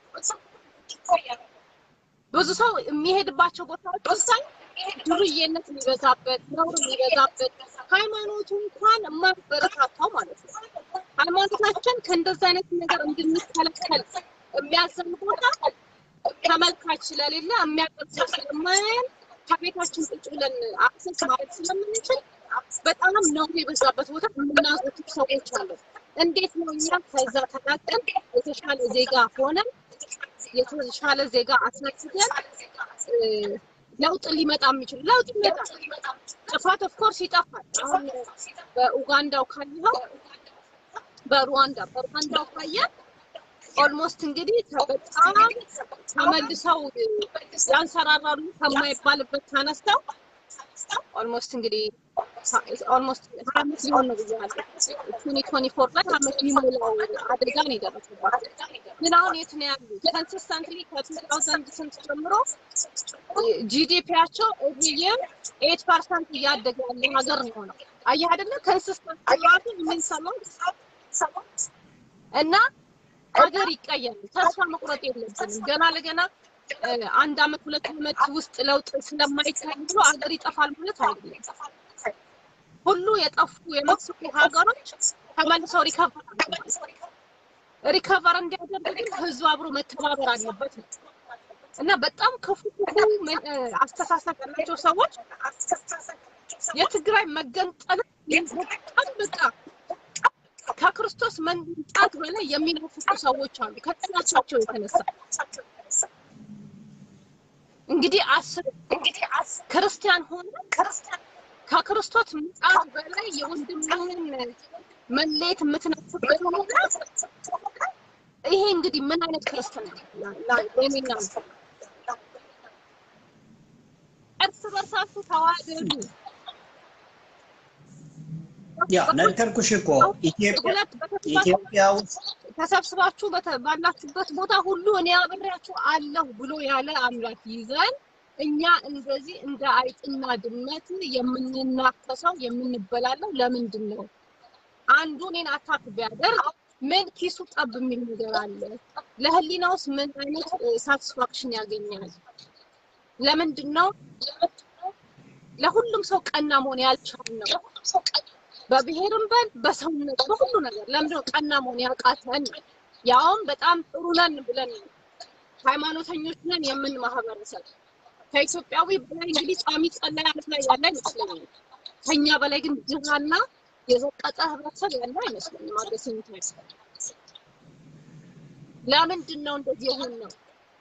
ብዙ ሰው የሚሄድባቸው ቦታዎች ወሳኝ ዱርዬነት የሚበዛበት ነውር የሚበዛበት ሃይማኖቱ እንኳን የማይበረታታው ማለት ነው። ሃይማኖታችን ከእንደዚህ አይነት ነገር እንድንከለከል የሚያዘን ቦታ ተመልካች ስለሌለ የሚያቀርብ ሰው ስለማያየን ከቤታችን ቁጭ ብለን አክሰስ ማድረግ ስለምንችል በጣም ነውር የበዛበት ቦታ የምናዘቱት ሰዎች አሉ። እንዴት ነው እኛ ከዛ ተላቀን የተሻለ ዜጋ ሆነን የተሻለ ዜጋ አስነስተን እ፣ ለውጥ ሊመጣ የሚችል ለውጥ ይመጣል። ጥፋት ኦፍኮርስ ይጠፋል። አሁን በኡጋንዳው ካየኸው በሩዋንዳ በሩዋንዳው ካየህ ኦልሞስት እንግዲህ በጣም ተመልሰው ያንሰራራሉ ከማይባልበት ተነስተው ኦልሞስት እንግዲህ ኦልሞስት ሀያ አመት ሊሆን ነው ብያለሁ። ትዌንቲ ትዌንቲ ፎር ላይ አመት ሊሞላው አደጋ ነው የደረሰባቸው። ግን አሁን የት ነው ያሉት? ኮንሲስተንትሊ ከቱ ታውዘንድ ስንት ጀምሮ ጂዲፒያቸው እዚህም ኤት ፐርሰንት እያደገ ያለ ሀገር ነው ነው አየህ አይደለ? ኮንሲስተንት ራሱ የምንሰማው እና ሀገር ይቀየራል። ተስፋ መቁረጥ የለብንም። ገና ለገና እ፣ አንድ አመት ሁለት አመት ውስጥ ለውጥ ስለማይታይ ብሎ ሀገር ይጠፋል ማለት አይደለም። ሁሉ የጠፉ የመክሰሩ ሀገሮች ተመልሰው ሪከቨር ሪከቨር እንዲያደርግ ግን ህዝቡ አብሮ መተባበር አለበት ነው እና በጣም ክፉ ክፉ መ- እ፣ አስተሳሰብ ያላቸው ሰዎች የትግራይ መገንጠል በጣም በቃ ከክርስቶስ መምጣት በላይ የሚናፍቁ ሰዎች አሉ ከጥላቻቸው የተነሳ እንግዲህ አስብ ክርስቲያን ሆነ ከክርስቶስ ምጽአት በላይ የወንድምህን መለየት የምትናፍቅበት ሁኔታ ይሄ እንግዲህ ምን አይነት ክርስትና ለኔና እርስ በርሳችሁ ተዋደዱ። ያ ነገርኩሽ እኮ ኢትዮጵያ ሁለት በተሰባሰቡ ኢትዮጵያ ውስጥ ተሰብስባችሁ በተ- ባላችሁበት ቦታ ሁሉ እኔ አብሬያችሁ አለሁ ብሎ ያለ አምላክ ይዘን እኛ እንደዚህ እንደ አይጥና ድመት የምንናከሰው የምንበላለው ለምንድን ነው? አንዱ እኔን አታክ ቢያደርግ ምን ኪሱ ጠብ የሚል ነገር አለ? ለህሊናውስ ምን አይነት ሳቲስፋክሽን ያገኛል? ለምንድን ነው ለሁሉም ሰው ቀና መሆን ያልቻልነው? በብሔርም በል በሰውነት በሁሉ ነገር ለምንድን ነው ቀና መሆን ያቃተን? ያውም በጣም ጥሩ ነን ብለን ሃይማኖተኞች ነን የምን ማህበረሰብ ከኢትዮጵያዊ በላይ እንግዲህ ጿሚ ጸላይ ዓለም ላይ ያለ አይመስለኝም። ከኛ በላይ ግን ድሃና የዘቀጠ ህብረተሰብ ያለ አይመስለኝም። አገሲኝት ለምንድን ነው እንደዚህ የሆን ነው?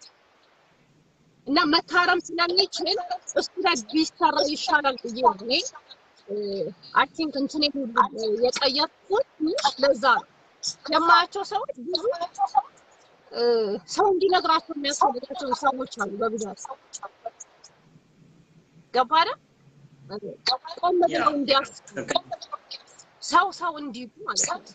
እና መታረም ስለሚችል እሱ ላይ ቢሰራ ይሻላል ብዬ ነው እኔ አይ ቲንክ እንትኔ ሁሉ የቀየርኩት ለዛ ነው። የማያቸው ሰዎች ብዙ እ፣ ሰው እንዲነግራቸው የሚያስፈልጋቸው ሰዎች አሉ በብዛት ገባ አይደል? ቆም ብለው እንዲያስቡ ሰው ሰው እንዲሉ ማለት ነው።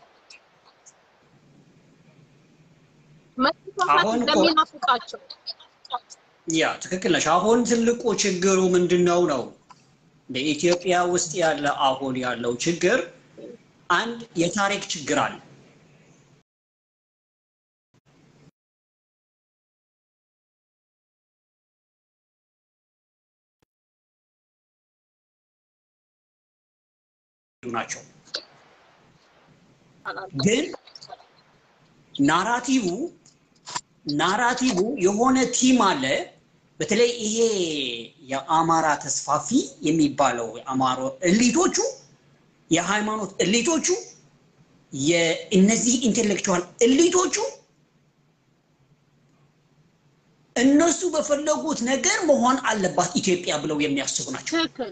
መጥፋት አሁን እኮ- እንደሚናፍቃቸው ያ ትክክል ነሽ። አሁን ትልቁ ችግሩ ምንድን ነው ነው በኢትዮጵያ ውስጥ ያለ አሁን ያለው ችግር አንድ የታሪክ ችግር አለ። ናቸው ግን ናራቲቭ ናራቲቭ የሆነ ቲም አለ። በተለይ ይሄ የአማራ ተስፋፊ የሚባለው የአማሮ እሊቶቹ የሃይማኖት እሊቶቹ የእነዚህ ኢንቴሌክቹዋል እሊቶቹ እነሱ በፈለጉት ነገር መሆን አለባት ኢትዮጵያ ብለው የሚያስቡ ናቸው። ትክክል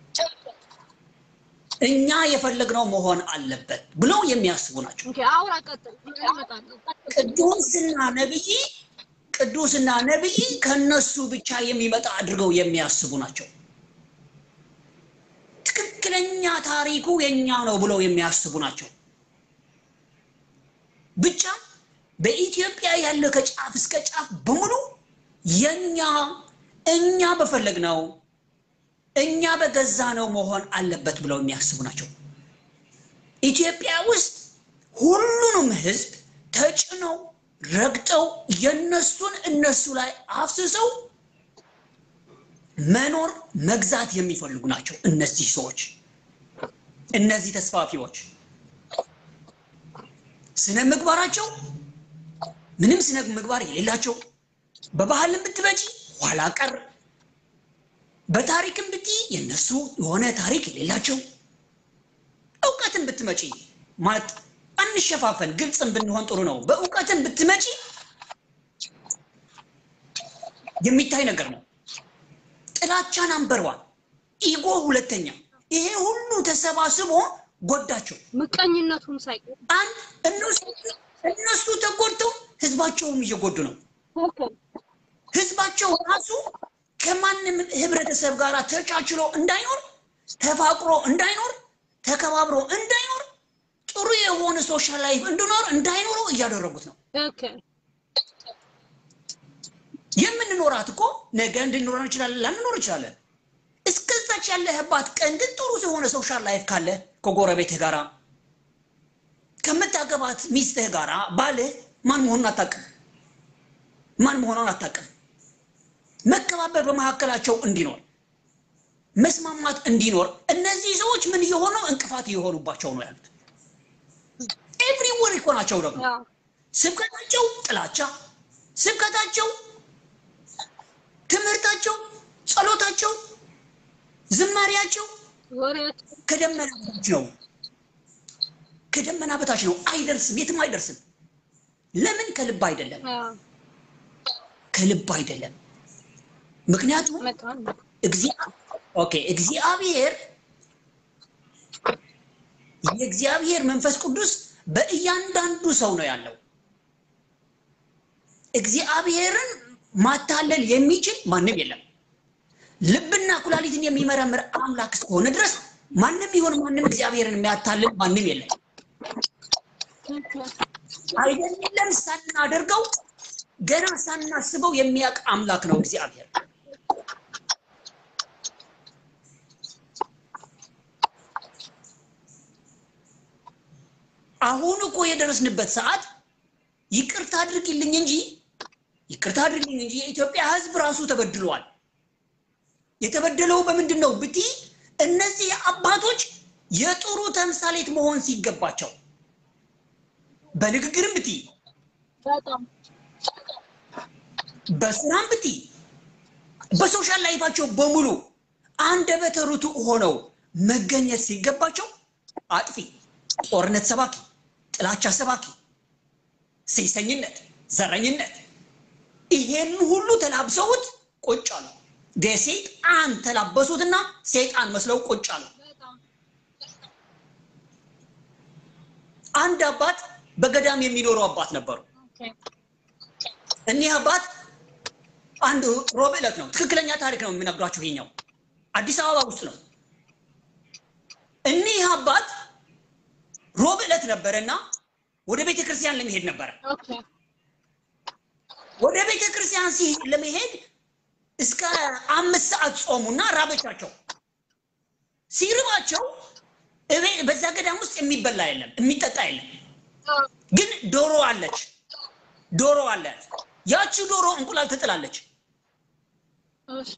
እኛ የፈለግነው መሆን አለበት ብለው የሚያስቡ ናቸው። ኦኬ አውራ ቀጥል ይመጣሉ ቅዱስና ነብይ ቅዱስና ነብይ ከነሱ ብቻ የሚመጣ አድርገው የሚያስቡ ናቸው። ትክክለኛ ታሪኩ የኛ ነው ብለው የሚያስቡ ናቸው። ብቻ በኢትዮጵያ ያለ ከጫፍ እስከ ጫፍ በሙሉ የኛ እኛ በፈለግነው እኛ በገዛ ነው መሆን አለበት ብለው የሚያስቡ ናቸው። ኢትዮጵያ ውስጥ ሁሉንም ህዝብ ተጭነው ረግጠው የነሱን እነሱ ላይ አፍስሰው መኖር መግዛት የሚፈልጉ ናቸው። እነዚህ ሰዎች እነዚህ ተስፋፊዎች ስነ ምግባራቸው ምንም ስነ ምግባር የሌላቸው በባህልም ብትመጪ ኋላ ቀር በታሪክም ብትይ የነሱ የሆነ ታሪክ የሌላቸው እውቀትን ብትመጪ ማለት አንሸፋፈን፣ ግልጽን ብንሆን ጥሩ ነው። በእውቀትን ብትመጪ የሚታይ ነገር ነው። ጥላቻን አንበርዋል፣ ኢጎ ሁለተኛ። ይሄ ሁሉ ተሰባስቦ ጎዳቸው። ምቀኝነቱም ሳይቀር አንድ እነሱ እነሱ ተጎድተው ህዝባቸውም እየጎዱ ነው። ትክክል ህዝባቸው ራሱ ከማንም ህብረተሰብ ጋር ተቻችሎ እንዳይኖር ተፋቅሮ እንዳይኖር ተከባብሮ እንዳይኖር ጥሩ የሆነ ሶሻል ላይፍ እንዲኖር እንዳይኖረው እያደረጉት ነው። ትክክል የምንኖራት እኮ ነገ እንድንኖር እንችላለን፣ ላንኖር እንችላለን። እስከዛች ያለህባት ቀን ግን ጥሩ የሆነ ሶሻል ላይፍ ካለ ከጎረቤትህ ጋራ ከምታገባት ሚስትህ ጋራ ባልህ ማን መሆኑን አታውቅም፣ ማን መሆኗን አታውቅም። መከባበር በመካከላቸው እንዲኖር መስማማት እንዲኖር እነዚህ ሰዎች ምን እየሆኑ እንቅፋት እየሆኑባቸው ነው ያሉት። ኤቭሪወር እኮ ናቸው ደግሞ ያው ስብከታቸው ጥላቻ፣ ስብከታቸው፣ ትምህርታቸው፣ ጸሎታቸው፣ ዝማሪያቸው ወሬያቸው ከደመና በታች ነው። ከደመና በታች ነው። አይደርስም፣ የትም አይደርስም። ለምን? ከልብ አይደለም፣ ያው ከልብ አይደለም። ምክንያቱም መጣን እግዚአ- ኦኬ እግዚአብሔር የእግዚአብሔር መንፈስ ቅዱስ በእያንዳንዱ ሰው ነው ያለው። እግዚአብሔርን ማታለል የሚችል ማንም የለም። ልብና ኩላሊትን የሚመረምር አምላክ እስከሆነ ድረስ ማንም ይሁን ማንም እግዚአብሔርን የሚያታልል ማንም የለም። አይደለም ሳናደርገው ገና ሳናስበው የሚያውቅ አምላክ ነው እግዚአብሔር። አሁን እኮ የደረስንበት ሰዓት ይቅርታ አድርግልኝ እንጂ ይቅርታ አድርግልኝ እንጂ የኢትዮጵያ ሕዝብ ራሱ ተበድሏል። የተበደለው በምንድን ነው ብቲ እነዚህ አባቶች የጥሩ ተምሳሌት መሆን ሲገባቸው በንግግርም ብቲ በጣም በስራም ብቲ በሶሻል ላይፋቸው በሙሉ አንደበተ ርቱዕ ሆነው መገኘት ሲገባቸው አጥፊ፣ ጦርነት ሰባኪ፣ ጥላቻ ሰባኪ፣ ሴሰኝነት፣ ዘረኝነት ይሄን ሁሉ ተላብሰውት ቁጭ አሉ። ሰይጣን ተላበሱትና ሰይጣን መስለው ቁጭ አሉ። በጣም አንድ አባት በገዳም የሚኖሩ አባት ነበሩ። ኦኬ እኒህ አባት አንድ ሮብ ዕለት ነው። ትክክለኛ ታሪክ ነው የሚነግሯችሁ። ይሄኛው አዲስ አበባ ውስጥ ነው። እኒህ አባት ሮብ ዕለት ነበረና ወደ ቤተ ክርስቲያን ለመሄድ ነበረ። ኦኬ ወደ ቤተ ክርስቲያን ሲሄድ ለመሄድ እስከ አምስት ሰዓት ጾሙና ራበቻቸው። ሲርባቸው እቤ- በዛ ገዳም ውስጥ የሚበላ የለም፣ የሚጠጣ የለም። አዎ ግን ዶሮ አለች። ዶሮ አለ። ያቺ ዶሮ እንቁላል ትጥላለች። እሺ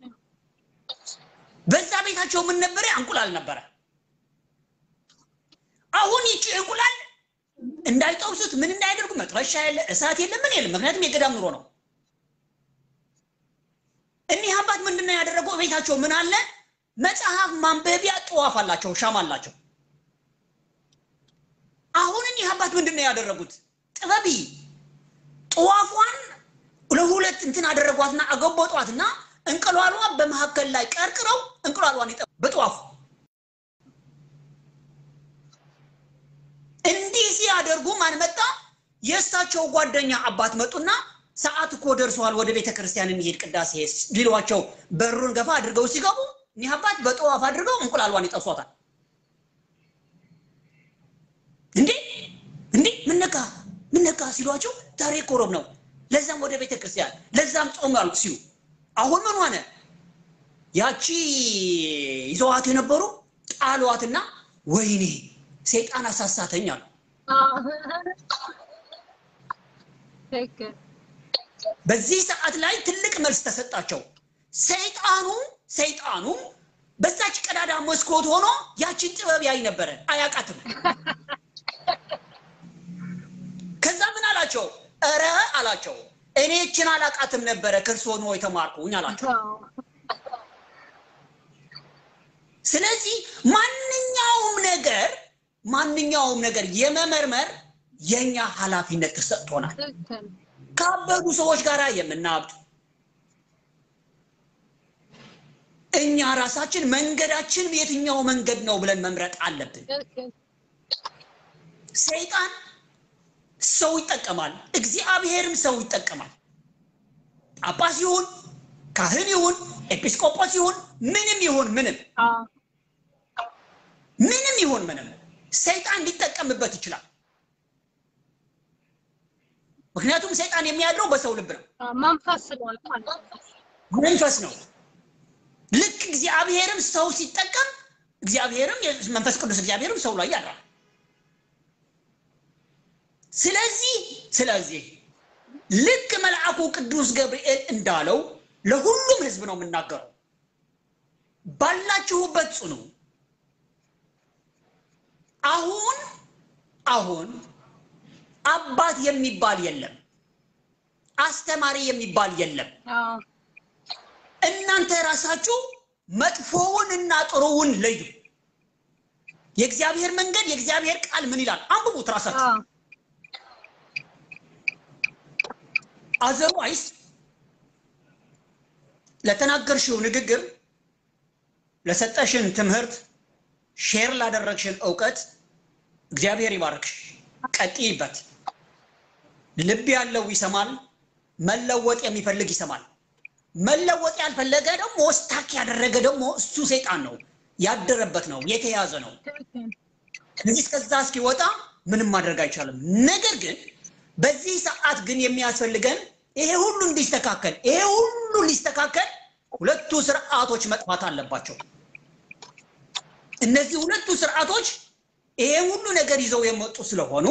በዛ ቤታቸው ምን ነበረ? እንቁላል ነበረ። አሁን ይቺ እንቁላል እንዳይጠብሱት ምን እንዳያደርጉ መጥበሻ የለ፣ እሳት የለ፣ ምን የለም። ምክንያቱም የገዳም ኑሮ ነው። እኒህ አባት ምንድነው ያደረገው? ቤታቸው ምን አለ? መጽሐፍ ማንበቢያ ጠዋፍ አላቸው፣ ሻማ አላቸው። አሁን እኒህ አባት ምንድነው ያደረጉት? ጥበቢ ጠዋፏን ለሁለት እንትን አደረጓትና አገቦጧትና እንቁላሏ በመካከል ላይ ቀርቅረው እንቁላሏን ይጠ በጠዋፉ እንዲህ ሲያደርጉ ማን መጣ? የእሳቸው ጓደኛ አባት መጡና ሰዓት እኮ ደርሰዋል፣ ወደ ቤተ ክርስቲያን እንሄድ ቅዳሴ ሊሏቸው በሩን ገፋ አድርገው ሲገቡ እኒህ አባት በጠዋፍ አድርገው እንቁላሏን ይጠሷታል። እንዴ እንዴ ምን ነካ ምን ነካ ሲሏቸው ዛሬ እኮ ሮብ ነው፣ ለዛም ወደ ቤተ ክርስቲያን ለዛም ጾም ያልኩ ሲሉ አሁን ምን ሆነ? ያቺ ይዘዋት የነበሩ ጣሏትና ወይኔ ሰይጣን አሳሳተኝ አሉ። አዎ ትክክል በዚህ ሰዓት ላይ ትልቅ መልስ ተሰጣቸው። ሰይጣኑ ሰይጣኑ በዛች ቀዳዳ መስኮት ሆኖ ያችን ጥበብ ያይ ነበረ፣ አያውቃትም። ከዛ ምን አላቸው? እረ አላቸው እኔ እችን አላውቃትም ነበረ ከእርሶ ነው የተማርኩኝ አላቸው። አዎ ስለዚህ ማንኛውም ነገር ማንኛውም ነገር የመመርመር የኛ ኃላፊነት ተሰጥቶናል። ትክክል ካበዱ ሰዎች ጋር የምናብድ እኛ ራሳችን መንገዳችን የትኛው መንገድ ነው ብለን መምረጥ አለብን። ትክክል ሰይጣን ሰው ይጠቀማል፣ እግዚአብሔርም ሰው ይጠቀማል። ጳጳስ ይሁን ካህን ይሁን ኤጲስቆጶስ ይሁን ምንም ይሁን ምንም አዎ ምንም ይሁን ምንም ሰይጣን ሊጠቀምበት ይችላል። ምክንያቱም ሰይጣን የሚያድረው በሰው ልብ ነው፣ አዎ መንፈስ ስለሆነ ማለት ነው መንፈስ ነው። ልክ እግዚአብሔርም ሰው ሲጠቀም እግዚአብሔርም መንፈስ ቅዱስ እግዚአብሔርም ሰው ላይ ያድራል። ስለዚህ ስለዚህ ልክ መልአኩ ቅዱስ ገብርኤል እንዳለው ለሁሉም ሕዝብ ነው የምናገረው፣ ባላችሁበት ጽኑ። አሁን አሁን አባት የሚባል የለም፣ አስተማሪ የሚባል የለም። አዎ እናንተ ራሳችሁ መጥፎውን እና ጥሩውን ለዩ። የእግዚአብሔር መንገድ የእግዚአብሔር ቃል ምን ይላል? አንብቡት ራሳችሁ። አዎ አዘርዋይስ ለተናገርሽው ንግግር፣ ለሰጠሽን ትምህርት፣ ሼር ላደረግሽን እውቀት እግዚአብሔር ይባርክሽ። ቀጥይበት። ልብ ያለው ይሰማል፣ መለወጥ የሚፈልግ ይሰማል። መለወጥ ያልፈለገ ደግሞ ስታክ ያደረገ ደግሞ እሱ ሰይጣን ነው፣ ያደረበት ነው፣ የተያዘ ነው። ትክክል ስለዚህ እስከዛ እስኪወጣ ምንም ማድረግ አይቻልም። ነገር ግን በዚህ ሰዓት ግን የሚያስፈልገን ይሄ ሁሉ እንዲስተካከል ይሄ ሁሉ ሊስተካከል ሁለቱ ስርዓቶች መጥፋት አለባቸው። እነዚህ ሁለቱ ስርዓቶች ይሄ ሁሉ ነገር ይዘው የመጡ ስለሆኑ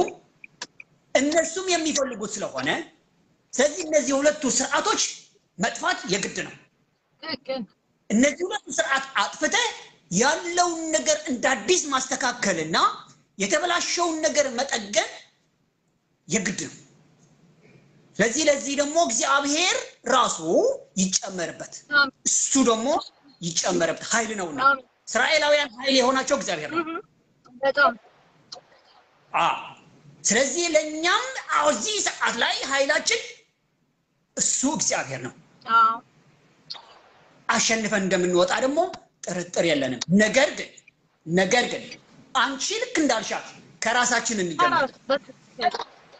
እነሱም የሚፈልጉት ስለሆነ ስለዚህ እነዚህ ሁለቱ ስርዓቶች መጥፋት የግድ ነው። ትክክል እነዚህ ሁለቱ ስርዓት አጥፍተህ ያለውን ነገር እንደ አዲስ ማስተካከልና የተበላሸውን ነገር መጠገን የግድ ነው። ስለዚህ ለዚህ ደግሞ እግዚአብሔር ራሱ ይጨመርበት፣ አሜን። እሱ ደግሞ ይጨመርበት ኃይል ነውና አሜን። እስራኤላውያን ኃይል የሆናቸው እግዚአብሔር ነው። እህ፣ በጣም አዎ። ስለዚህ ለእኛም አዎ እዚህ ሰዓት ላይ ኃይላችን እሱ እግዚአብሔር ነው። አዎ አሸንፈን እንደምንወጣ ደግሞ ጥርጥር የለንም። ነገር ግን ነገር ግን አንቺ ልክ እንዳልሻት ከራሳችን እንጀምር፣ አራት በትክክል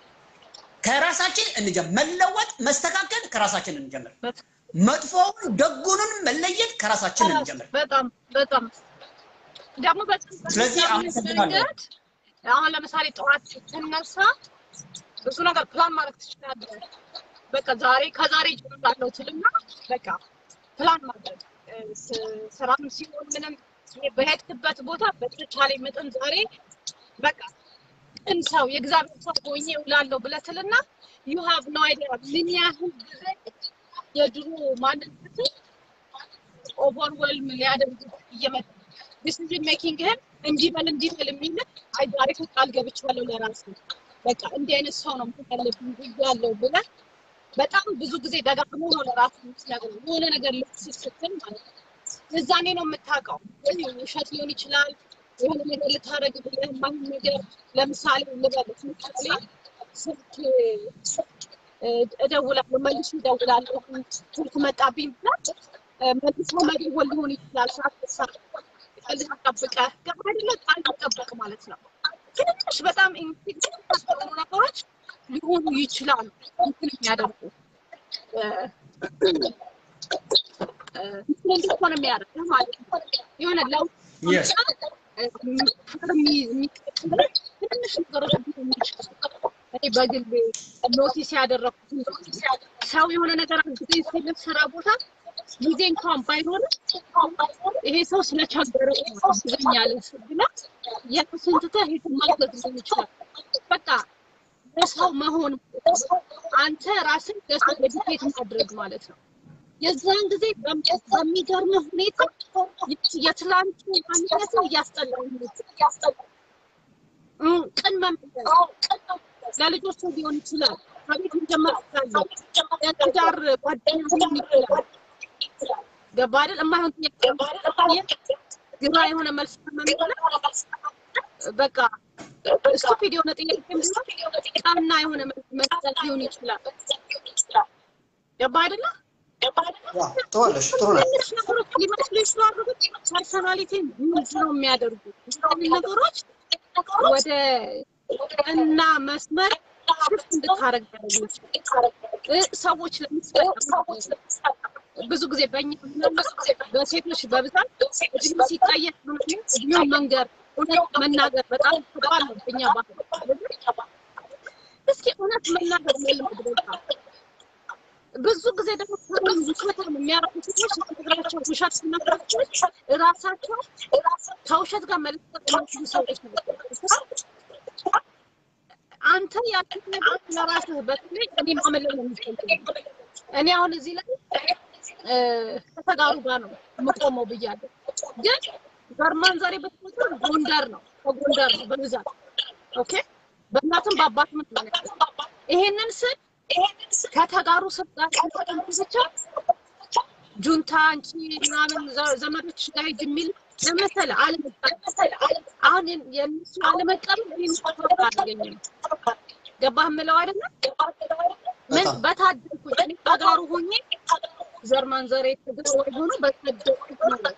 ከራሳችን እንጀምር። መለወጥ መስተካከል ከራሳችን እንጀምር። በትክክል መጥፎውን ደጉንም መለየት ከራሳችን እንጀምር። በጣም በጣም ደግሞ በጣም ስለዚህ አሁን መንገድ አሁን ለምሳሌ ጠዋት ስትነሳ ብዙ ነገር ፕላን ማድረግ ትችላለህ። በቃ ዛሬ ከዛሬ ጀምራለሁ ትልና በቃ ፕላን ማድረግ እ፣ ስ- ስራም ሲሆን ምንም ይሄ በሄድክበት ቦታ በተቻለ መጠን ዛሬ በቃ ቅን ሰው የእግዚአብሔር ሰው ሆኜ እውላለሁ ብለህ ትልና ዩ ሃቭ ኖ አይዲያ ምን ያህል ጊዜ የድሮ ማንነት ኦቨርዌልም ሊያደርግ እየመጣ ዲሲዥን ሜኪንግህን እንዲህ በል እንዲህ በል የሚል አይ ዛሬ እኮ ቃል ገብቻለሁ ለራሴ በቃ እንዲህ አይነት ሰው ነው መሆን ያለብኝ ብያለሁ ብለህ በጣም ብዙ ጊዜ ደጋግሞ ነው ለራሱ የምትነግረው የሆነ ነገር ልብስ ስትል ማለት ነው። እዛኔ ነው የምታውቀው። ወይ ውሸት ሊሆን ይችላል የሆነ ነገር ልታደርግ ብለህ የማይሆን ነገር ለምሳሌ ልበልህ ምሳሌ ስልክ እ፣ እደውላለሁ መልሼ እደውላለሁ ስልክ መጣብኝ ብለህ እ፣ መልሶ መደወል ሊሆን ይችላል ሳትሳ ልጅ ጠብቀህ ገባ አይደለ ቃል መጠበቅ ማለት ነው። ትንሽ በጣም ኢንሲግኒፊካንት የሆኑ ነገሮች ሊሆኑ ይችላሉ እንትን የሚያደርጉ እ፣ እ፣ እንትን እንድትሆን የሚያደርግህ ማለት ነው። የሆነ ለውጥ Yes. እ፣ የሚ- የሚቀጥሉ ትንንሽ ነገሮች ሊሆኑ ይችላሉ። እኔ በግል ኖቲስ ያደረኩት ሰው የሆነ ነገር ጊዜ ሲልም ስራ ቦታ ጊዜ እንኳን ባይኖርም ይሄ ሰው ስለቸገረ ይገኛል ብላ የራስን ትተህ የትም ማለት ሊሆን ይችላል። በቃ ለሰው መሆን አንተ ራስን ለሰው ዴዲኬት ማድረግ ማለት ነው። የዛን ጊዜ በም- በሚገርም ሁኔታ የትላንቱ ማንነትን እያስጠላኝ ነው። እም፣ ቅን መመለስ ለልጆቹ ሊሆን ይችላል። ከቤት መጀመር ይችላል። የትዳር ጓደኛ ሊሆን ይችላል። ገባ አይደል? የማይሆን ጥያቄ ግራ የሆነ መልስ መመለስ በቃ ስቱፒድ የሆነ ጥያቄ ቢሆን ቀና የሆነ መልስ መስጠት ሊሆን ይችላል። ገባ አይደለ? ጥዋለሽ ጥሩ ነው። ትንሽ ነገሮች ሊመስሉ ይችላሉ፣ ግን ፐርሰናሊቲን ቢውልድ ነው የሚያደርጉት። እነዚህ ነገሮች ወደ ቀና መስመር ሽፍት እንድታረግ ያደርጉ ይችላል። እ ሰዎች ለምሳሌ ብዙ ጊዜ በእኛ በሴቶች በብዛት እድሜ ሲቀየር እድሜውን መንገር እውነት መናገር በጣም ከባድ ነው በእኛ ባህል። እስኪ እውነት መናገር መልመድ በቃ ብዙ ጊዜ ደግሞ ውሸታም የሚያደርጉ ሰዎች ስትነግራቸው ውሸት ሲነግራቸው እራሳቸው ከውሸት ጋር መለጠጥ የሚችሉ ሰዎች ናቸው። አንተ ያልኩት ነገር ለራስህ በተለይ እኔ ማመለል ነው የሚፈልገው። እኔ አሁን እዚህ ላይ እ፣ ከተጋሩ ጋር ነው የምቆመው ብያለሁ። ግን ዘርማን ዛሬ በተፈጠረ ጎንደር ነው ከጎንደር ነው በብዛት ኦኬ። በእናትም በአባትም ነው ያለው። ይሄንን ስል ከተጋሩ ስር ጋር ተቀምጦ ብቻ ጁንታ አንቺ ምናምን ዘ- ዘመዶች ጋር ሂጅ የሚል ለመሰለ አለመቀበል አሁን የን- የእነሱ አለመቀበል እኔን ሰፖርት አላገኘም። ገባህ የምለው አይደለም? ምን በጣም በታደልኩኝ እኔ ተጋሩ ሆኜ ዘር ማንዘሬ ትግራዋይ ሆኖ በታደልኩት ነው።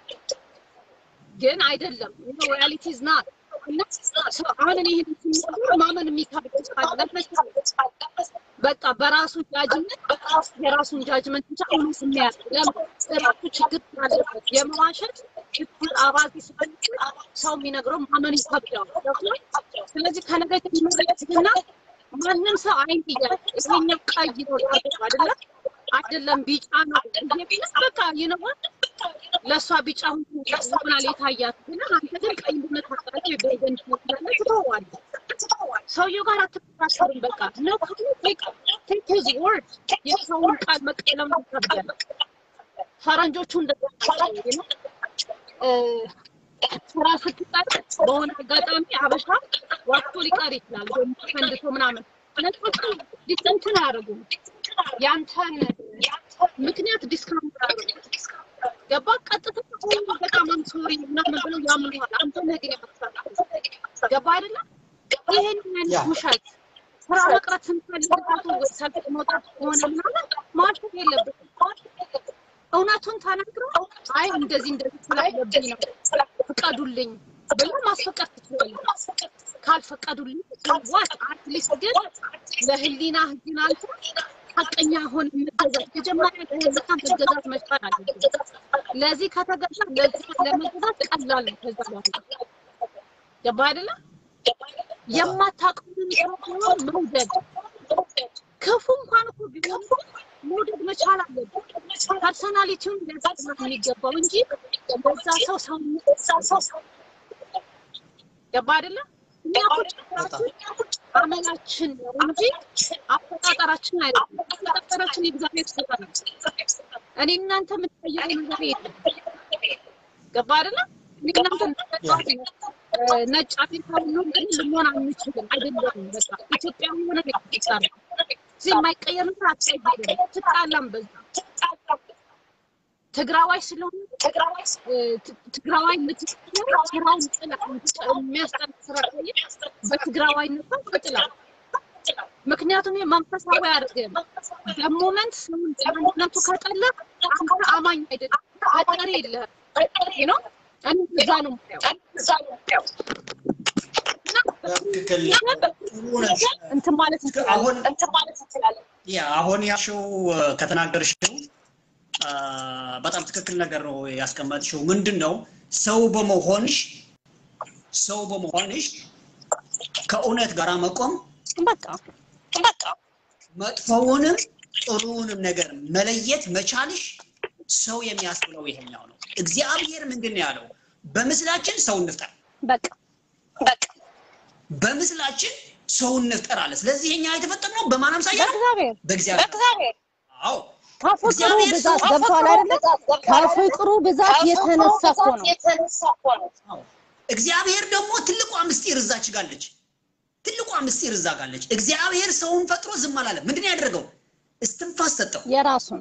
ግን አይደለም ሪያሊቲ ኢዝ ናት እና ሰው- አሁን እኔ ይሄን ሲናገር ማመን የሚከብድ ካለ በቃ በራሱ ጃጅመንት የራሱን ጃጅመንት ብቻ እውነት የሚያስ ራሱ ችግር ስላለበት የመዋሸት ችግር አባዜ ስላለበት ሰው የሚነግረው ማመን ይከብዳል። ገብቶሃል? ስለዚህ ከነገ ጀምሮ እና ማንም ሰው አይን እያለ ይሄኛው ቀይ ነው ላገባ አይደለም አይደለም ቢጫ ነው ብዬ ቢልስ በቃ ይነዋል ለእሷ ቢጫ ሆናል የታያት ግን አንተ ግን ቀይ እንደሆነ ታውቃለህ ወይ በደንብ ትመስላለህ ትተዋለህ። ሰውየው ጋር አትከራከርም። በቃ ነው ቴክ ሂዝ ወርድ የሰውን ቃል መቀለም ይከብዳል። ፈረንጆቹ እንደዛ ናቸው ነው ስራ ስትቀር በሆነ አጋጣሚ አበሻ ዋክቶ ሊቀር ይችላል ወይም ፈንድቶ ምናምን ነጮቹ ዲስተንትን አያደርጉም ያንተን ምክንያት ዲስካውንት አያደርጉም ገባ ቀጥታ በጣም አም ሶሪ ምናምን ብለው ያምኑሃል አንተ ነገ ያመጣል ገባ አይደለም ይሄን አይነት ውሸት ስራ መቅረት ስንፈልግባቱ ወይ ሰልፍ መውጣት ከሆነ ምናምን ማሸት የለብንም እውነቱን ተናግረው አይ እንደዚህ እንደዚህ ስላለብኝ ነው ፍቀዱልኝ ብለው ማስፈቀድ ትችላለህ። ካልፈቀዱልኝ ዋት አትሊስት ግን ለህሊና ህሊና አንተ ሀቀኛ ሆን መገዛት መጀመሪያ ለህሊና መገዛት መቻል አለብህ። ለዚህ ከተገዛ ለዚህ ለመገዛት ቀላል ነው። ከዛ በኋላ ገባህ አይደለ? የማታውቀውን ሰው መውደድ ክፉ እንኳን እኮ ቢሆን መውደድ መቻል አለብን። ፐርሶናሊቲውን ሊያስጠላ የሚገባው እንጂ በዛ ሰው ሰው ገባ አይደለ? እኛ ቁጭ አመላችን ነው እንጂ አፈጣጠራችን አይደለም። አፈጣጠራችን የእግዚአብሔር ስራ ነው። እኔ እናንተ የምትጠየቁ ነገር የለም። ገባ አይደለ? እኔ እናንተ ነጭ አፍሪካዊ ነው ግን ልንሆን አንችልም። አይደለም በቃ ኢትዮጵያዊ ሆነ ይጣላል። እዚህ የማይቀየር ነገር አትቀይርም። ትጣላም በዛ ትግራዋይ ስለሆነ ትግራዋይ የምትቀየር ስራውን ጥላ የሚያስጠላ ስራ ቀይር በትግራዋይነት ትጥላ። ምክንያቱም መንፈሳዊ አያደርግም። በሞመንት ሰውን በአንድነቱ ከጠላ አንተ አማኝ አይደለም፣ ፈጣሪ የለህም ነው እኔ እዛ ነው የማየው። ትክክል እንትን ማለት አሁን እንችላለን። ያ አሁን ያልሽው ከተናገርሽው በጣም ትክክል ነገር ነው ያስቀመጥሽው። ምንድን ነው ሰው በመሆንሽ ሰው በመሆንሽ ከእውነት ጋር መቆም በቃ በቃ መጥፎውንም ጥሩውንም ነገር መለየት መቻልሽ ሰው የሚያስብለው ይሄኛው ነው። እግዚአብሔር ምንድን ነው ያለው? በምስላችን ሰው እንፍጠር፣ በቃ በቃ በምስላችን ሰው እንፍጠር አለ። ስለዚህ የኛ የተፈጠርነው በማን አምሳያ ነው? በእግዚአብሔር በእግዚአብሔር። አዎ ከፍቅሩ እግዚአብሔር ብዛት ሰው- ገብቷል አይደለ? ከፍቅሩ ብዛት የተነሳ እኮ ነው። አዎ። እግዚአብሔር ደግሞ ትልቋ ምስጢር እዛች ጋለች። ትልቋ ምስጢር እዛ ጋለች። እግዚአብሔር ሰውን ፈጥሮ ዝም አላለም። ምንድን ነው ያደረገው? እስትንፋስ ሰጠው። የራሱን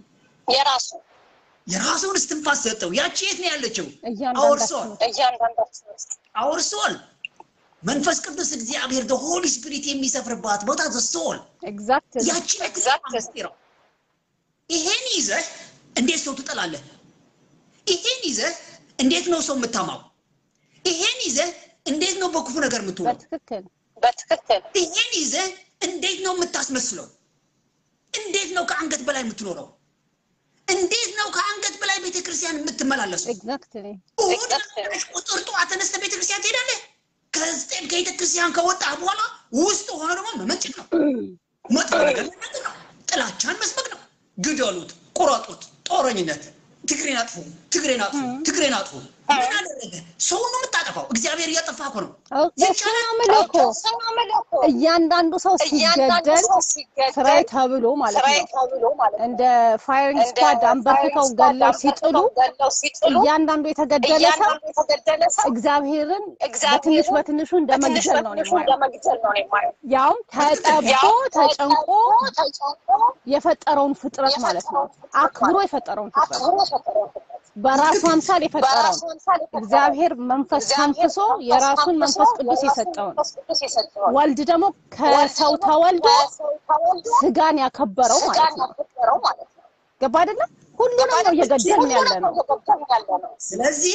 የራሱን እስትንፋስ ሰጠው። ያቺ የት ነው ያለችው? እያንዳንዳችን አውርሶን አውርሶን መንፈስ ቅዱስ እግዚአብሔር the holy spirit የሚሰፍርባት ቦታ the soul ኤግዛክት ያቺ ትልቋ ምስጢር ነው። ይሄን ይዘህ እንዴት ሰው ትጠላለህ? ይሄን ይዘህ እንዴት ነው ሰው የምታማው? ይሄን ይዘህ እንዴት ነው በክፉ ነገር የምትውለው? በትክክል ይሄን ይዘህ እንዴት ነው የምታስመስለው? እንዴት ነው ከአንገት በላይ የምትኖረው? እንዴት ነው ከአንገት በላይ ቤተክርስቲያን የምትመላለሰው? ኤግዛክትሊ እሑድ በመጣሽ ቁጥር ጠዋት ተነስተህ ቤተክርስቲያን ትሄዳለህ። ከስጤም ከቤተክርስቲያን ከወጣህ በኋላ ውስጥ ሆነ ደግሞ መመንጨት ነው፣ መጥፎ ነገር መናገር ነው፣ ጥላቻን መስበክ ነው። ግደሉት፣ ቁረጡት፣ ጦረኝነት፣ ትግሬን አጥፉ፣ ትግሬን አጥፉ፣ ትግሬን አጥፉ። ምን አደረገ? ሰውን ነው የምታጠፋው። እግዚአብሔር እያጠፋ እኮ ነው። እሱ ነው የምልህ እኮ እያንዳንዱ ሰው ሲገደል ስራዬ ተብሎ ማለት ነው እንደ ፋይሪንግ ስኳድ አንበርክከው ገለው ሲጥሉ እያንዳንዱ የተገደለ ሰው እግዚአብሔርን በትንሽ በትንሹ እንደ መግደል ነው እኔ የማየው። ያውም ተጠቦ ተጨንቆ የፈጠረውን ፍጥረት ማለት ነው። አክብሮ የፈጠረውን ፍጥረት በራሱ አምሳል የፈጠረውን እግዚአብሔር መንፈስ ተንፍሶ የራሱን መንፈስ ቅዱስ የሰጠውን ወልድ ደግሞ ከሰው ተወልዶ ስጋን ያከበረው ማለት ነው። ገባ አይደለም? ሁሉንም ነው እየገደልን ያለ ነው። ስለዚህ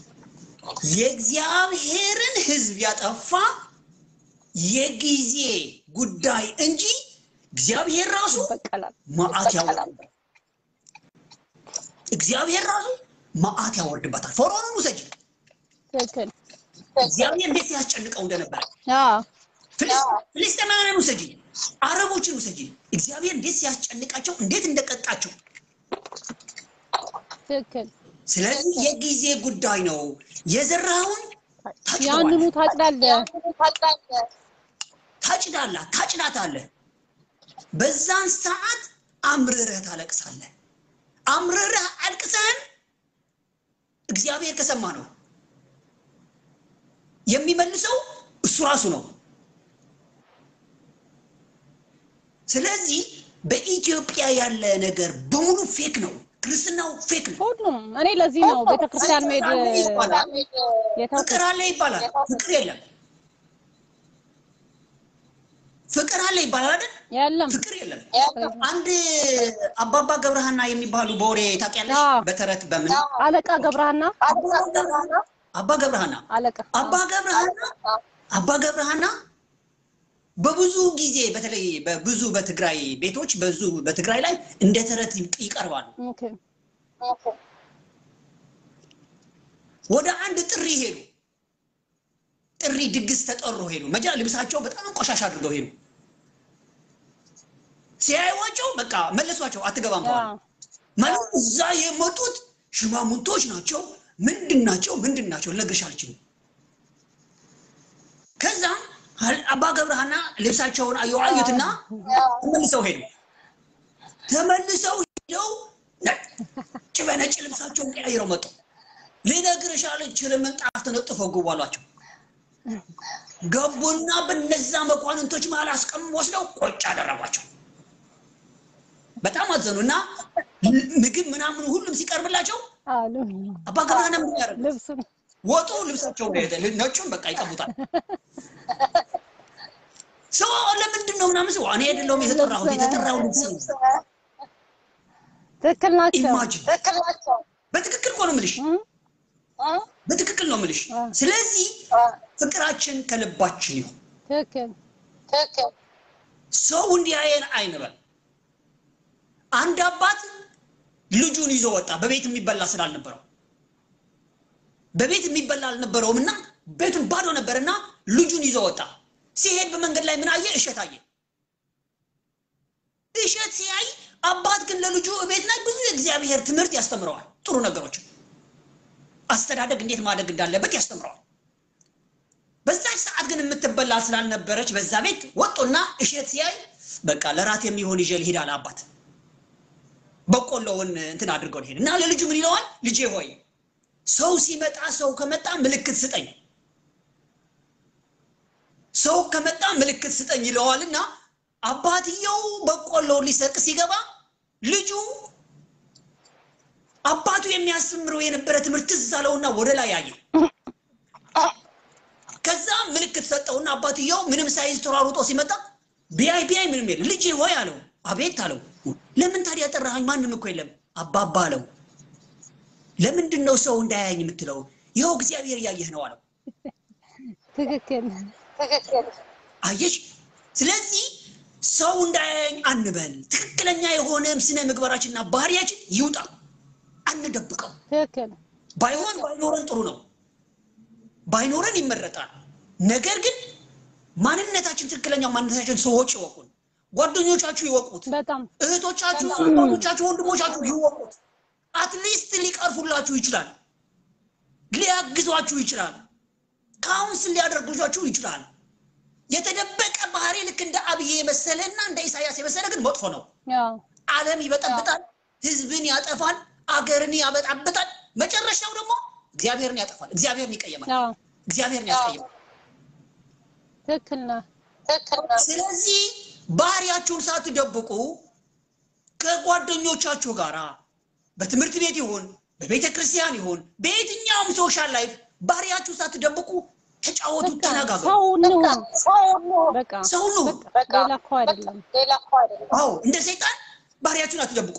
የእግዚአብሔርን ሕዝብ ያጠፋ የጊዜ ጉዳይ እንጂ እግዚአብሔር ራሱ ይበቀላል። መዓት ያወርድበታል። እግዚአብሔር ራሱ መዓት ያወርድበታል። ፈርዖንን ውሰጂ። ትክክል። እግዚአብሔር እንዴት ሲያስጨንቀው እንደነበረ አዎ ፍልስ- ፍልስጤማውያንን ውሰጂ፣ አረቦችን ውሰጂ። እግዚአብሔር እንዴት ሲያስጨንቃቸው እንዴት እንደቀጣቸው። ትክክል። ስለዚህ የጊዜ ጉዳይ ነው። የዘራኸውን ያንኑ ታጭዳለህ። ታጭዳለህ፣ ታጭዳታለህ። በዛን ሰዓት አምርረህ ታለቅሳለህ። አምርረህ አልቅሰህን እግዚአብሔር ከሰማ ነው የሚመልሰው እሱ ራሱ ነው። ስለዚህ በኢትዮጵያ ያለ ነገር በሙሉ ፌክ ነው። ክርስትናው ፌክ ነው። ሁሉም እኔ ለዚህ ነው ቤተክርስቲያን መሄድ ይባላል። የተውኩት። ፍቅር አለ ይባላል። ፍቅር የለም። ፍቅር አለ ይባላል አይደል? የለም ፍቅር የለም። አንድ አባባ ገብረሃና የሚባሉ በወሬ ታውቂያለሽ? አዎ። በተረት በምን አለቃ ገብረሃና አባ ገብረሃና አለቃ አባ ገብረሃና አባ ገብረሃና በብዙ ጊዜ በተለይ በብዙ በትግራይ ቤቶች ብዙ በትግራይ ላይ እንደ ተረት ይቀርባሉ። ኦኬ ወደ አንድ ጥሪ ሄዱ። ጥሪ ድግስ ተጠሩ ሄዱ። መጃ ልብሳቸው በጣም ቆሻሻ አድርገው ሄዱ። ሲያዩዋቸው በቃ መለሷቸው፣ አትገባም ተባሉ። አዎ ማለት እዛ የመጡት ሽማሙንቶች ናቸው። ምንድን ናቸው? ምንድን ናቸው? ልነግርሽ አልችልም። ከዛ አባ ገብረሃና ልብሳቸውን አዩ አዩትና ተመልሰው ሄዱ። ተመልሰው ሄደው ነጭ በነጭ ልብሳቸውን ቀያይረው መጡ። ልነግርሽ አልችልም፣ ምንጣፍ ተነጥፈው ግቡ አሏቸው። ገቡና በነዛ መኳንንቶች መሀል አስቀም ወስደው ቆጭ አደረጓቸው። በጣም አዘኑ እና ምግብ ምናምን ሁሉም ሲቀርብላቸው አሉ አባ ገብረሃና ምን ያደርግ ልብሱን ወጡ ልብሳቸው ሄደ ነጩን በቃ ይቀቡታል። ሰው ለምንድን ነው ምናምን ሰው እኔ አይደለሁም የተጠራሁት የተጠራው ልብስ ነው። ትክክል ናቸው። ኢማጂን በትክክል እኮ ነው የምልሽ፣ እም? በትክክል ነው የምልሽ። አ። ስለዚህ ፍቅራችን ከልባችን ይሁን። ትክክል ሰው እንዲያየን አይንበል። አንድ አባት ልጁን ይዞ ወጣ፣ በቤት የሚበላ ስላልነበረው በቤት የሚበላ አልነበረውም እና ቤቱን ባዶ ነበርና ልጁን ይዞ ወጣ። ሲሄድ በመንገድ ላይ ምን አየ? እሸት አየ። እሸት ሲያይ አባት ግን ለልጁ ቤት ላይ ብዙ የእግዚአብሔር ትምህርት ያስተምረዋል። ጥሩ ነገሮችን አስተዳደግ እንዴት ማደግ እንዳለበት ያስተምረዋል። በዛች ሰዓት ግን የምትበላ ስላልነበረች በዛ ቤት ወጡና እሸት ሲያይ በቃ ለራት የሚሆን ይዤ ልሂድ አለ አባት። በቆሎውን እንትን አድርገው ልሄድ እና ለልጁ ምን ይለዋል? ልጄ ሆይ ሰው ሲመጣ ሰው ከመጣ ምልክት ስጠኝ፣ ሰው ከመጣ ምልክት ስጠኝ ይለዋልና አባትየው በቆሎውን ሊሰቅ ሲገባ ልጁ አባቱ የሚያስተምረው የነበረ ትምህርት ትዝ አለውና ወደ ላይ አየ። ከዛ ምልክት ሰጠውና አባትየው ምንም ሳይዝ ተሯሩጦ ሲመጣ ቢያይ ቢያይ ምንም የለም። ልጄ ሆይ አለው። አቤት አለው። ለምን ታዲያ ጠራኸኝ? ማንም እኮ የለም። አባባ አለው። ለምንድን ነው ሰው እንዳያየኝ የምትለው? ይኸው እግዚአብሔር እያየህ ነው አለው። ትክክል አየሽ? ስለዚህ ሰው እንዳያየኝ አንበል። ትክክለኛ የሆነ ስነ ምግባራችንና ባህሪያችን ይውጣ፣ አንደብቀው። ትክክል ባይሆን ባይኖረን ጥሩ ነው። ባይኖረን ይመረጣል። ነገር ግን ማንነታችን ትክክለኛ ማንነታችን ሰዎች ይወቁን፣ ጓደኞቻችሁ ይወቁት፣ በጣም እህቶቻችሁ፣ አባቶቻችሁ፣ ወንድሞቻችሁ ይወቁት። አትሊስት ሊቀርፉላችሁ ይችላል፣ ሊያግዟችሁ ይችላል፣ ካውንስል ሊያደርጉላችሁ ይችላል። የተደበቀ ባህሪ ልክ እንደ አብዬ የመሰለ እና እንደ ኢሳያስ የመሰለ ግን መጥፎ ነው። ያው ዓለም ይበጠብጣል፣ ህዝብን ያጠፋል፣ አገርን ያበጣብጣል። መጨረሻው ደግሞ እግዚአብሔርን ያጠፋል፣ እግዚአብሔርን ይቀየማል፣ ያው እግዚአብሔርን ያስቀይማል። ትክክል ነህ። ስለዚህ ባህሪያችሁን ሳትደብቁ ከጓደኞቻችሁ ጋራ በትምህርት ቤት ይሁን በቤተ ክርስቲያን ይሁን በየትኛውም ሶሻል ላይፍ ባህሪያችሁ ሳትደብቁ ተጫወቱ፣ በቃ ተነጋገሩ። ሰው እንሁን። በቃ ሰው ነው። በቃ ሌላ እኮ አይደለም። አዎ እንደ ሰይጣን ባህሪያችሁን አትደብቁ።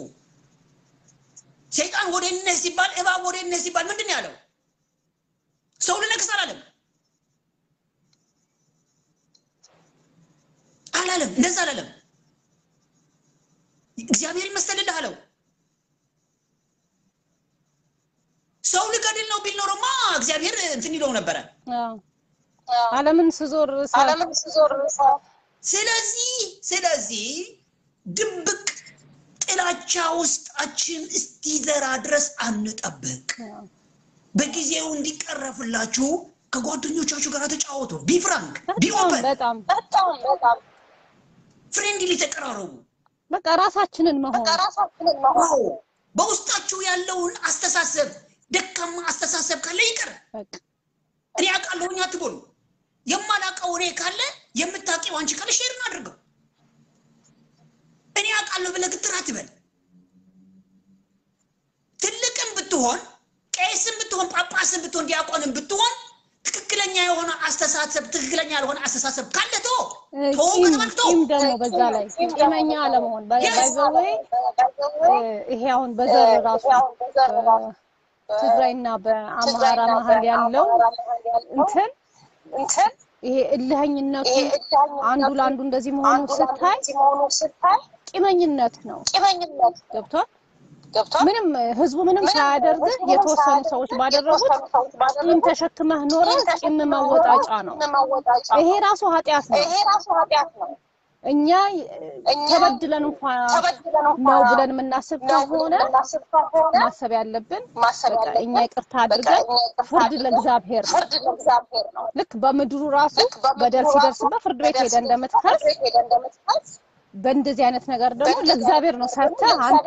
ሰይጣን ወደ እነህ ሲባል እባብ ወደ እነህ ሲባል ምንድን ነው ያለው? ሰው ልነክስ አላለም አላለም። እንደዛ አላለም። እግዚአብሔር ይመስልልህ አለው። ሰው ልገድል ነው ቢል ኖሮማ እግዚአብሔር እንትን ይለው ነበረ። አዎ። ዓለምን ስዞር ሳ- ስለዚህ ስለዚህ ድብቅ ጥላቻ ውስጣችን እስቲዘራ ድረስ አንጠብቅ። አዎ። በጊዜው እንዲቀረፍላችሁ ከጓደኞቻችሁ ጋር ተጫወቱ። ቢ ፍራንክ ቢ በጣም ኦፐን በጣም ፍሬንድሊ ተቀራረቡ። በቃ ራሳችንን መሆን አዎ በውስጣችሁ ያለውን አስተሳሰብ ደካማ አስተሳሰብ ካለ ይቅር። በቃ እኔ አውቃለሁኝ አትበሉ። የማላውቀው እኔ ካለ የምታውቂው አንቺ ካለ ሼር አድርገው። እኔ አውቃለሁ ብለህ ግትር አትበል። ትልቅም ብትሆን ቄስም ብትሆን ጳጳስም ብትሆን ዲያቆንም ብትሆን ትክክለኛ የሆነ አስተሳሰብ ትክክለኛ ያልሆነ አስተሳሰብ ካለ ቶ ቶ ቂም ከተባልክ ቶ ቂም ደግሞ በዛ ላይ ቂመኛ አለመሆን ባይዘዌ ይሄ አሁን በዘር ራሱ በትግራይና በአማራ መሀል ያለው እንትን ይሄ እልህኝነቱ አንዱ ለአንዱ እንደዚህ መሆኑ ስታይ ቂመኝነት ነው። ገብቷል። ምንም ህዝቡ ምንም ሳያደርግህ የተወሰኑ ሰዎች ባደረጉት ቂም ተሸክመህ ኖረህ ቂም መወጣጫ ነው። ይሄ ራሱ ኃጢአት ነው። እኛ ተበድለን እንኳን ነው ብለን የምናስብ ከሆነ ማሰብ ያለብን በቃ እኛ ይቅርታ አድርገን ፍርድ ለእግዚአብሔር ነው። ልክ በምድሩ ራሱ በደል ሲደርስበት ፍርድ ቤት ሄደ እንደምትከስ በእንደዚህ አይነት ነገር ደግሞ ለእግዚአብሔር ነው ሰርተህ አንተ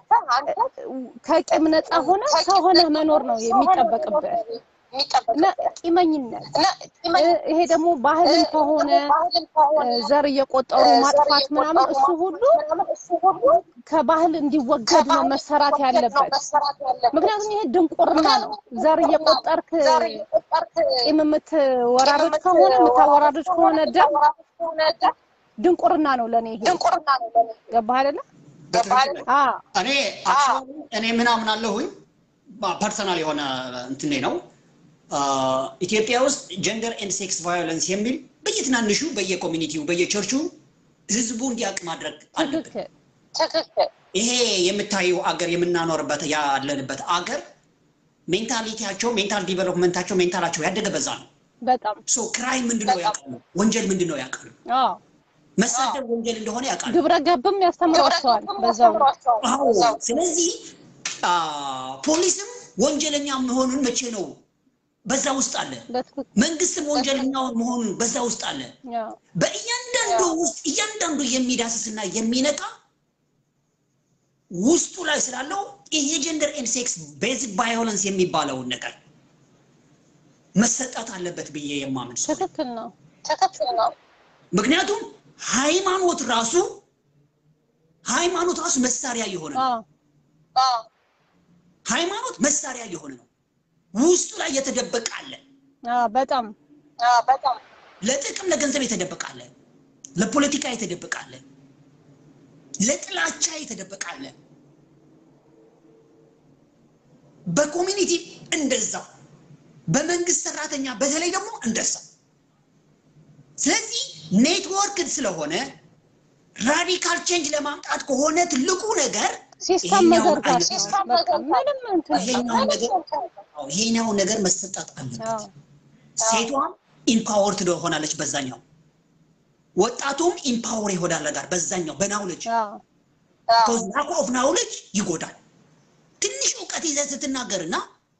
ከቂም ነፃ ሆነ ሰው ሆነህ መኖር ነው የሚጠበቅብህ እና ቂመኝነት ይሄ ደግሞ ባህልን ከሆነ ዘር እየቆጠሩ ማጥፋት ምናምን እሱ ሁሉ ከባህል እንዲወገድ ነው መሰራት ያለበት። ምክንያቱም ይሄ ድንቁርና ነው። ዘር እየቆጠርክ ቂም የምትወራረድ ከሆነ የምታወራረድ ከሆነ ደም ድንቁርና ነው ለኔ ይሄ። ገባህ አይደለ? አዎ እኔ actually እኔ ምናምን አለሁኝ ፐርሰናል የሆነ እንትኔ ነው ኢትዮጵያ ውስጥ ጀንደር ኤንድ ሴክስ ቫዮለንስ የሚል በየትናንሹ በየኮሚኒቲው በየቸርቹ ህዝቡ እንዲያውቅ ማድረግ አለብን። ትክክል ይሄ የምታየው አገር የምናኖርበት ያለንበት አገር ሜንታሊቲያቸው ሜንታል ዲቨሎፕመንታቸው ሜንታላቸው ያደገ በዛ ነው። በጣም ሶ ክራይም ምንድነው ያውቃሉ፣ ወንጀል ምንድነው ያውቃሉ፣ አዎ መሳደብ ወንጀል እንደሆነ ያውቃሉ። ግብረ ገብም ያስተምሯቸዋል በዛው አዎ ስለዚህ አ፣ ፖሊስም ወንጀለኛ መሆኑን መቼ ነው በዛ ውስጥ አለ። በትክክል መንግስትም ወንጀለኛ መሆኑን በዛ ውስጥ አለ። አዎ በእያንዳንዱ ውስጥ እያንዳንዱ የሚዳስስና የሚነቃ ውስጡ ላይ ስላለው ይሄ ጀንደር ኤንድ ሴክስ ቤዚክ ቫዮለንስ የሚባለውን ነገር መሰጣት አለበት ብዬ የማምን ሰው ነኝ። ትክክል ነው። ምክንያቱም ሃይማኖት ራሱ ሃይማኖት ራሱ መሳሪያ የሆነ ነው። አዎ ሃይማኖት መሳሪያ የሆነ ነው። ውስጡ ላይ የተደበቀ አለ። አዎ በጣም ለጥቅም ለገንዘብ የተደበቀ አለ። ለፖለቲካ የተደበቀ አለ። ለጥላቻ የተደበቀ አለ። በኮሚኒቲ እንደዛው፣ በመንግስት ሰራተኛ በተለይ ደግሞ እንደዛው። ስለዚህ ኔትወርክድ ስለሆነ ራዲካል ቼንጅ ለማምጣት ከሆነ ትልቁ ነገር ሲስተም ይሄኛውን መዘርጋት አይነት ነው። በቃ ምንም እንትን ይሄኛውን ነገር አዎ፣ ይሄኛውን ነገር መሰጣት አለበት። አዎ ሴቷም ኢምፓወር ትሆናለች በዛኛው፣ ወጣቱም ኢምፓወር ይሆናል ጋር በዛኛው በናውለጅ አዎ ኮዝ ላክ ኦፍ ናውለጅ ይጎዳል። ትንሽ እውቀት ይዘህ ስትናገርና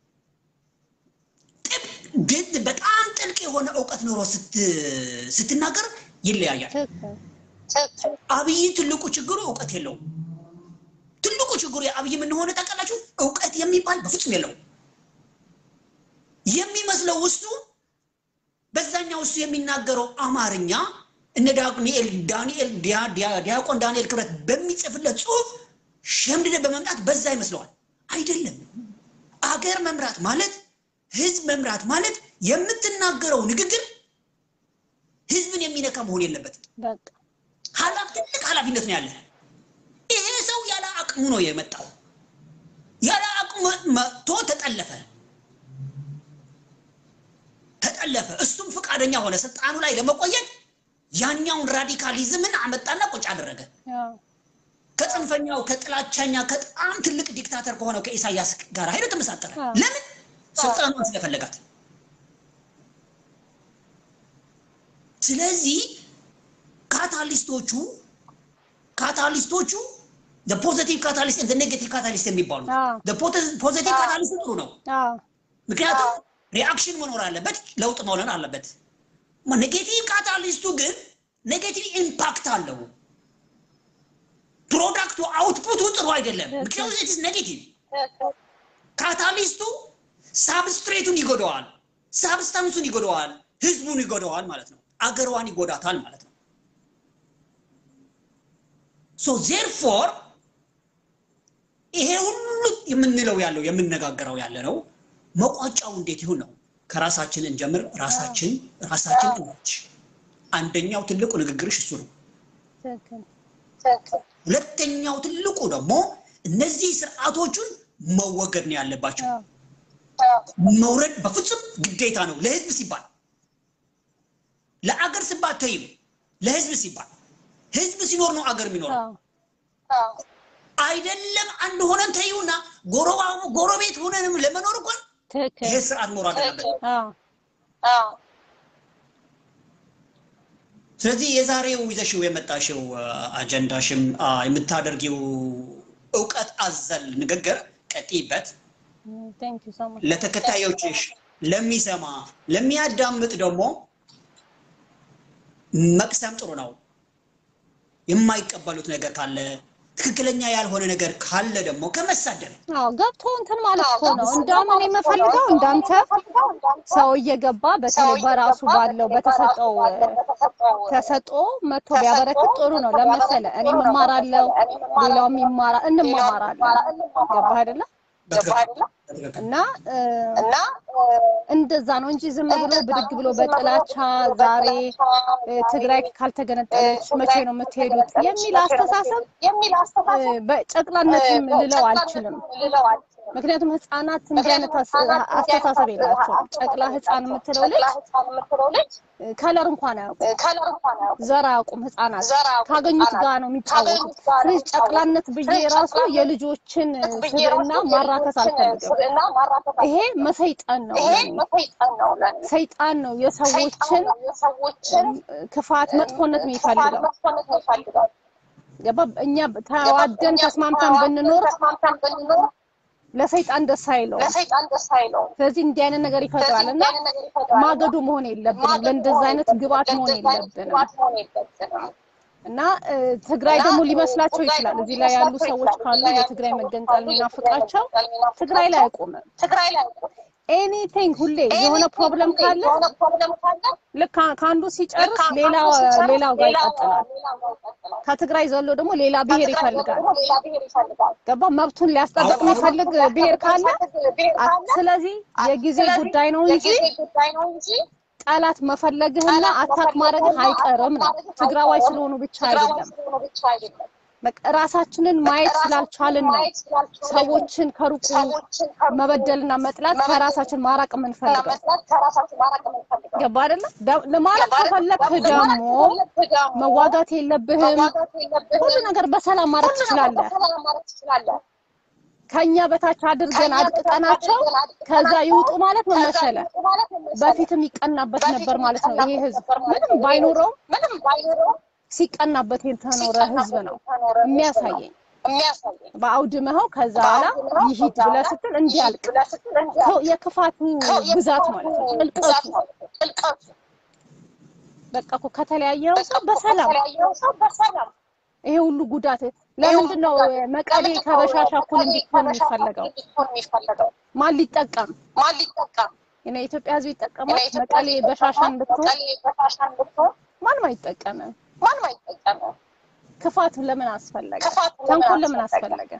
ጥብ- ግን በጣም ጥልቅ የሆነ እውቀት ኖሮ ስት- ስትናገር ይለያያል። ትክክል አብይ ትልቁ ችግሩ እውቀት የለውም። ትልቁ ችግሩ የአብይ ምን ሆነ ታውቃላችሁ? እውቀት የሚባል በፍጹም የለውም። የሚመስለው ውስጡ በዛኛው እሱ የሚናገረው አማርኛ እነ ዳንኤል ዳንኤል ዲያ- ዲያ- ዲያቆን ዳንኤል ክብረት በሚጽፍለት ጽሁፍ ሸምድደ በመምጣት በዛ ይመስለዋል። አይደለም። አገር መምራት ማለት ህዝብ መምራት ማለት የምትናገረው ንግግር ህዝብን የሚነካ መሆን የለበትም። በቃ ኃላፊ ትልቅ ኃላፊነት ነው ያለ። ይሄ ሰው ያለ አቅሙ ነው የመጣው። ያለ አቅሙ መጥቶ ተጠለፈ ተጠለፈ። እሱም ፈቃደኛ ሆነ ስልጣኑ ላይ ለመቆየት ያኛውን ራዲካሊዝምን አመጣና ቁጭ አደረገ። አዎ ከጽንፈኛው ከጥላቻኛ ከጣም ትልቅ ዲክታተር ከሆነው ከኢሳያስ ጋር ሄዶ ተመሳጠረ። አዎ። ለምን? ስልጣኗን ስለፈለጋት። ስለዚህ ካታሊስቶቹ ካታሊስቶቹ ፖዘቲቭ ካታሊስት ኔጌቲቭ ካታሊስት የሚባሉ አዎ። ፖዘቲቭ ካታሊስት ጥሩ ነው። አዎ ምክንያቱም ሪአክሽን መኖር አለበት፣ ለውጥ መውለን አለበት። ኔጌቲቭ ካታሊስቱ ግን ኔጌቲቭ ኢምፓክት አለው። ፕሮዳክቱ አውትፑቱ ጥሩ አይደለም። ምክንያቱም ኢትስ ኔጌቲቭ ካታሊስቱ ሳብስትሬቱን ይጎደዋል፣ ሳብስታንሱን ይጎደዋል፣ ህዝቡን ይጎደዋል ማለት ነው። አገሯን ይጎዳታል ማለት ነው። ሶ ዜርፎር ይሄ ሁሉ የምንለው ያለው የምነጋገረው ያለ ነው መቋጫው እንዴት ይሁን ነው። ከራሳችን እንጀምር። ራሳችን ራሳችን እንች አንደኛው ትልቁ ንግግርሽ እሱ ነው። ትክክል ሁለተኛው ትልቁ ደግሞ እነዚህ ስርዓቶቹን መወገድ ነው ያለባቸው። አዎ መውረድ በፍጹም ግዴታ ነው። ለህዝብ ሲባል ለአገር ሲባል ተይም፣ ለህዝብ ሲባል ህዝብ ሲኖር ነው አገር የሚኖረው። አዎ አይደለም አንድ ሆነን ተይውና ጎረባ- ጎረቤት ሆነንም ለመኖር እንኳን ትክክል ይሄ ስርዓት መኖር አለበት። አዎ ስለዚህ የዛሬው ይዘሽው የመጣሽው አ፣ አጀንዳሽም አ፣ የምታደርጊው እውቀት አዘል ንግግር ቀጥይበት። ቴንክ ዩ ሶ ማች ለተከታዮችሽ፣ ለሚሰማ ለሚያዳምጥ ደግሞ መቅሰም ጥሩ ነው። የማይቀበሉት ነገር ካለ ትክክለኛ ያልሆነ ነገር ካለ ደግሞ ከመሳደብ አዎ ገብቶ እንትን ማለት እኮ ነው። እንደውም እኔ የምፈልገው እንዳንተ ሰው እየገባ በተለይ በራሱ ባለው በተሰጠው ተሰጥኦ መጥቶ ቢያበረክት ጥሩ ነው። ለመሰለ እኔም እማራለሁ፣ ሌላውም ይማራል፣ እንማማራለን። ገባህ አይደለ? በትክክል እና እ፣ እንደዛ ነው እንጂ ዝም ብሎ ብድግ ብሎ በጥላቻ ዛሬ እ፣ ትግራይ ካልተገነጠለች መቼ ነው የምትሄዱት የሚል አስተሳሰብ እ፣ በጨቅላነትም ልለው አልችልም። ምክንያቱም ህፃናት እንዲህ አይነት አስ- አስተሳሰብ የላቸውም። ጨቅላ ህፃን የምትለው ልጅ እ፣ ከለር እንኳን አያውቁም፣ ዘር አያውቁም። ህፃናት ካገኙት ጋር ነው የሚጫወቱት። ስለዚህ ጨቅላነት ብዬ ራሱ የልጆችን ስብዕና ማራከስ አልፈልግም። ይሄ መሰይጣን ነው ለኔ። ሰይጣን ነው የሰዎችን ክፋት፣ መጥፎነት የሚፈልገው ገባ። እኛ ተዋደን ተስማምተን ብንኖር ለሰይጣን ደስ አይለውም። ስለዚህ እንዲህ አይነት ነገር ይፈጥራል እና ማገዶ መሆን የለብንም። ለእንደዚህ አይነት ግብዓት መሆን የለብንም። እና እ፣ ትግራይ ደግሞ ሊመስላቸው ይችላል። እዚህ ላይ ያሉ ሰዎች ካሉ የትግራይ መገንጠል የሚናፍቃቸው ትግራይ ላይ አይቆምም። ኤኒቲንግ ሁሌ የሆነ ፕሮብለም ካለ ልክ ከ- ከአንዱ ሲጨርስ ሌላ ሌላው ጋር ይቀጥላል። ከትግራይ ዘሎ ደግሞ ሌላ ብሔር ይፈልጋል። ገባ መብቱን ሊያስጠብቅ የሚፈልግ ብሔር ካለ አ- ስለዚህ የጊዜ ጉዳይ ነው እንጂ ጠላት መፈለግህና አታክ ማድረግህ አይቀርም ነው። ትግራዋይ ስለሆኑ ብቻ አይደለም። በቃ ራሳችንን ማየት ስላልቻልን ነው ሰዎችን ከሩቁ መበደልና መጥላት ከራሳችን ማራቅ የምንፈልገው። ገባ አይደለ? ደ- ለማራቅ ከፈለግህ ደግሞ መዋጋት የለብህም። ሁሉ ነገር በሰላም ማድረግ ትችላለህ። ከኛ በታች አድርገን አድቅቀናቸው ከዛ ይውጡ ማለት ነው መሰለ። በፊትም ይቀናበት ነበር ማለት ነው። ይሄ ህዝብ ምንም ባይኖረው ሲቀናበት የተኖረ ህዝብ ነው የሚያሳየኝ። በአውድመኸው ከዛ በኋላ ይሂድ ብለህ ስትል እንዲያልቅ ሰው የክፋቱ ብዛት ማለት ነው ጥልቀቱ። በቃ እኮ ከተለያየው ሰው በሰላም ይሄ ሁሉ ጉዳት ለምንድን ነው መቀሌ ከበሻሻ እኩል እንዲሆን የሚፈለገው? ማን ሊጠቀም? የኔ የኢትዮጵያ ህዝብ ይጠቀማል። መቀሌ በሻሻን ብትሆን ማንም አይጠቀምም። ክፋት ለምን አስፈለገ? ተንኮል ለምን አስፈለገ?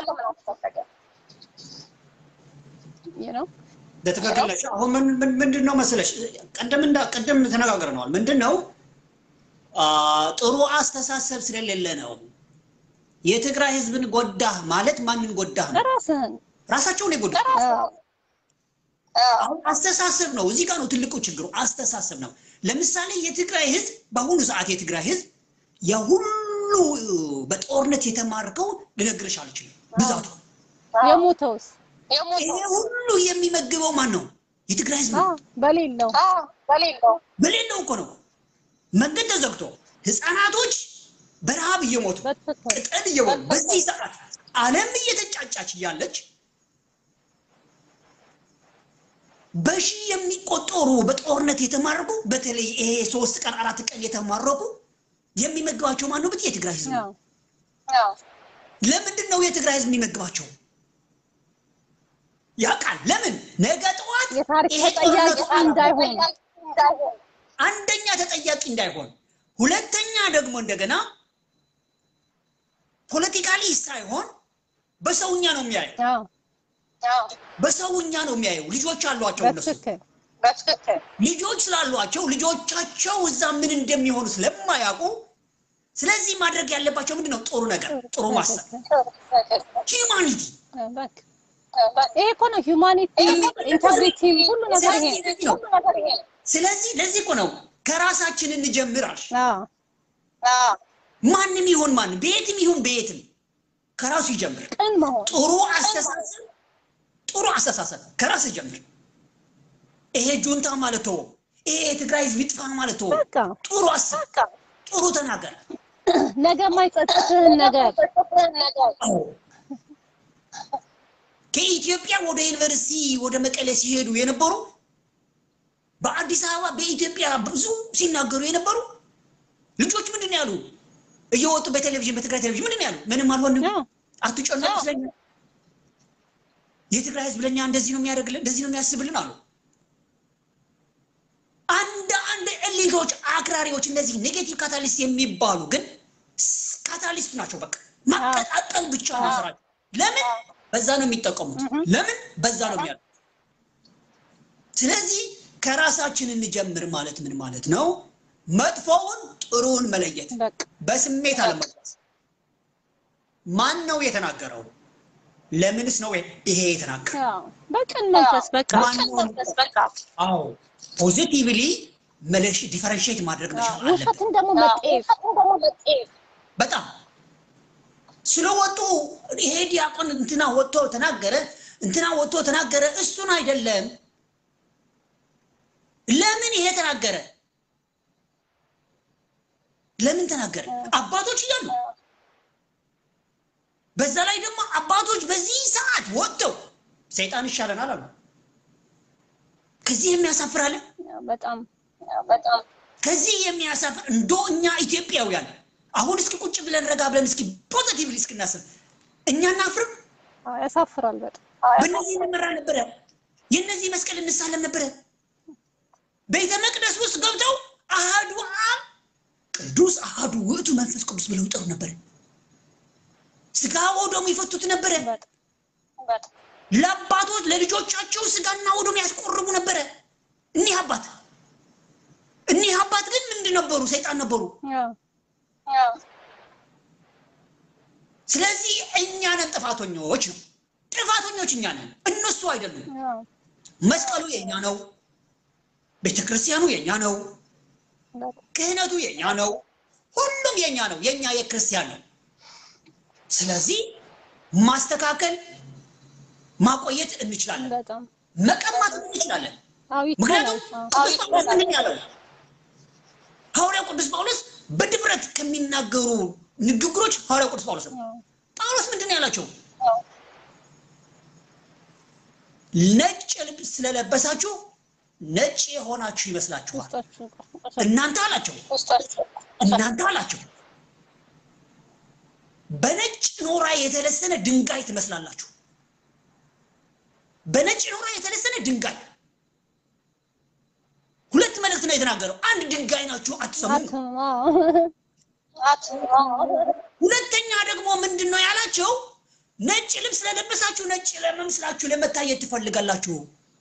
you know በትክክል ነሽ። አሁን ምን ምን- ምንድን ነው መሰለሽ ቀደም እንዳ ቀደም ተነጋግረነዋል። ምንድን ነው አ፣ ጥሩ አስተሳሰብ ስለሌለ ነው። የትግራይ ህዝብን ጎዳህ ማለት ማንን ጎዳህ ነው? ራስህን ራሳቸውን የጎዳህ አዎ፣ አሁን አስተሳሰብ ነው። እዚህ ጋር ነው ትልቁ ችግሩ፣ አስተሳሰብ ነው። ለምሳሌ የትግራይ ህዝብ በአሁኑ ሰዓት የትግራይ ህዝብ የሁሉ በጦርነት የተማርከው ልነግርሽ አልችልም ብዛቱ። የሞተውስ ይሄ ሁሉ የሚመግበው ማን ነው? የትግራይ ህዝብ አዎ፣ ነው። በሌለው በሌለው እኮ ነው መንገድ ተዘግቶ ህፃናቶች በረሃብ እየሞቱ በትክክል ቅጠል እየበሉ በዚህ ሰዓት ዓለም እየተጫጫች እያለች በሺህ የሚቆጠሩ በጦርነት የተማረኩ በተለይ ይሄ ሶስት ቀን አራት ቀን የተማረኩ የሚመግባቸው ማን ነው? ብትይ የትግራይ ህዝብ ነው። አዎ፣ ለምንድን ነው የትግራይ ህዝብ የሚመግባቸው? ያውቃል። ለምን ነገ ጠዋት የታሪክ ይሄ ተጠያቂ ጦርነቱ እንዳይሆኑ አንደኛ ተጠያቂ እንዳይሆን፣ ሁለተኛ ደግሞ እንደገና ፖለቲካሊ ሳይሆን በሰውኛ ነው የሚያየው። አዎ፣ በሰውኛ ነው የሚያየው። ልጆች አሏቸው እነሱ በትክክል ልጆች ስላሏቸው ልጆቻቸው እዛ ምን እንደሚሆኑ ስለማያውቁ፣ ስለዚህ ማድረግ ያለባቸው ምንድን ነው? ጥሩ ነገር፣ ጥሩ ማሰብ፣ ሂውማኒቲ። በቃ ይሄ እኮ ነው ሂውማኒቲ፣ ኢንተግሪቲ፣ ሁሉ ነገር ይሄ ስለዚህ ነው ስለዚህ ለዚህ እኮ ነው ከራሳችን እንጀምራል። አዎ፣ ማንም ይሁን ማንም በየትም ይሁን በየትም ከራሱ ይጀምር። ቅን መሆን ጥሩ አስተሳሰብ ጥሩ አስተሳሰብ ከራስ ጀምር። ይሄ ጁንታ ማለት ተወው። ይሄ የትግራይ ህዝብ ይጥፋ ማለት ተወው። በቃ ጥሩ አስብ፣ ጥሩ ተናገር። ነገ የማይጸጽትህን ነገር አዎ ከኢትዮጵያ ወደ ዩኒቨርሲቲ ወደ መቀሌ ሲሄዱ የነበሩ በአዲስ አበባ በኢትዮጵያ ብዙ ሲናገሩ የነበሩ ልጆች ምንድን ነው ያሉ? እየወጡ በቴሌቪዥን በትግራይ ቴሌቪዥን ምንድን ነው ያሉ? ምንም አልሆንም፣ አዎ፣ አትጨነቁ ስለኛ የትግራይ ህዝብ ለኛ እንደዚህ ነው የሚያደርግልን፣ እንደዚህ ነው የሚያስብልን አሉ። አንድ አንድ ኤሊቶች አክራሪዎች፣ እነዚህ ኔጌቲቭ ካታሊስት የሚባሉ ግን ካታሊስት ናቸው። በቃ ማቀጣጠል ብቻ ነው ስራቸው። ለምን በዛ ነው የሚጠቀሙት? ለምን በዛ ነው የሚያሉት? ስለዚህ ከራሳችን እንጀምር ማለት ምን ማለት ነው? መጥፎውን ጥሩውን መለየት፣ በቃ በስሜት አለመጓዝ። ማን ነው የተናገረው? ለምንስ ነው ይሄ የተናገረው? አዎ፣ በቅን መንፈስ በቃ ማን ነው? አዎ ፖዚቲቭሊ መለሽ ዲፈረንሺየት ማድረግ መቻል አለብን። ውሸትን ደግሞ መጤፍ በጣም ስለወጡ ይሄ ዲያቆን እንትና ወጥቶ ተናገረ፣ እንትና ወጥቶ ተናገረ፣ እሱን አይደለም። ለምን ይሄ ተናገረ? ለምን ተናገረ? አባቶች እያሉ በዛ ላይ ደግሞ አባቶች በዚህ ሰዓት ወጥተው ሰይጣን ይሻለናል አሉ። ከዚህ የሚያሳፍራል? በጣም ከዚህ የሚያሳፍር እንዶ እኛ ኢትዮጵያውያን አሁን እስኪ ቁጭ ብለን ረጋ ብለን እስኪ ፖዚቲቭሊ እስክናስብ እኛ እናፍርም? አዎ፣ ያሳፍራል በጣም በእነዚህ እንመራ ነበረ። የእነዚህ መስቀል እንሳለም ነበረ። ቤተ መቅደስ ውስጥ ገብተው አሃዱ አብ ቅዱስ አሃዱ ውእቱ መንፈስ ቅዱስ ብለው ይጠሩ ነበረ። ስጋ ወደሙ ይፈቱት ነበረ። ለአባቶች ለልጆቻቸው ስጋና ወደሙ ያስቆርቡ ነበረ። እኒህ አባት እኒህ አባት ግን ምንድን ነበሩ? ሰይጣን ነበሩ። አዎ፣ ስለዚህ እኛ ነን ጥፋተኞች ነው። ጥፋተኞች እኛ ነን፣ እነሱ አይደሉም። አዎ፣ መስቀሉ የኛ ነው። ቤተ ክርስቲያኑ የኛ ነው። በጣም ክህነቱ የኛ ነው። ሁሉም የኛ ነው። የኛ የክርስቲያን ነው። ስለዚህ ማስተካከል ማቆየት እንችላለን፣ በጣም መቀማት እንችላለን። አዎ፣ ይቻላል። ምክንያቱም አዎ፣ ቅዱስ ጳውሎስ ምንድን ነው ያለው? ሐዋርያው ቅዱስ ጳውሎስ በድፍረት ከሚናገሩ ንግግሮች ሐዋርያው ቅዱስ ጳውሎስ ነው። አዎ፣ ጳውሎስ ምንድን ነው ያላቸው? ነጭ ልብስ ስለለበሳችሁ ነጭ የሆናችሁ ይመስላችኋል። ውስጣችሁ እናንተ አላቸው እናንተ አላቸው በነጭ ኖራ የተለሰነ ድንጋይ ትመስላላችሁ። በነጭ ኖራ የተለሰነ ድንጋይ። ሁለት መልእክት ነው የተናገረው። አንድ ድንጋይ ናችሁ አትሰሙ። አዎ፣ ሁለተኛ ደግሞ ምንድን ነው ያላቸው? ነጭ ልብስ ስለለበሳችሁ ነጭ ለመምስላችሁ ለመታየት ትፈልጋላችሁ።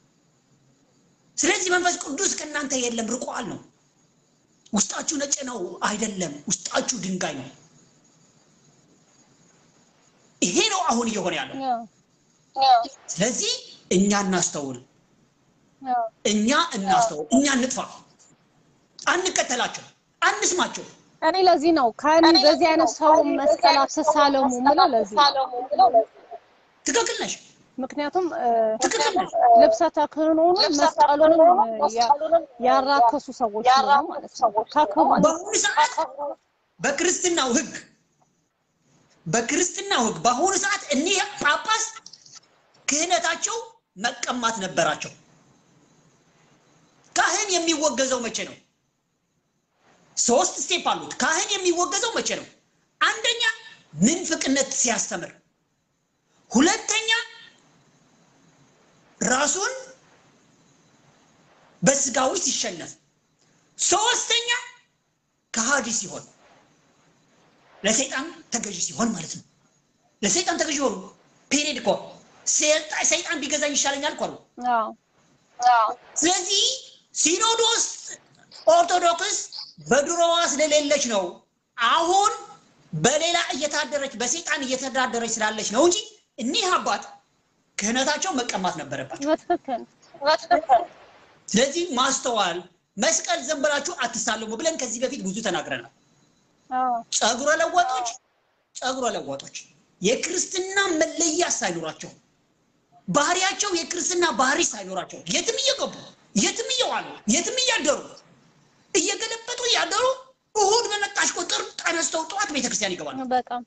ስለዚህ መንፈስ ቅዱስ ከእናንተ የለም ርቋል ነው። ውስጣችሁ ነጭ ነው አይደለም፣ ውስጣችሁ ድንጋይ ነው። ይሄ ነው አሁን እየሆነ ያለው። አዎ፣ ስለዚህ እኛ እናስተውል፣ አዎ። እኛ እናስተውል፣ እኛ እንጥፋ፣ አንከተላቸው፣ አንስማቸው። እኔ ለዚህ ነው ከእኔ በዚህ አይነት ሰው መስቀል አትሳለሙ ምለው ለዚህ ነው። ትክክል ነሽ፣ ምክንያቱም እ፣ ትክክል ነሽ። ልብሰ ተክህኖንም መስቀሉንም ያ- ያራከሱ ሰዎች ነው ማለት ነው። ከክብሩ በአሁኑ ሰዓት በክርስትናው ሕግ በክርስትናው ሕግ በአሁኑ ሰዓት እኒህ ጳጳስ ክህነታቸው መቀማት ነበራቸው። ካህን የሚወገዘው መቼ ነው? ሶስት ስቴፕ አሉት። ካህን የሚወገዘው መቼ ነው? አንደኛ ምንፍቅነት ሲያስተምር፣ ሁለተኛ ራሱን በስጋዊ ሲሸነፍ፣ ሶስተኛ ከሃዲ ሲሆን ለሰይጣን ተገዥ ሲሆን ማለት ነው። ለሰይጣን ተገዥ ሆኑ። ፔሬድ እኮ ሰይጣ- ሰይጣን ቢገዛኝ ይሻለኛል እኮ ነው። አዎ ስለዚህ ሲኖዶስ ኦርቶዶክስ በድሮዋ ስለሌለች ነው አሁን በሌላ እየታደረች በሰይጣን እየተዳደረች ስላለች ነው እንጂ እኒህ አባት ክህነታቸው መቀማት ነበረባቸው። በትክክል ስለዚህ ማስተዋል መስቀል ዘን ብላችሁ አትሳለሙ ብለን ከዚህ በፊት ብዙ ተናግረናል። አዎ ጸጉረ ለዋጦች ጸጉረ ለዋጦች የክርስትና መለያ ሳይኖራቸው ባህሪያቸው የክርስትና ባህሪ ሳይኖራቸው የትም እየገቡ የትም እየዋሉ የትም እያደሩ እየገለበጡ እያደሩ እሁድ በመጣሽ ቁጥር ተነስተው ጠዋት ቤተክርስቲያን ይገባሉ። በጣም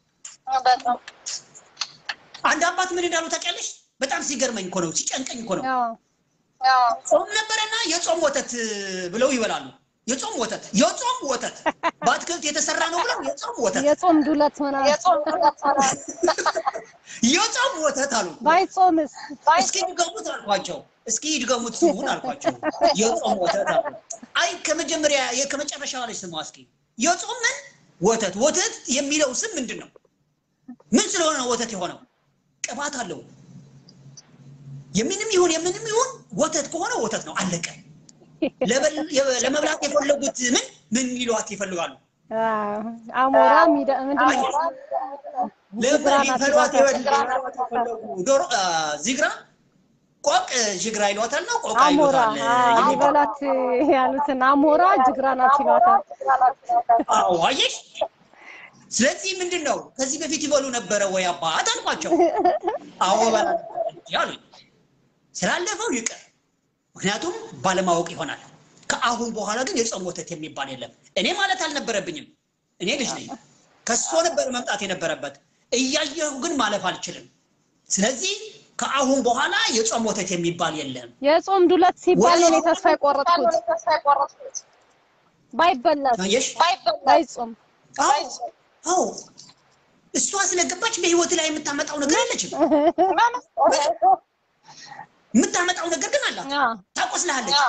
አንድ አባት ምን እንዳሉ ታውቂያለሽ? በጣም ሲገርመኝ እኮ ነው፣ ሲጨንቀኝ እኮ ነው። አዎ ጾም ነበረና የጾም ወተት ብለው ይበላሉ። የጾም ወተት የጾም ወተት በአትክልት የተሰራ ነው ብለው የጾም ወተት የጾም ዱለት ምናምን የጾም ወተት አሉ። ባይጾምስ እስኪ ድገሙት አልኳቸው። እስኪ ድገሙት ስሙን አልኳቸው። የጾም ወተት አሉ። አይ ከመጀመሪያ ከመጨረሻ ላይ ስሙ እስኪ የጾም ምን ወተት ወተት የሚለው ስም ምንድን ነው? ምን ስለሆነ ነው ወተት የሆነው? ቅባት አለው። የምንም ይሁን የምንም ይሁን ወተት ከሆነ ወተት ነው፣ አለቀ። ለበል- የ- ለመብላት የፈለጉት ምን ምን ይሏት ይፈልጋሉ? አዎ፣ አሞራ ሚደ ምንድን ነው ዚግራ ናት ሊፈሏት ይሏታል። የፈለጉ ዶሮ አ፣ ዚግራ ቆቅ ጅግራ ይሏታል ነው ቆቃ አሞራ ይሏታል። አዎ፣ የሚባል ሊበላት ያሉትን አሞራ ጅግራ ናት ይሏታል። አዎ አየሽ። ስለዚህ ምንድን ነው ከዚህ በፊት ይበሉ ነበረ ወይ አባት አልኳቸው። አዎ በላ ነበር እንጂ አሉኝ። ስላለፈው ይቅር፣ ምክንያቱም ባለማወቅ ይሆናል። ከአሁን በኋላ ግን የጾም ወተት የሚባል የለም። እኔ ማለት አልነበረብኝም። እኔ ልጅ ነኝ። ከሶ ነበር መምጣት የነበረበት። እያየሁ ግን ማለፍ አልችልም። ስለዚህ ከአሁን በኋላ የጾም ወተት የሚባል የለም። የጾም ዱለት ሲባል ነው እኔ ተስፋ የቆረጥኩት። ባይበላስ አየሽ? ባይጾም አዎ አዎ፣ እሷ ስለገባች በህይወት ላይ የምታመጣው ነገር የለችም። የምታመጣው ነገር ግን አላት። አዎ፣ ታቆስልሃለች።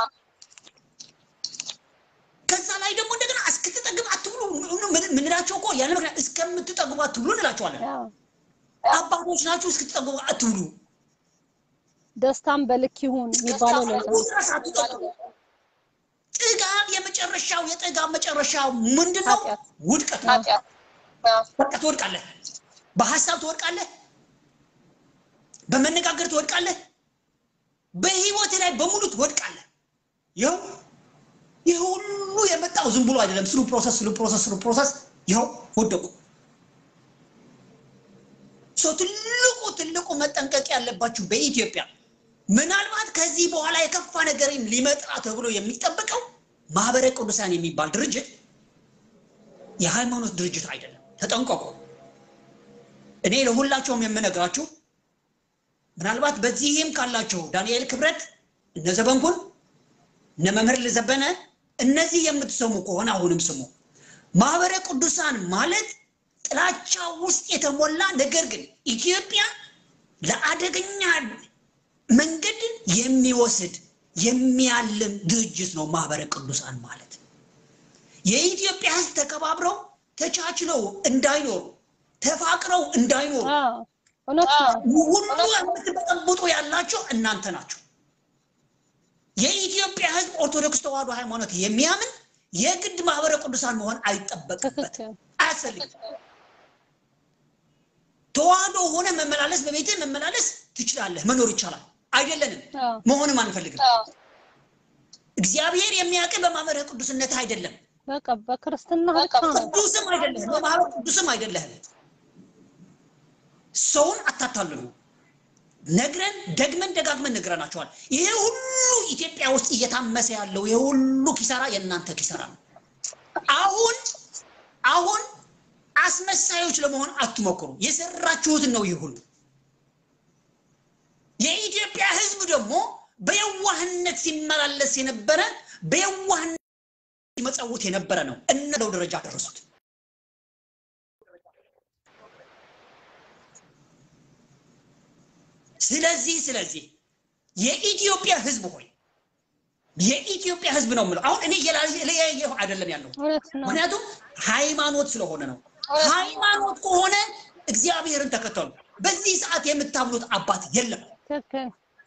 ከዛ ላይ ደግሞ እንደገና እስክትጠግብ አትብሉ ምን- ምንላቸው እኮ ያለ ምክንያት እስከምትጠግቡ አትብሉ እንላቸዋለን። አዎ። አባቶች ናችሁ፣ እስክትጠግቡ አትብሉ። ደስታም በልክ ይሁን የሚባለው ለዛ ነው። ድረስ አትጠግቡ። ጥጋብ የመጨረሻው የጥጋብ መጨረሻው ምንድን ነው? ኃጢአት። ውድቀት ነው። በቃ ትወድቃለህ። በሀሳብ ትወድቃለህ። በመነጋገር ትወድቃለህ። በህይወት ላይ በሙሉ ትወድቃለህ። ይኸው ይህ ሁሉ የመጣው ዝም ብሎ አይደለም። ስሉ ፕሮሰስ ስሉ ፕሮሰስ ስሉ ፕሮሰስ ይኸው ወደቁ። ሶ ትልቁ ትልቁ መጠንቀቅ ያለባችሁ በኢትዮጵያ ምናልባት ከዚህ በኋላ የከፋ ነገር ሊመጣ ተብሎ የሚጠበቀው ማህበረ ቅዱሳን የሚባል ድርጅት የሃይማኖት ድርጅት አይደለም። ተጠንቀቁ። እኔ ለሁላቸውም የምነግራችሁ ምናልባት በዚህም ካላችሁ ዳንኤል ክብረት፣ እነ ዘበንኩን፣ እነ መምህር ልዘበነ እነዚህ የምትሰሙ ከሆነ አሁንም ስሙ። ማህበረ ቅዱሳን ማለት ጥላቻ ውስጥ የተሞላ ነገር ግን ኢትዮጵያ ለአደገኛ መንገድ የሚወስድ የሚያልም ድርጅት ነው። ማህበረ ቅዱሳን ማለት የኢትዮጵያ ሕዝብ ተከባብረው ተቻችለው እንዳይኖሩ ተፋቅረው እንዳይኖሩ አዎ፣ እውነት ነው። ሁሉ የምትበጠብጡ ያላቸው እናንተ ናቸው። የኢትዮጵያ ሕዝብ ኦርቶዶክስ ተዋሕዶ ሃይማኖት የሚያምን የግድ ማህበረ ቅዱሳን መሆን አይጠበቅበት ትክክል። አያስፈልግም። ተዋህዶ ሆነ መመላለስ በቤትህ መመላለስ ትችላለህ፣ መኖር ይቻላል። አይደለንም፣ አዎ፣ መሆንም አንፈልግም። እግዚአብሔር የሚያውቅ በማህበረ ቅዱስነት አይደለም፣ በቃ በክርስትና ብቻ ነው። ቅዱስም አይደለህም፣ በማህበረ ቅዱስም አይደለህም። ሰውን አታታልሉ። ነግረን ደግመን ደጋግመን ነግረናቸዋል። ይሄ ሁሉ ኢትዮጵያ ውስጥ እየታመሰ ያለው ይሄ ሁሉ ኪሳራ የእናንተ ኪሳራ ነው። አሁን አሁን አስመሳዮች ለመሆን አትሞክሩ። የሰራችሁትን ነው ይህ ሁሉ። የኢትዮጵያ ሕዝብ ደግሞ በየዋህነት ሲመላለስ የነበረ በየዋህነት ሲመጸውት የነበረ ነው። እነለው ደረጃ ደረሱት። ስለዚህ ስለዚህ የኢትዮጵያ ሕዝብ ሆይ የኢትዮጵያ ሕዝብ ነው የምለው። አሁን እኔ እየለያየሁ አይደለም ያለው እውነት ነው። ምክንያቱም ሃይማኖት ስለሆነ ነው። ሃይማኖት ከሆነ እግዚአብሔርን ተከተሉ። በዚህ ሰዓት የምታምኑት አባት የለም ትክክል።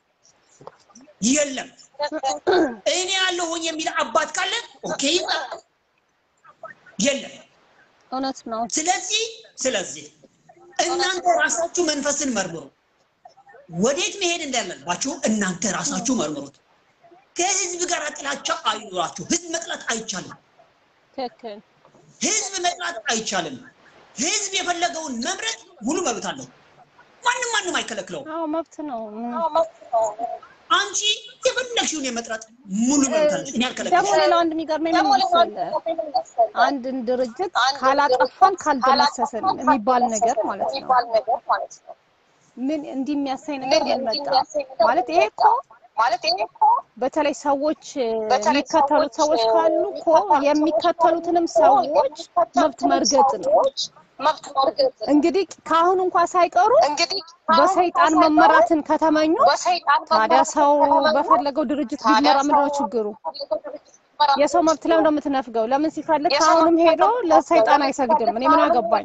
የለም። እኔ ያለሁኝ የሚል አባት ካለ ኦኬ ይምጣ። የለም። እውነት ነው። ስለዚህ ስለዚህ እናንተ ራሳችሁ መንፈስን መርምሩ። ወዴት መሄድ እንዳለባችሁ እናንተ ራሳችሁ መርምሩት። ከህዝብ ጋር ጥላቻ አይኖራችሁ። ህዝብ መጥላት አይቻልም። ትክክል። ህዝብ መጥላት አይቻልም። ህዝብ የፈለገውን መምረጥ ሙሉ መብት አለው። ማንም ማንም አይከለክለውም። አዎ መብት ነው። አንቺ የፈለግሽውን የመጥራት ሙሉ መብት አለሽ። እኔ ደግሞ አልከለክልሽም። ሌላው አንድ የሚገርመኝ ምን መሰለህ? አንድን ድርጅት ካላጠፋን ካልደመሰስን የሚባል ነገር ማለት ነው። ምን እንዲህ የሚያሳይ ነገር ምን መጣ ማለት ይሄ እኮ በተለይ ሰዎች የሚከተሉት ሰዎች ካሉ እኮ የሚከተሉትንም ሰዎች መብት መርገጥ ነው። እንግዲህ ከአሁን እንኳ ሳይቀሩ በሰይጣን መመራትን ከተመኙ ታዲያ ሰው በፈለገው ድርጅት ቢመራ ምንድን ነው ችግሩ? የሰው መብት ለምን ነው የምትነፍገው? ለምን ሲፈልግ ከአሁንም ሄዶ ለሰይጣን አይሰግድም? እኔ ምን አገባኝ?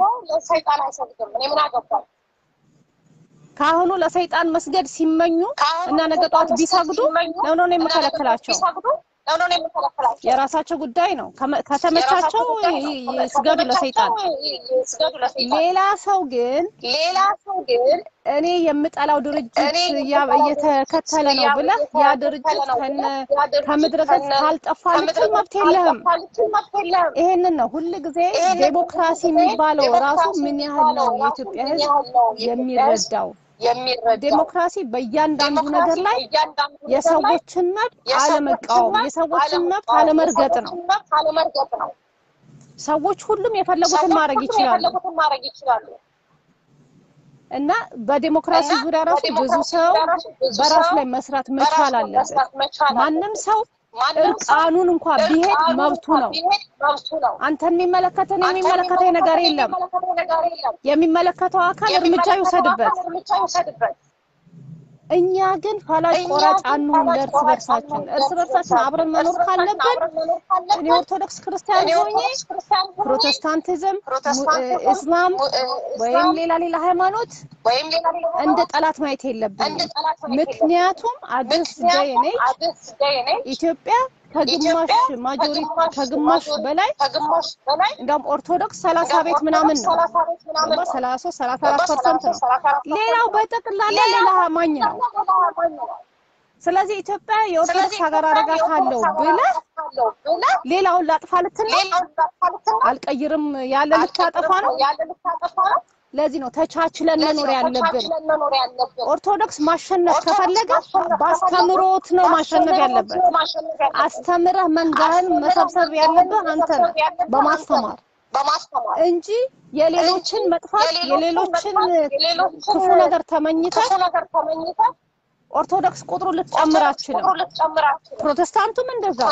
ከአሁኑ ለሰይጣን መስገድ ሲመኙ እና ነገ ጠዋት ቢሰግዱ ለምን ነው የምከለክላቸው? የራሳቸው ጉዳይ ነው። ከመ- ከተመቻቸው ይ- ይስገዱ ለሰይጣን። ሌላ ሰው ግን እኔ የምጠላው ድርጅት እያ- እየተከተለ ነው ብለህ ያ ድርጅት ከነ ከምድረ ገጽ ካልጠፋ ልትል መብት የለህም። ይሄንን ነው ሁል ጊዜ ዴሞክራሲ የሚባለው ራሱ ምን ያህል ነው የኢትዮጵያ ሕዝብ የሚረዳው። ዴሞክራሲ በእያንዳንዱ ነገር ላይ የሰዎችን መብት አለመቃወም፣ የሰዎችን መብት አለመርገጥ ነው። ሰዎች ሁሉም የፈለጉትን ማድረግ ይችላሉ እና በዴሞክራሲ ዙሪያ ራሱ ብዙ ሰው በራሱ ላይ መስራት መቻል አለበት። ማንም ሰው እርቃኑን እንኳ ቢሄድ መብቱ ነው። አንተን የሚመለከተን የሚመለከተኝ ነገር የለም። የሚመለከተው አካል እርምጃ ይውሰድበት። እኛ ግን ፈላጭ ቆራጭ አንሁን ለእርስ በርሳችን። እርስ በርሳችን አብረን መኖር ካለብን እኔ ኦርቶዶክስ ክርስቲያን ሆኜ ፕሮቴስታንቲዝም፣ mu- እ- እስላም ወይም ሌላ ሌላ ሃይማኖት እንደ ጠላት ማየት የለብንም። ምክንያቱም አዲስ ዴይ ነች ኢትዮጵያ ከግማሽ ማጆሪቲ ከግማሽ በላይ እንደውም ኦርቶዶክስ ሰላሳ ቤት ምናምን ነው ገባ ሰላሳ ሶስት ሰላሳ አራት ፐርሰንት ነው። ሌላው በጠቅላላ ሌላ አማኝ ነው። ስለዚህ ኢትዮጵያ የኦርቶዶክስ ሀገር አደርጋታለሁ ብለህ ሌላውን ላጥፋ ልትል ነው? አልቀይርም ያለ ልታጠፋ ነው። ለዚህ ነው ተቻችለን መኖር ያለብን። ኦርቶዶክስ ማሸነፍ ከፈለገ በአስተምሮት ነው ማሸነፍ ያለበት። አስተምረህ መንጋህን መሰብሰብ ያለብህ አንተ ነህ በማስተማር እንጂ የሌሎችን መጥፋት የሌሎችን ክፉ ነገር ተመኝተህ ኦርቶዶክስ ቁጥሩ ልትጨምር አትችልም። ፕሮቴስታንቱም እንደዛው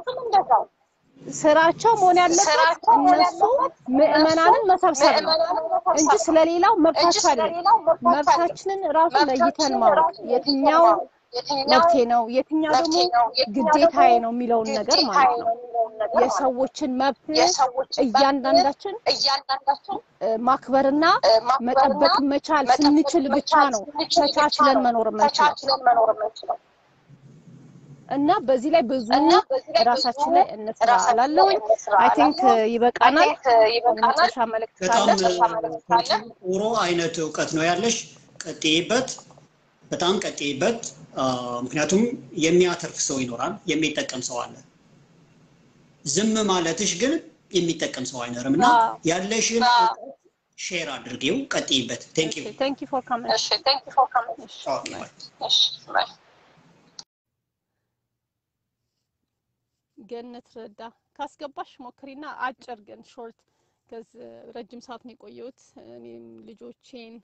ስራቸው መሆን ያለበት እነሱ ምዕመናንን መሰብሰብ ነው እንጂ ስለሌላው መብታቸው አይደለም። መብታችንን ራሱ ለይተን ማወቅ የትኛው መብቴ ነው የትኛው ደግሞ ግዴታዬ ነው የሚለውን ነገር ማለት ነው። የሰዎችን መብት እያንዳንዳችን እ፣ ማክበርና መጠበቅ መቻል ስንችል ብቻ ነው ተቻችለን መኖር የምንችለው እና በዚህ ላይ ብዙ ራሳችን ላይ እንስራ እላለሁኝ። አይ ቲንክ ይበቃናል። የመጨረሻ መልእክት በጣም ካለ ጥሩ አይነት እውቀት ነው ያለሽ። ቀጥይበት፣ በጣም ቀጥይበት። አ፣ ምክንያቱም የሚያተርፍ ሰው ይኖራል፣ የሚጠቀም ሰው አለ። ዝም ማለትሽ ግን የሚጠቀም ሰው አይኖርም እና አዎ። ያለሽን እውቀት ሼር አድርጌው ቀጥይበት። ቴንክ ዩ ቴንክ ዩ ፎር ካሚንግ እሺ ቴንክ ዩ ፎር ካሚንግ ኦኬ ባይ። እሺ ባይ ገነት ረዳ ካስገባሽ ሞክሪና አጭር ግን ሾርት ከዚ ረጅም ሰዓት ነው የቆየሁት እኔም ልጆቼን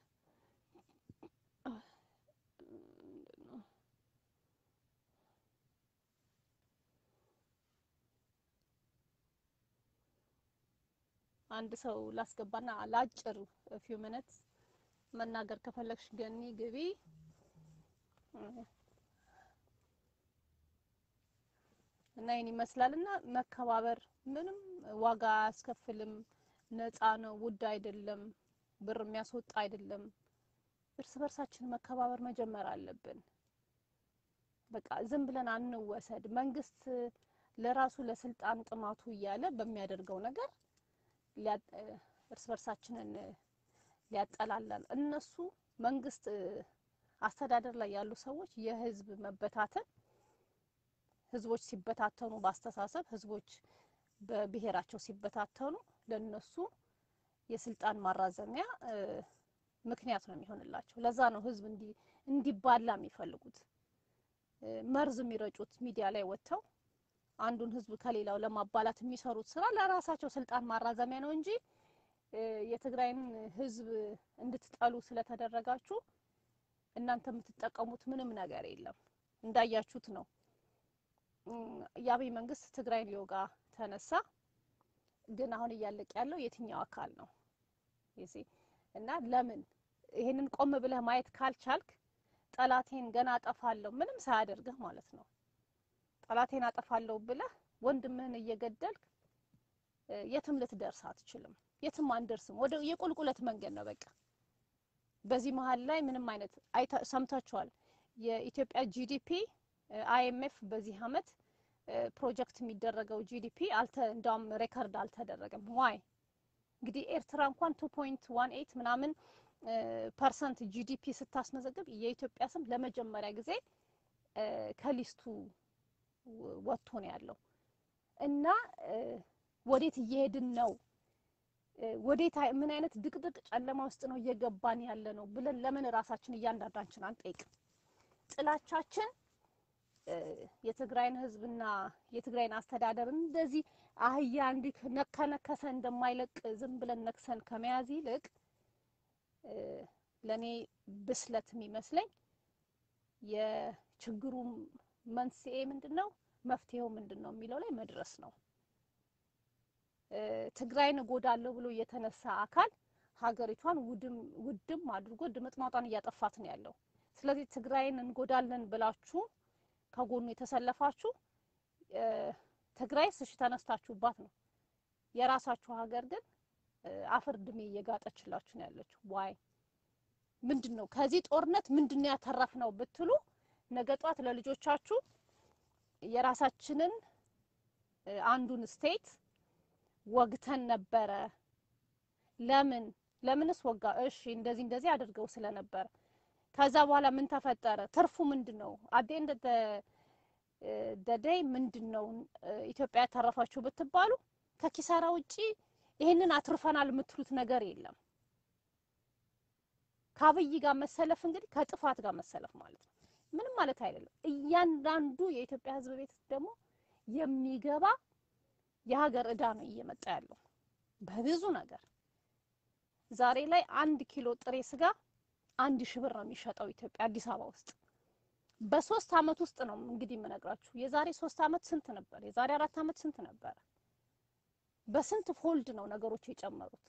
አንድ ሰው ላስገባና ለአጭር ፊው ሚኒት መናገር ከፈለግሽ ገኒ ግቢ እና ይህን ይመስላል እና መከባበር ምንም ዋጋ አያስከፍልም። ነፃ ነው፣ ውድ አይደለም፣ ብር የሚያስወጣ አይደለም። እርስ በርሳችን መከባበር መጀመር አለብን። በቃ ዝም ብለን አንወሰድ። መንግስት ለራሱ ለስልጣን ጥማቱ እያለ በሚያደርገው ነገር ሊያ- እርስ በርሳችንን ሊያጠላላል እነሱ መንግስት አስተዳደር ላይ ያሉ ሰዎች የህዝብ መበታተን ህዝቦች ሲበታተኑ በአስተሳሰብ ህዝቦች በብሔራቸው ሲበታተኑ ለነሱ የስልጣን ማራዘሚያ እ፣ ምክንያት ነው የሚሆንላቸው። ለዛ ነው ህዝብ እንዲ እንዲባላ የሚፈልጉት እ፣ መርዝ የሚረጩት ሚዲያ ላይ ወጥተው አንዱን ህዝብ ከሌላው ለማባላት የሚሰሩት ስራ ለራሳቸው ስልጣን ማራዘሚያ ነው እንጂ እ፣ የትግራይን ህዝብ እንድትጠሉ ስለተደረጋችሁ እናንተ የምትጠቀሙት ምንም ነገር የለም። እንዳያችሁት ነው እም፣ የአብይ መንግስት ትግራይን ሊወጋ ተነሳ። ግን አሁን እያለቀ ያለው የትኛው አካል ነው? ይሲ እና ለምን ይሄንን ቆም ብለህ ማየት ካልቻልክ ጠላቴን ገና አጠፋለሁ ምንም ሳያደርግህ ማለት ነው። ጠላቴን አጠፋለሁ ብለህ ወንድምህን እየገደልክ እ፣ የትም ልትደርስ አትችልም። የትም አንደርስም። ወደ የቁልቁለት መንገድ ነው በቃ። በዚህ መሀል ላይ ምንም አይነት አይታ- ሰምታችኋል። የኢትዮጵያ ጂዲፒ አይኤምኤፍ በዚህ አመት እ፣ ፕሮጀክት የሚደረገው ጂዲፒ አልተ እንዳውም ሬከርድ አልተደረገም። ዋይ እንግዲህ ኤርትራ እንኳን ቱ ፖይንት ዋን ኤይት ምናምን እ፣ ፐርሰንት ጂዲፒ ስታስመዘግብ የኢትዮጵያ ስም ለመጀመሪያ ጊዜ እ፣ ከሊስቱ ወ- ወጥቶ ነው ያለው እና እ፣ ወዴት እየሄድን ነው እ፣ ወዴት አይ- ምን አይነት ድቅድቅ ጨለማ ውስጥ ነው እየገባን ያለ ነው ብለን ለምን ራሳችን እያንዳንዳችን አንጠይቅም? ጥላቻችን እ፣ የትግራይን ህዝብና የትግራይን አስተዳደር እንደዚህ አህያ እንዲህ ነካ ነከሰ እንደማይለቅ ዝም ብለን ነክሰን ከመያዝ ይልቅ እ፣ ለእኔ ብስለት የሚመስለኝ የችግሩ መንስኤ ምንድን ነው፣ መፍትሄው ምንድን ነው የሚለው ላይ መድረስ ነው። እ፣ ትግራይን እጎዳለሁ ብሎ የተነሳ አካል ሀገሪቷን ውድም ውድም አድርጎ ድምጥማጧን እያጠፋት ነው ያለው። ስለዚህ ትግራይን እንጎዳለን ብላችሁ ከጎኑ የተሰለፋችሁ እ፣ ትግራይስ እሺ ተነስታችሁባት ነው። የራሳችሁ ሀገር ግን እ፣ አፈር ድሜ እየጋጠችላችሁ ነው ያለችው። ዋይ ምንድን ነው ከዚህ ጦርነት ምንድን ነው ያተረፍነው ብትሉ ነገ ጧት ለልጆቻችሁ የራሳችንን እ፣ አንዱን ስቴት ወግተን ነበረ። ለምን ለምንስ ወጋ? እሺ እንደዚህ እንደዚህ አድርገው ስለነበረ ከዛ በኋላ ምን ተፈጠረ? ትርፉ ምንድን ነው? አዴን ደደይ ምንድን ነው እ፣ ኢትዮጵያ ያተረፋችሁ ብትባሉ ከኪሳራ ውጪ ይሄንን አትርፈናል የምትሉት ነገር የለም። ከአብይ ጋር መሰለፍ እንግዲህ ከጥፋት ጋር መሰለፍ ማለት ነው። ምንም ማለት አይደለም። እያንዳንዱ የኢትዮጵያ ሕዝብ ቤት ደግሞ የሚገባ የሀገር ዕዳ ነው እየመጣ ያለው በብዙ ነገር። ዛሬ ላይ አንድ ኪሎ ጥሬ ስጋ አንድ ሺህ ብር ነው የሚሸጠው ኢትዮጵያ አዲስ አበባ ውስጥ። በሶስት አመት ውስጥ ነው እንግዲህ የምነግራችሁ። የዛሬ ሶስት አመት ስንት ነበር? የዛሬ አራት አመት ስንት ነበረ? በስንት ፎልድ ነው ነገሮች የጨመሩት?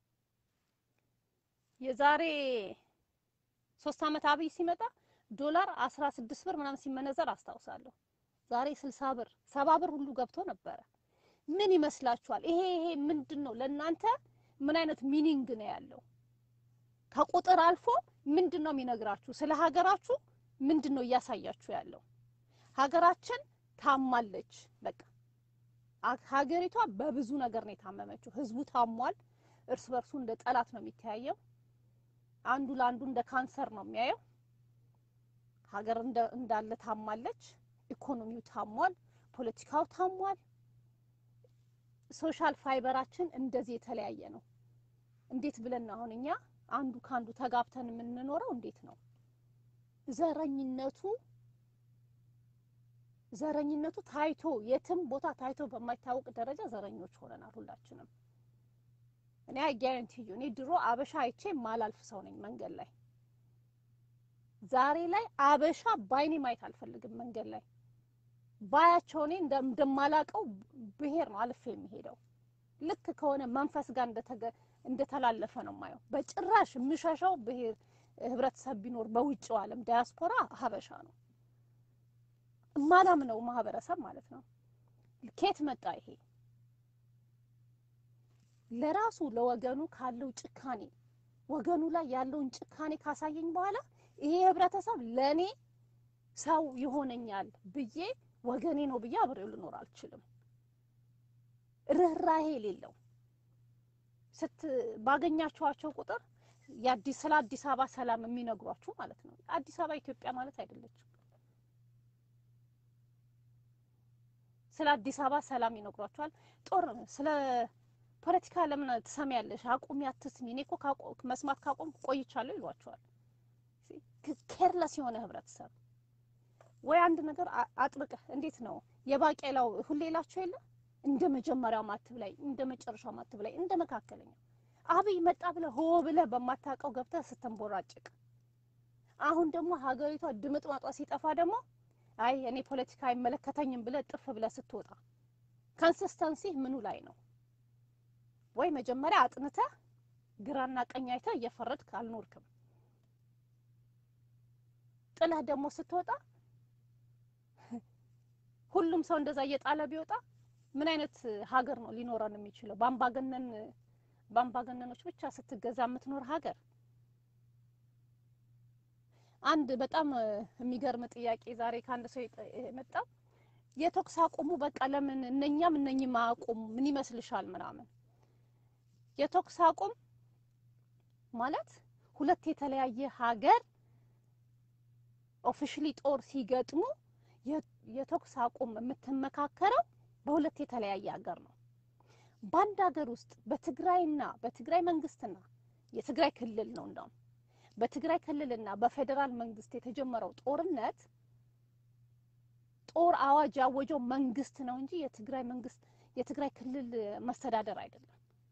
የዛሬ ሶስት አመት አብይ ሲመጣ ዶላር አስራ ስድስት ብር ምናምን ሲመነዘር አስታውሳለሁ። ዛሬ ስልሳ ብር ሰባ ብር ሁሉ ገብቶ ነበረ። ምን ይመስላችኋል? ይሄ ይሄ ምንድን ነው ለእናንተ ምን አይነት ሚኒንግ ነው ያለው? ከቁጥር አልፎ ምንድን ነው የሚነግራችሁ? ስለ ሀገራችሁ ምንድን ነው እያሳያችሁ ያለው? ሀገራችን ታማለች። በቃ አ- ሀገሪቷ በብዙ ነገር ነው የታመመችው። ህዝቡ ታሟል። እርስ በርሱ እንደ ጠላት ነው የሚተያየው። አንዱ ለአንዱ እንደ ካንሰር ነው የሚያየው። ሀገር እንደ- እንዳለ ታማለች። ኢኮኖሚው ታሟል። ፖለቲካው ታሟል። ሶሻል ፋይበራችን እንደዚህ የተለያየ ነው። እንዴት ብለን ነው አሁን እኛ አንዱ ከአንዱ ተጋብተን የምንኖረው? እንዴት ነው ዘረኝነቱ ዘረኝነቱ ታይቶ የትም ቦታ ታይቶ በማይታወቅ ደረጃ ዘረኞች ሆነናል ሁላችንም። እኔ አጋንንቲ እኔ ድሮ አበሻ አይቼ ማላልፍ ሰው ነኝ መንገድ ላይ። ዛሬ ላይ አበሻ ባይኔ ማየት አልፈልግም መንገድ ላይ ባያቸው እኔ እንደማላቀው ብሄር ነው አልፌ የሚሄደው። ልክ ከሆነ መንፈስ ጋር እንደተላለፈ ነው የማየው። በጭራሽ የምሸሸው ብሄር ህብረተሰብ ቢኖር በውጭው ዓለም ዳያስፖራ ሀበሻ ነው እማላምነው ማህበረሰብ ማለት ነው። ኬት መጣ ይሄ? ለራሱ ለወገኑ ካለው ጭካኔ ወገኑ ላይ ያለውን ጭካኔ ካሳየኝ በኋላ ይሄ ህብረተሰብ ለእኔ ሰው ይሆነኛል ብዬ ወገኔ ነው ብዬ አብሬው ልኖር አልችልም። ርህራሄ የሌለው ስት ባገኛችኋቸው ቁጥር የአዲስ ስለ አዲስ አበባ ሰላም የሚነግሯችሁ ማለት ነው። አዲስ አበባ ኢትዮጵያ ማለት አይደለችም። ስለ አዲስ አበባ ሰላም ይነግሯችኋል። ጦር ስለ ፖለቲካ ለምን ትሰሚያለሽ? አቁሚ፣ አትስሚ። እኔ እኮ መስማት ካቆም ቆይቻለሁ ይሏቸዋል። ኬርለስ የሆነ ህብረተሰብ ወይ አንድ ነገር አጥብቀህ እንዴት ነው የባቄላው ሁሌ ላቸው የለ እንደ መጀመሪያው ማትብ ላይ እንደ መጨረሻው ማትብ ላይ እንደ መካከለኛው አብይ መጣ ብለህ ሆ ብለህ በማታውቀው ገብተህ ስትንቦራጭቅ፣ አሁን ደግሞ ሀገሪቷ ድምጥማጧ ሲጠፋ ደግሞ አይ እኔ ፖለቲካ አይመለከተኝም ብለህ ጥፍ ብለህ ስትወጣ ኮንሲስተንሲ ምኑ ላይ ነው? ወይ መጀመሪያ አጥንተህ ግራና ቀኝ አይተህ እየፈረድክ አልኖርክም። ጥለህ ደግሞ ስትወጣ ሁሉም ሰው እንደዛ እየጣለ ቢወጣ ምን አይነት ሀገር ነው ሊኖረን የሚችለው? በአምባገነን በአምባገነኖች ብቻ ስትገዛ የምትኖር ሀገር። አንድ በጣም የሚገርም ጥያቄ ዛሬ ከአንድ ሰው የመጣው የተኩስ አቁሙ በቃ ለምን እነኛም እነኝም አቁሙ ምን ይመስልሻል? ምናምን የተኩስ አቁም ማለት ሁለት የተለያየ ሀገር ኦፊሽሊ ጦር ሲገጥሙ የተኩስ አቁም የምትመካከረው በሁለት የተለያየ ሀገር ነው። በአንድ ሀገር ውስጥ በትግራይና በትግራይ መንግስትና የትግራይ ክልል ነው እንደውም በትግራይ ክልልና በፌዴራል መንግስት የተጀመረው ጦርነት ጦር አዋጅ ያወጀው መንግስት ነው እንጂ የትግራይ መንግስት የትግራይ ክልል መስተዳደር አይደለም።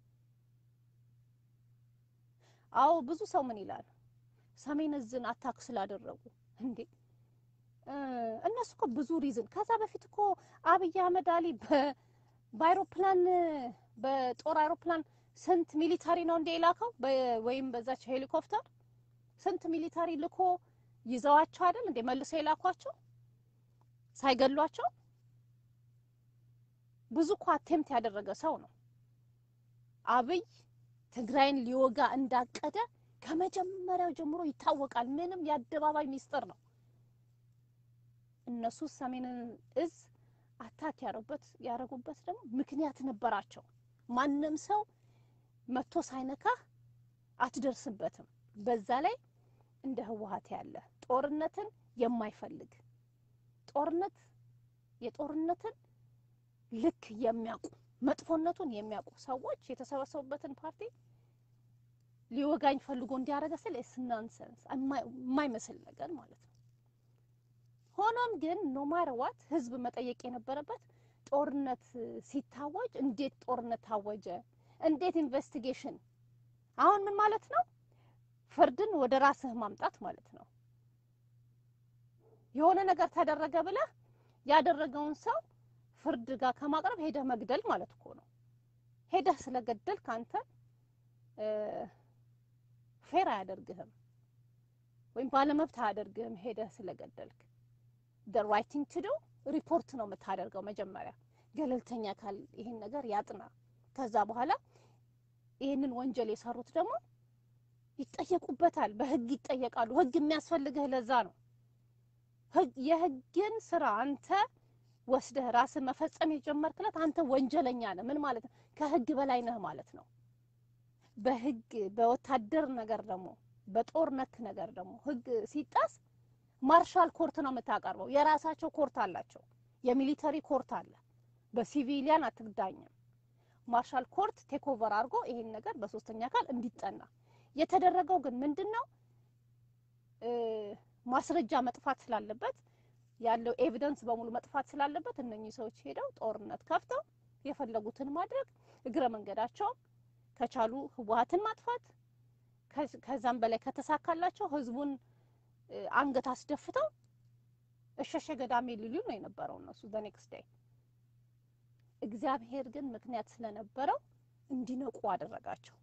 አዎ ብዙ ሰው ምን ይላል? ሰሜን እዝን አታክ ስላደረጉ እንዴ እነሱ እኮ ብዙ ሪዝን ከዛ በፊት እኮ አብይ አህመድ አሊ በአይሮፕላን በጦር አይሮፕላን ስንት ሚሊታሪ ነው እንደ የላከው ወይም በዛች ሄሊኮፕተር ስንት ሚሊታሪ ልኮ ይዘዋቸው አይደል እንዴ መልሰው የላኳቸው ሳይገሏቸው ብዙ እኮ አቴምት ያደረገ ሰው ነው አብይ ትግራይን ሊወጋ እንዳቀደ ከመጀመሪያው ጀምሮ ይታወቃል ምንም የአደባባይ ሚስጥር ነው እነሱ ሰሜንን እዝ አታክ ያረጉበት ያረጉበት ደግሞ ምክንያት ነበራቸው። ማንም ሰው መቶ ሳይነካህ አትደርስበትም። በዛ ላይ እንደ ህወሓት ያለ ጦርነትን የማይፈልግ ጦርነት የጦርነትን ልክ የሚያውቁ መጥፎነቱን የሚያውቁ ሰዎች የተሰበሰቡበትን ፓርቲ ሊወጋኝ ፈልጎ እንዲያደርገ ስል ናንሰንስ የማይመስል ነገር ማለት ነው። ሆኖም ግን ኖማር ዋት ህዝብ መጠየቅ የነበረበት ጦርነት ሲታወጅ እንዴት ጦርነት ታወጀ? እንዴት ኢንቨስቲጌሽን? አሁን ምን ማለት ነው? ፍርድን ወደ ራስህ ማምጣት ማለት ነው። የሆነ ነገር ተደረገ ብለህ ያደረገውን ሰው ፍርድ ጋር ከማቅረብ ሄደህ መግደል ማለት እኮ ነው። ሄደህ ስለገደል ካንተ ፌር አያደርግህም ወይም ባለመብት አያደርግህም ሄደህ ስለገደልክ the right thing to do ሪፖርት ነው የምታደርገው። መጀመሪያ ገለልተኛ አካል ይሄን ነገር ያጥና። ከዛ በኋላ ይሄንን ወንጀል የሰሩት ደግሞ ይጠየቁበታል፣ በህግ ይጠየቃሉ። ህግ የሚያስፈልግህ ለዛ ነው። የህግን ስራ አንተ ወስደህ ራስህ መፈጸም የጀመርክለት አንተ ወንጀለኛ ነህ። ምን ማለት ነው? ከህግ በላይ ነህ ማለት ነው። በህግ በወታደር ነገር ደግሞ በጦር ነክ ነገር ደግሞ ህግ ሲጣስ ማርሻል ኮርት ነው የምታቀርበው። የራሳቸው ኮርት አላቸው። የሚሊተሪ ኮርት አለ። በሲቪሊያን አትዳኝም። ማርሻል ኮርት ቴክ ኦቨር አድርጎ ይሄን ነገር በሶስተኛ አካል እንዲጠና የተደረገው ግን ምንድን ነው እ ማስረጃ መጥፋት ስላለበት ያለው ኤቪደንስ በሙሉ መጥፋት ስላለበት እነኚህ ሰዎች ሄደው ጦርነት ከፍተው የፈለጉትን ማድረግ እግረ መንገዳቸው ከቻሉ ህወሀትን ማጥፋት ከዝ- ከዛም በላይ ከተሳካላቸው ህዝቡን እ አንገት አስደፍተው እሸሸ ገዳሜ ሊሉ ነው የነበረው እነሱ በኔክስት ዴይ። እግዚአብሔር ግን ምክንያት ስለነበረው እንዲነቁ አደረጋቸው፣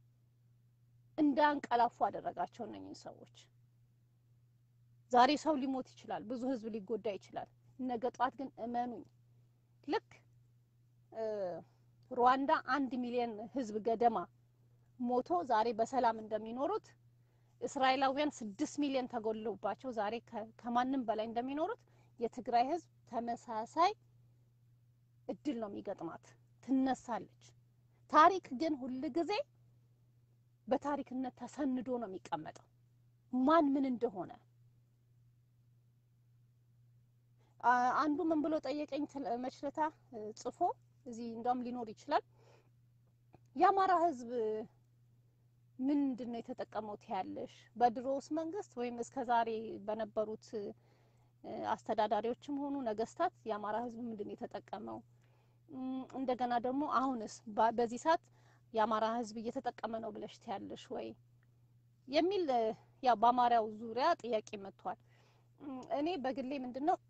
እንዳንቀላፉ አደረጋቸው እነኝህ ሰዎች። ዛሬ ሰው ሊሞት ይችላል፣ ብዙ ህዝብ ሊጎዳ ይችላል። ነገ ጧት ግን እመኑኝ ልክ እ ሩዋንዳ አንድ ሚሊዮን ህዝብ ገደማ ሞቶ ዛሬ በሰላም እንደሚኖሩት እስራኤላውያን ስድስት ሚሊዮን ተጎድለውባቸው ዛሬ ከ- ከማንም በላይ እንደሚኖሩት የትግራይ ህዝብ ተመሳሳይ እድል ነው የሚገጥማት፣ ትነሳለች። ታሪክ ግን ሁል ጊዜ በታሪክነት ተሰንዶ ነው የሚቀመጠው ማን ምን እንደሆነ። አ- አንዱ ምን ብሎ ጠየቀኝ ትል- መችለታ እ፣ ጽፎ እዚህ እንደውም ሊኖር ይችላል የአማራ ህዝብ ምንድን ነው የተጠቀመው ትያለሽ? በድሮውስ መንግስት ወይም እስከ ዛሬ በነበሩት እ፣ አስተዳዳሪዎችም ሆኑ ነገስታት የአማራ ህዝብ ምንድን ነው የተጠቀመው? እም፣ እንደገና ደግሞ አሁንስ በ- በዚህ ሰዓት የአማራ ህዝብ እየተጠቀመ ነው ብለሽ ትያለሽ ወይ የሚል እ፣ ያው በአማራው ዙሪያ ጥያቄ መጥቷል። እም፣ እኔ በግሌ ምንድን ነው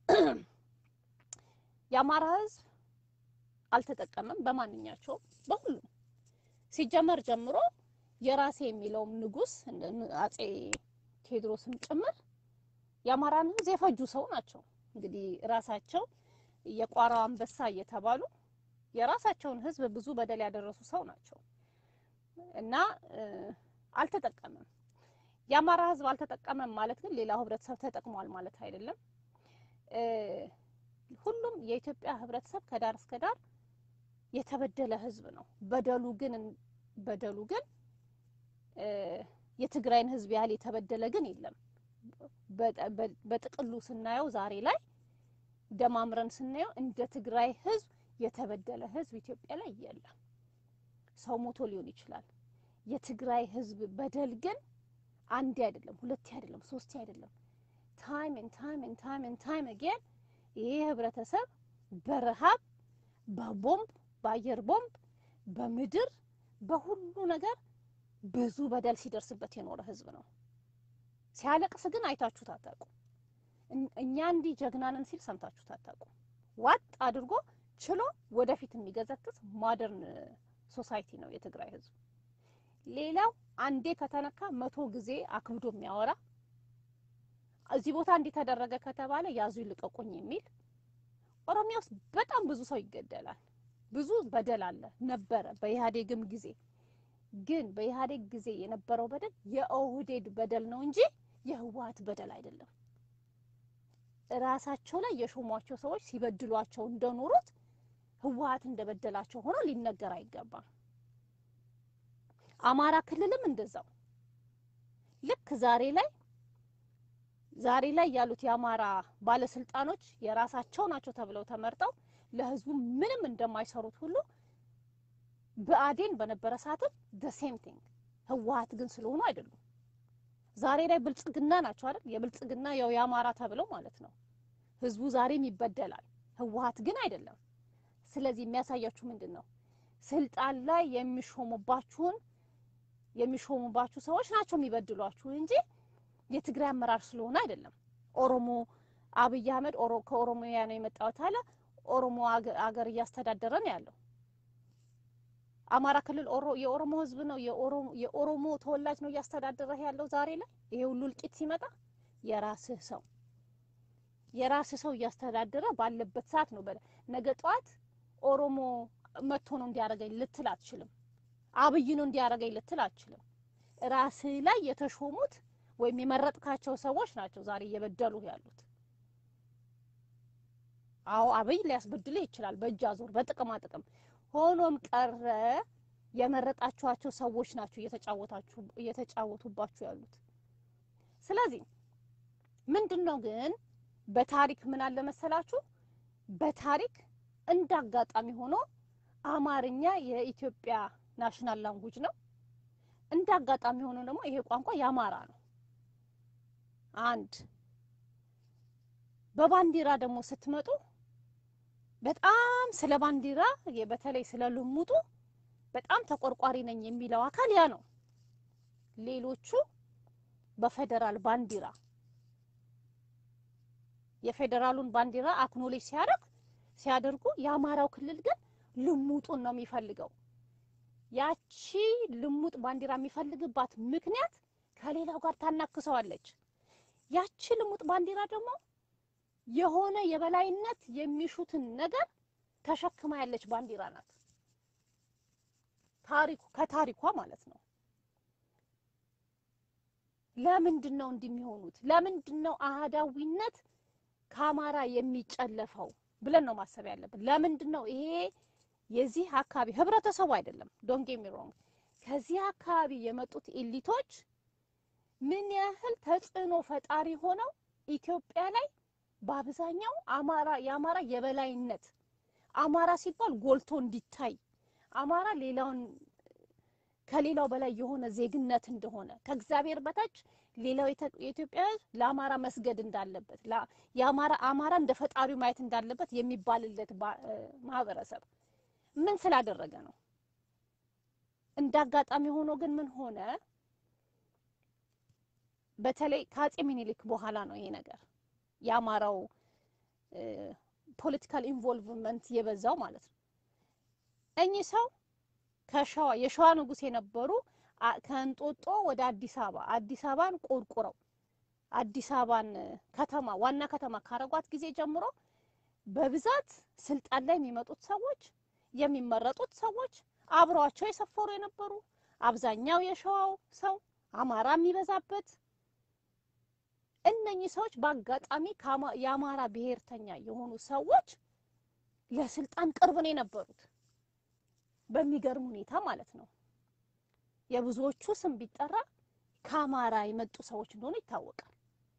የአማራ ህዝብ አልተጠቀመም በማንኛቸውም በሁሉም ሲጀመር ጀምሮ የራሴ የሚለውም ንጉስ እንደ- አጼ ቴዎድሮስም ጭምር የአማራን ህዝብ የፈጁ ሰው ናቸው። እንግዲህ ራሳቸው የቋራው አንበሳ እየተባሉ የራሳቸውን ህዝብ ብዙ በደል ያደረሱ ሰው ናቸው እና እ፣ አልተጠቀመም። የአማራ ህዝብ አልተጠቀመም ማለት ግን ሌላው ህብረተሰብ ተጠቅሟል ማለት አይደለም። እ፣ ሁሉም የኢትዮጵያ ህብረተሰብ ከዳር እስከ ዳር የተበደለ ህዝብ ነው። በደሉ ግን በደሉ ግን እ፣ የትግራይን ህዝብ ያህል የተበደለ ግን የለም። በጠ- በ- በጥቅሉ ስናየው ዛሬ ላይ ደማምረን ስናየው እንደ ትግራይ ህዝብ የተበደለ ህዝብ ኢትዮጵያ ላይ የለም። ሰው ሞቶ ሊሆን ይችላል። የትግራይ ህዝብ በደል ግን አንዴ አይደለም፣ ሁለቴ አይደለም፣ ሶስቴ አይደለም። ታይም ኤንድ ታይም ኤንድ ታይም ኤንድ ታይም አጌን ይሄ ህብረተሰብ በረሃብ በቦምብ በአየር ቦምብ በምድር በሁሉ ነገር ብዙ በደል ሲደርስበት የኖረ ህዝብ ነው። ሲያለቅስ ግን አይታችሁት አታውቁም። እን- እኛ እንዲህ ጀግናንን ሲል ሰምታችሁት አታውቁም። ዋጥ አድርጎ ችሎ ወደፊት የሚገዘግዝ ሞደርን ሶሳይቲ ነው የትግራይ ህዝብ። ሌላው አንዴ ከተነካ መቶ ጊዜ አክብዶ የሚያወራ እዚህ ቦታ እንዲህ ተደረገ ከተባለ ያዙ ይልቀቁኝ የሚል ኦሮሚያ ውስጥ በጣም ብዙ ሰው ይገደላል። ብዙ በደል አለ ነበረ በኢህአዴግም ጊዜ ግን በኢህአዴግ ጊዜ የነበረው በደል የኦህዴድ በደል ነው እንጂ የህወሀት በደል አይደለም። ራሳቸው ላይ የሾሟቸው ሰዎች ሲበድሏቸው እንደኖሩት ህወሀት እንደበደላቸው ሆኖ ሊነገር አይገባም። አማራ ክልልም እንደዛው ልክ ዛሬ ላይ ዛሬ ላይ ያሉት የአማራ ባለስልጣኖች የራሳቸው ናቸው ተብለው ተመርጠው ለህዝቡ ምንም እንደማይሰሩት ሁሉ ብአዴን በነበረ ሰዓትም ደ ሴም ቲንግ ህወሀት ግን ስለሆኑ አይደሉም። ዛሬ ላይ ብልጽግና ናቸው አይደል? የብልጽግና ያው የአማራ ተብለው ማለት ነው። ህዝቡ ዛሬም ይበደላል፣ ህወሀት ግን አይደለም። ስለዚህ የሚያሳያችሁ ምንድን ነው? ስልጣን ላይ የሚሾሙባችሁን የሚሾሙባችሁ ሰዎች ናቸው የሚበድሏችሁ እንጂ የትግራይ አመራር ስለሆነ አይደለም። ኦሮሞ አብይ አህመድ ኦሮ ከኦሮሚያ ነው የመጣሁት አለ። ኦሮሞ አገ- አገር እያስተዳደረ ነው ያለው። አማራ ክልል ኦሮ የኦሮሞ ህዝብ ነው የኦሮሞ የኦሮሞ ተወላጅ ነው እያስተዳደረ ያለው ዛሬ ላይ ይሄ ሁሉ እልቂት ሲመጣ የራስህ ሰው የራስህ ሰው እያስተዳደረ ባለበት ሰዓት ነው። በለ ነገ ጠዋት ኦሮሞ መጥቶ ነው እንዲያደርገኝ ልትል አትችልም። አብይ ነው እንዲያደርገኝ ልትል አትችልም። ራስህ ላይ የተሾሙት ወይም የመረጥካቸው ሰዎች ናቸው ዛሬ እየበደሉ ያሉት። አዎ አብይ ሊያስበድልህ ይችላል በእጅ አዙር በጥቅማ ጥቅም። ሆኖም ቀረ የመረጣችኋቸው ሰዎች ናቸው እየተጫወታችሁ እየተጫወቱባችሁ ያሉት። ስለዚህ ምንድን ነው ግን በታሪክ ምን አለ መሰላችሁ? በታሪክ እንደ አጋጣሚ ሆኖ አማርኛ የኢትዮጵያ ናሽናል ላንጉጅ ነው። እንደ አጋጣሚ ሆኖ ደግሞ ይሄ ቋንቋ የአማራ ነው። አንድ በባንዲራ ደግሞ ስትመጡ በጣም ስለ ባንዲራ በተለይ ስለ ልሙጡ በጣም ተቆርቋሪ ነኝ የሚለው አካል ያ ነው። ሌሎቹ በፌዴራል ባንዲራ የፌዴራሉን ባንዲራ አክኖሌጅ ሲያደርግ ሲያደርጉ የአማራው ክልል ግን ልሙጡን ነው የሚፈልገው። ያቺ ልሙጥ ባንዲራ የሚፈልግባት ምክንያት ከሌላው ጋር ታናክሰዋለች። ያቺ ልሙጥ ባንዲራ ደግሞ የሆነ የበላይነት የሚሹትን ነገር ተሸክማ ያለች ባንዲራ ናት። ታሪኩ ከታሪኳ ማለት ነው። ለምንድን ነው እንዲህ የሚሆኑት? ለምንድን ነው አህዳዊነት ከአማራ የሚጨለፈው ብለን ነው ማሰብ ያለብን። ለምንድን ነው ይሄ የዚህ አካባቢ ህብረተሰቡ አይደለም ዶንት ጌት ሚ ሮንግ ከዚህ አካባቢ የመጡት ኤሊቶች ምን ያህል ተጽዕኖ ፈጣሪ ሆነው ኢትዮጵያ ላይ በአብዛኛው አማራ የአማራ የበላይነት አማራ ሲባል ጎልቶ እንዲታይ አማራ ሌላውን ከሌላው በላይ የሆነ ዜግነት እንደሆነ ከእግዚአብሔር በታች ሌላው የኢትዮጵያ ሕዝብ ለአማራ መስገድ እንዳለበት የአማራ አማራ እንደ ፈጣሪው ማየት እንዳለበት የሚባልለት ማህበረሰብ ምን ስላደረገ ነው? እንደ አጋጣሚ ሆኖ ግን ምን ሆነ? በተለይ ከአጼ ሚኒሊክ በኋላ ነው ይሄ ነገር የአማራው ፖለቲካል ኢንቮልቭመንት የበዛው ማለት ነው። እኚህ ሰው ከሸዋ የሸዋ ንጉሥ የነበሩ ከእንጦጦ ወደ አዲስ አበባ አዲስ አበባን ቆርቁረው አዲስ አበባን ከተማ ዋና ከተማ ካረጓት ጊዜ ጀምሮ በብዛት ስልጣን ላይ የሚመጡት ሰዎች የሚመረጡት ሰዎች አብረዋቸው የሰፈሩ የነበሩ አብዛኛው የሸዋው ሰው አማራ የሚበዛበት እነኚህ ሰዎች በአጋጣሚ የአማራ ብሔርተኛ የሆኑ ሰዎች ለስልጣን ቅርብ ነው የነበሩት። በሚገርም ሁኔታ ማለት ነው። የብዙዎቹ ስም ቢጠራ ከአማራ የመጡ ሰዎች እንደሆኑ ይታወቃል።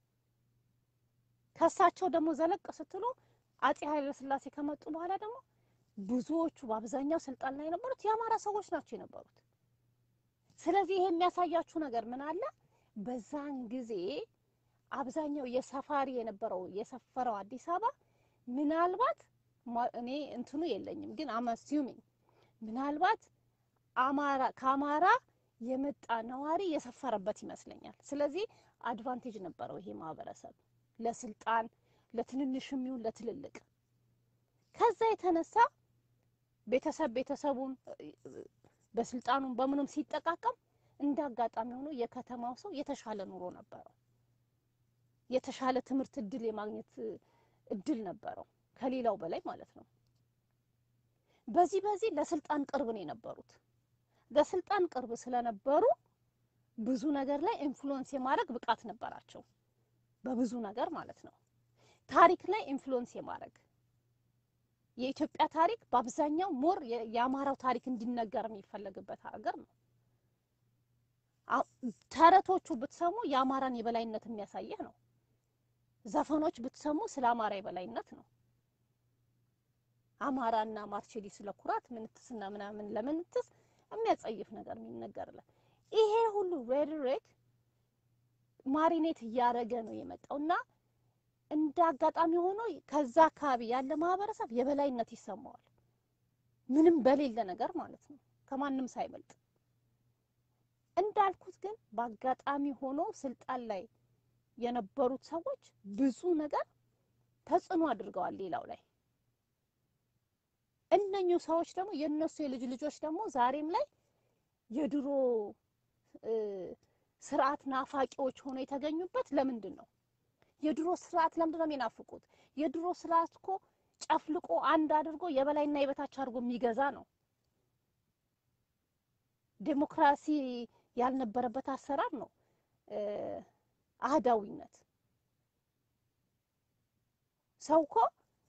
ከእሳቸው ደግሞ ዘለቅ ስትሉ አጼ ኃይለሥላሴ ከመጡ በኋላ ደግሞ ብዙዎቹ በአብዛኛው ስልጣን ላይ የነበሩት የአማራ ሰዎች ናቸው የነበሩት። ስለዚህ ይሄ የሚያሳያችሁ ነገር ምን አለ? በዛን ጊዜ አብዛኛው የሰፋሪ የነበረው የሰፈረው አዲስ አበባ ምናልባት እኔ እንትኑ የለኝም ግን አም አሲዩሚንግ ምናልባት አማራ ከአማራ የመጣ ነዋሪ የሰፈረበት ይመስለኛል። ስለዚህ አድቫንቴጅ ነበረው ይሄ ማህበረሰብ ለስልጣን ለትንንሽም ይሁን ለትልልቅ። ከዛ የተነሳ ቤተሰብ ቤተሰቡን በስልጣኑም በምኑም ሲጠቃቀም እንደ አጋጣሚ ሆኖ የከተማው ሰው የተሻለ ኑሮ ነበረው። የተሻለ ትምህርት እድል የማግኘት እድል ነበረው ከሌላው በላይ ማለት ነው። በዚህ በዚህ ለስልጣን ቅርብ ነው የነበሩት። ለስልጣን ቅርብ ስለነበሩ ብዙ ነገር ላይ ኢንፍሉዌንስ የማድረግ ብቃት ነበራቸው። በብዙ ነገር ማለት ነው። ታሪክ ላይ ኢንፍሉዌንስ የማድረግ የኢትዮጵያ ታሪክ በአብዛኛው ሞር የአማራው ታሪክ እንዲነገር የሚፈለግበት ሀገር ነው። ተረቶቹ ብትሰሙ የአማራን የበላይነት የሚያሳየህ ነው። ዘፈኖች ብትሰሙ ስለ አማራ የበላይነት ነው። አማራና ማርቼሊ ስለ ኩራት ምንትስና ምናምን ለምንትስ የሚያጸይፍ ነገር የሚነገርለት ይሄ ሁሉ ሬድሬክ ማሪኔት እያደረገ ነው የመጣው እና እንደ አጋጣሚ ሆኖ ከዛ አካባቢ ያለ ማህበረሰብ የበላይነት ይሰማዋል። ምንም በሌለ ነገር ማለት ነው፣ ከማንም ሳይበልጥ። እንዳልኩት ግን በአጋጣሚ ሆኖ ስልጣን ላይ የነበሩት ሰዎች ብዙ ነገር ተጽዕኖ አድርገዋል ሌላው ላይ። እነኚሁ ሰዎች ደግሞ የእነሱ የልጅ ልጆች ደግሞ ዛሬም ላይ የድሮ ስርዓት ናፋቂዎች ሆነው የተገኙበት ለምንድን ነው? የድሮ ስርዓት ለምንድን ነው የሚናፍቁት? የድሮ ስርዓት እኮ ጨፍልቆ አንድ አድርጎ የበላይና የበታች አድርጎ የሚገዛ ነው። ዴሞክራሲ ያልነበረበት አሰራር ነው አህዳዊነት። ሰው እኮ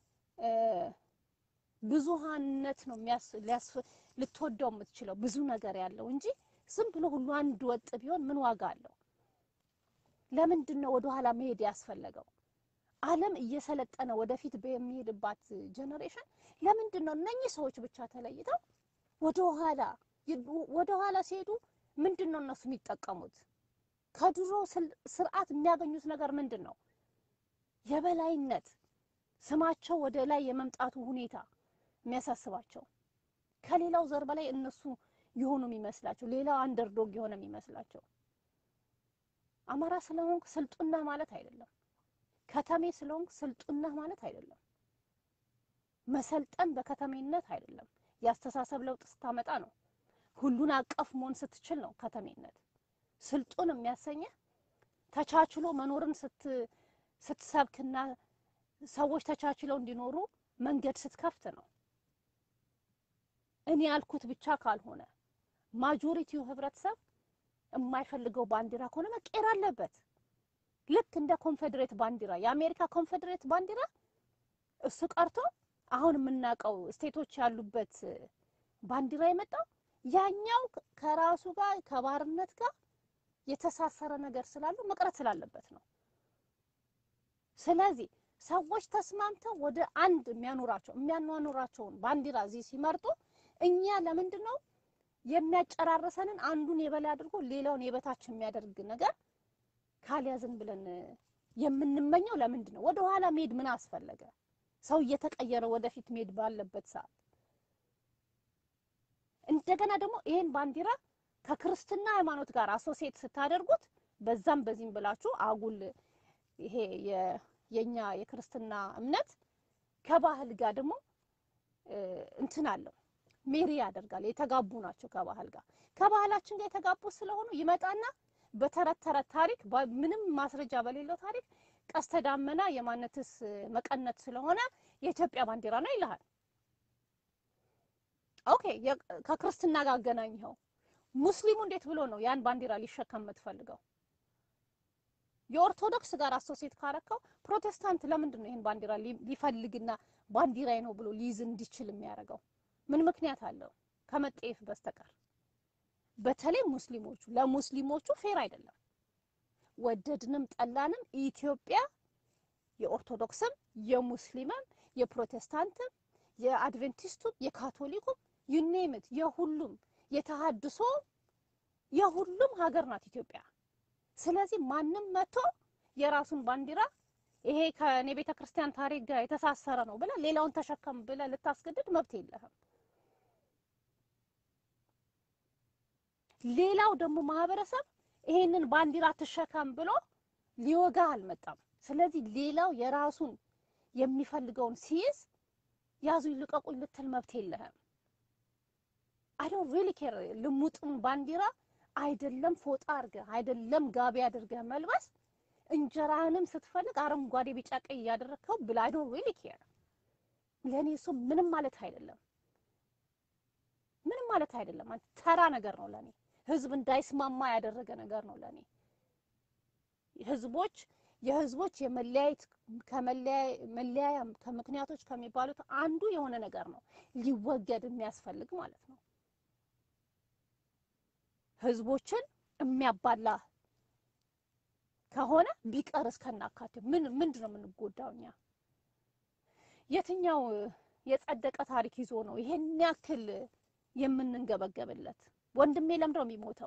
ብዙሃንነት ነው ልትወደው የምትችለው ብዙ ነገር ያለው እንጂ ዝም ብሎ ሁሉ አንድ ወጥ ቢሆን ምን ዋጋ አለው? ለምንድን ነው ወደ ኋላ መሄድ ያስፈለገው? ዓለም እየሰለጠነ ወደፊት በሚሄድባት ጀኔሬሽን ለምንድን ነው እነኚህ ሰዎች ብቻ ተለይተው ወደ ኋላ ወደ ኋላ ሲሄዱ ምንድን ነው እነሱ የሚጠቀሙት? ከድሮ ስርዓት የሚያገኙት ነገር ምንድን ነው? የበላይነት ስማቸው ወደ ላይ የመምጣቱ ሁኔታ የሚያሳስባቸው ከሌላው ዘር በላይ እነሱ የሆኑ የሚመስላቸው ሌላው አንደርዶግ የሆነ የሚመስላቸው። አማራ ስለሆንክ ስልጡና ማለት አይደለም። ከተሜ ስለሆንክ ስልጡና ማለት አይደለም። መሰልጠን በከተሜነት አይደለም። የአስተሳሰብ ለውጥ ስታመጣ ነው። ሁሉን አቀፍ መሆን ስትችል ነው ከተሜነት። ስልጡን የሚያሰኘህ ተቻችሎ መኖርን ስት ስትሰብክና ሰዎች ተቻችለው እንዲኖሩ መንገድ ስትከፍት ነው። እኔ ያልኩት ብቻ ካልሆነ ማጆሪቲው ህብረተሰብ የማይፈልገው ባንዲራ ከሆነ መቀየር አለበት። ልክ እንደ ኮንፌዴሬት ባንዲራ የአሜሪካ ኮንፌዴሬት ባንዲራ እሱ ቀርቶ አሁን የምናውቀው ስቴቶች ያሉበት ባንዲራ የመጣው ያኛው ከራሱ ጋር ከባርነት ጋር የተሳሰረ ነገር ስላለው መቅረት ስላለበት ነው። ስለዚህ ሰዎች ተስማምተው ወደ አንድ የሚያኖራቸው የሚያኗኑራቸውን ባንዲራ እዚህ ሲመርጡ እኛ ለምንድን ነው የሚያጨራርሰንን አንዱን የበላይ አድርጎ ሌላውን የበታች የሚያደርግ ነገር ካልያዝን ብለን የምንመኘው ለምንድን ነው? ወደ ኋላ መሄድ ምን አስፈለገ? ሰው እየተቀየረ ወደፊት መሄድ ባለበት ሰዓት እንደገና ደግሞ ይሄን ባንዲራ ከክርስትና ሃይማኖት ጋር አሶሴት ስታደርጉት በዛም በዚህም ብላችሁ አጉል ይሄ የኛ የክርስትና እምነት ከባህል ጋር ደግሞ እንትን አለው ሜሪ ያደርጋል። የተጋቡ ናቸው ከባህል ጋር ከባህላችን ጋር የተጋቡ ስለሆኑ ይመጣና በተረት ተረት ታሪክ ምንም ማስረጃ በሌለው ታሪክ ቀስተ ዳመና የማነትስ መቀነት ስለሆነ የኢትዮጵያ ባንዲራ ነው ይልሃል። ኦኬ ከክርስትና ጋር አገናኝኸው። ሙስሊሙ እንዴት ብሎ ነው ያን ባንዲራ ሊሸከም የምትፈልገው? የኦርቶዶክስ ጋር አሶሴት ካረከው ፕሮቴስታንት ለምንድን ነው ይህን ባንዲራ ሊፈልግና ባንዲራዬ ነው ብሎ ሊይዝ እንዲችል የሚያደርገው? ምን ምክንያት አለው ከመጠየፍ በስተቀር? በተለይ ሙስሊሞቹ ለሙስሊሞቹ ፌር አይደለም። ወደድንም ጠላንም ኢትዮጵያ የኦርቶዶክስም የሙስሊምም የፕሮቴስታንትም የአድቬንቲስቱም የካቶሊኩም ዩኔምት የሁሉም የተሃድሶ የሁሉም ሀገር ናት ኢትዮጵያ። ስለዚህ ማንም መጥቶ የራሱን ባንዲራ ይሄ ከእኔ ቤተ ክርስቲያን ታሪክ ጋር የተሳሰረ ነው ብለህ ሌላውን ተሸከም ብለህ ልታስገድድ መብት የለህም። ሌላው ደግሞ ማህበረሰብ ይሄንን ባንዲራ ትሸከም ብሎ ሊወጋ አልመጣም። ስለዚህ ሌላው የራሱን የሚፈልገውን ሲይዝ ያዙ ይልቀቁኝ ልትል መብት የለህም። አይ ዶንት ሪሊ ኬር ልሙጥም ባንዲራ አይደለም ፎጣ አድርገህ አይደለም ጋቢ አድርገህ መልበስ እንጀራህንም ስትፈልግ አረንጓዴ፣ ቢጫ፣ ቀይ እያደረግከው ብላ አይ ዶንት ሪሊ ኬር። ለእኔ እሱ ምንም ማለት አይደለም፣ ምንም ማለት አይደለም። ተራ ነገር ነው ለእኔ። ህዝብ እንዳይስማማ ያደረገ ነገር ነው ለእኔ። ህዝቦች የህዝቦች የመለያየት ከመለያያ ከምክንያቶች ከሚባሉት አንዱ የሆነ ነገር ነው ሊወገድ የሚያስፈልግ ማለት ነው። ህዝቦችን የሚያባላ ከሆነ ቢቀር እስከናካቴው ምን ምንድን ነው የምንጎዳው እኛ? የትኛው የጸደቀ ታሪክ ይዞ ነው ይሄን ያክል የምንንገበገብለት? ወንድሜ ለምንድን ነው የሚሞተው?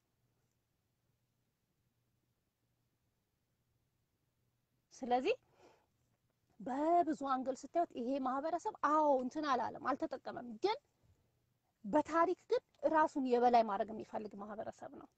ስለዚህ በብዙ አንግል ስታዩት ይሄ ማህበረሰብ አዎ እንትን አላለም፣ አልተጠቀመም። ግን በታሪክ ግን ራሱን የበላይ ማድረግ የሚፈልግ ማህበረሰብ ነው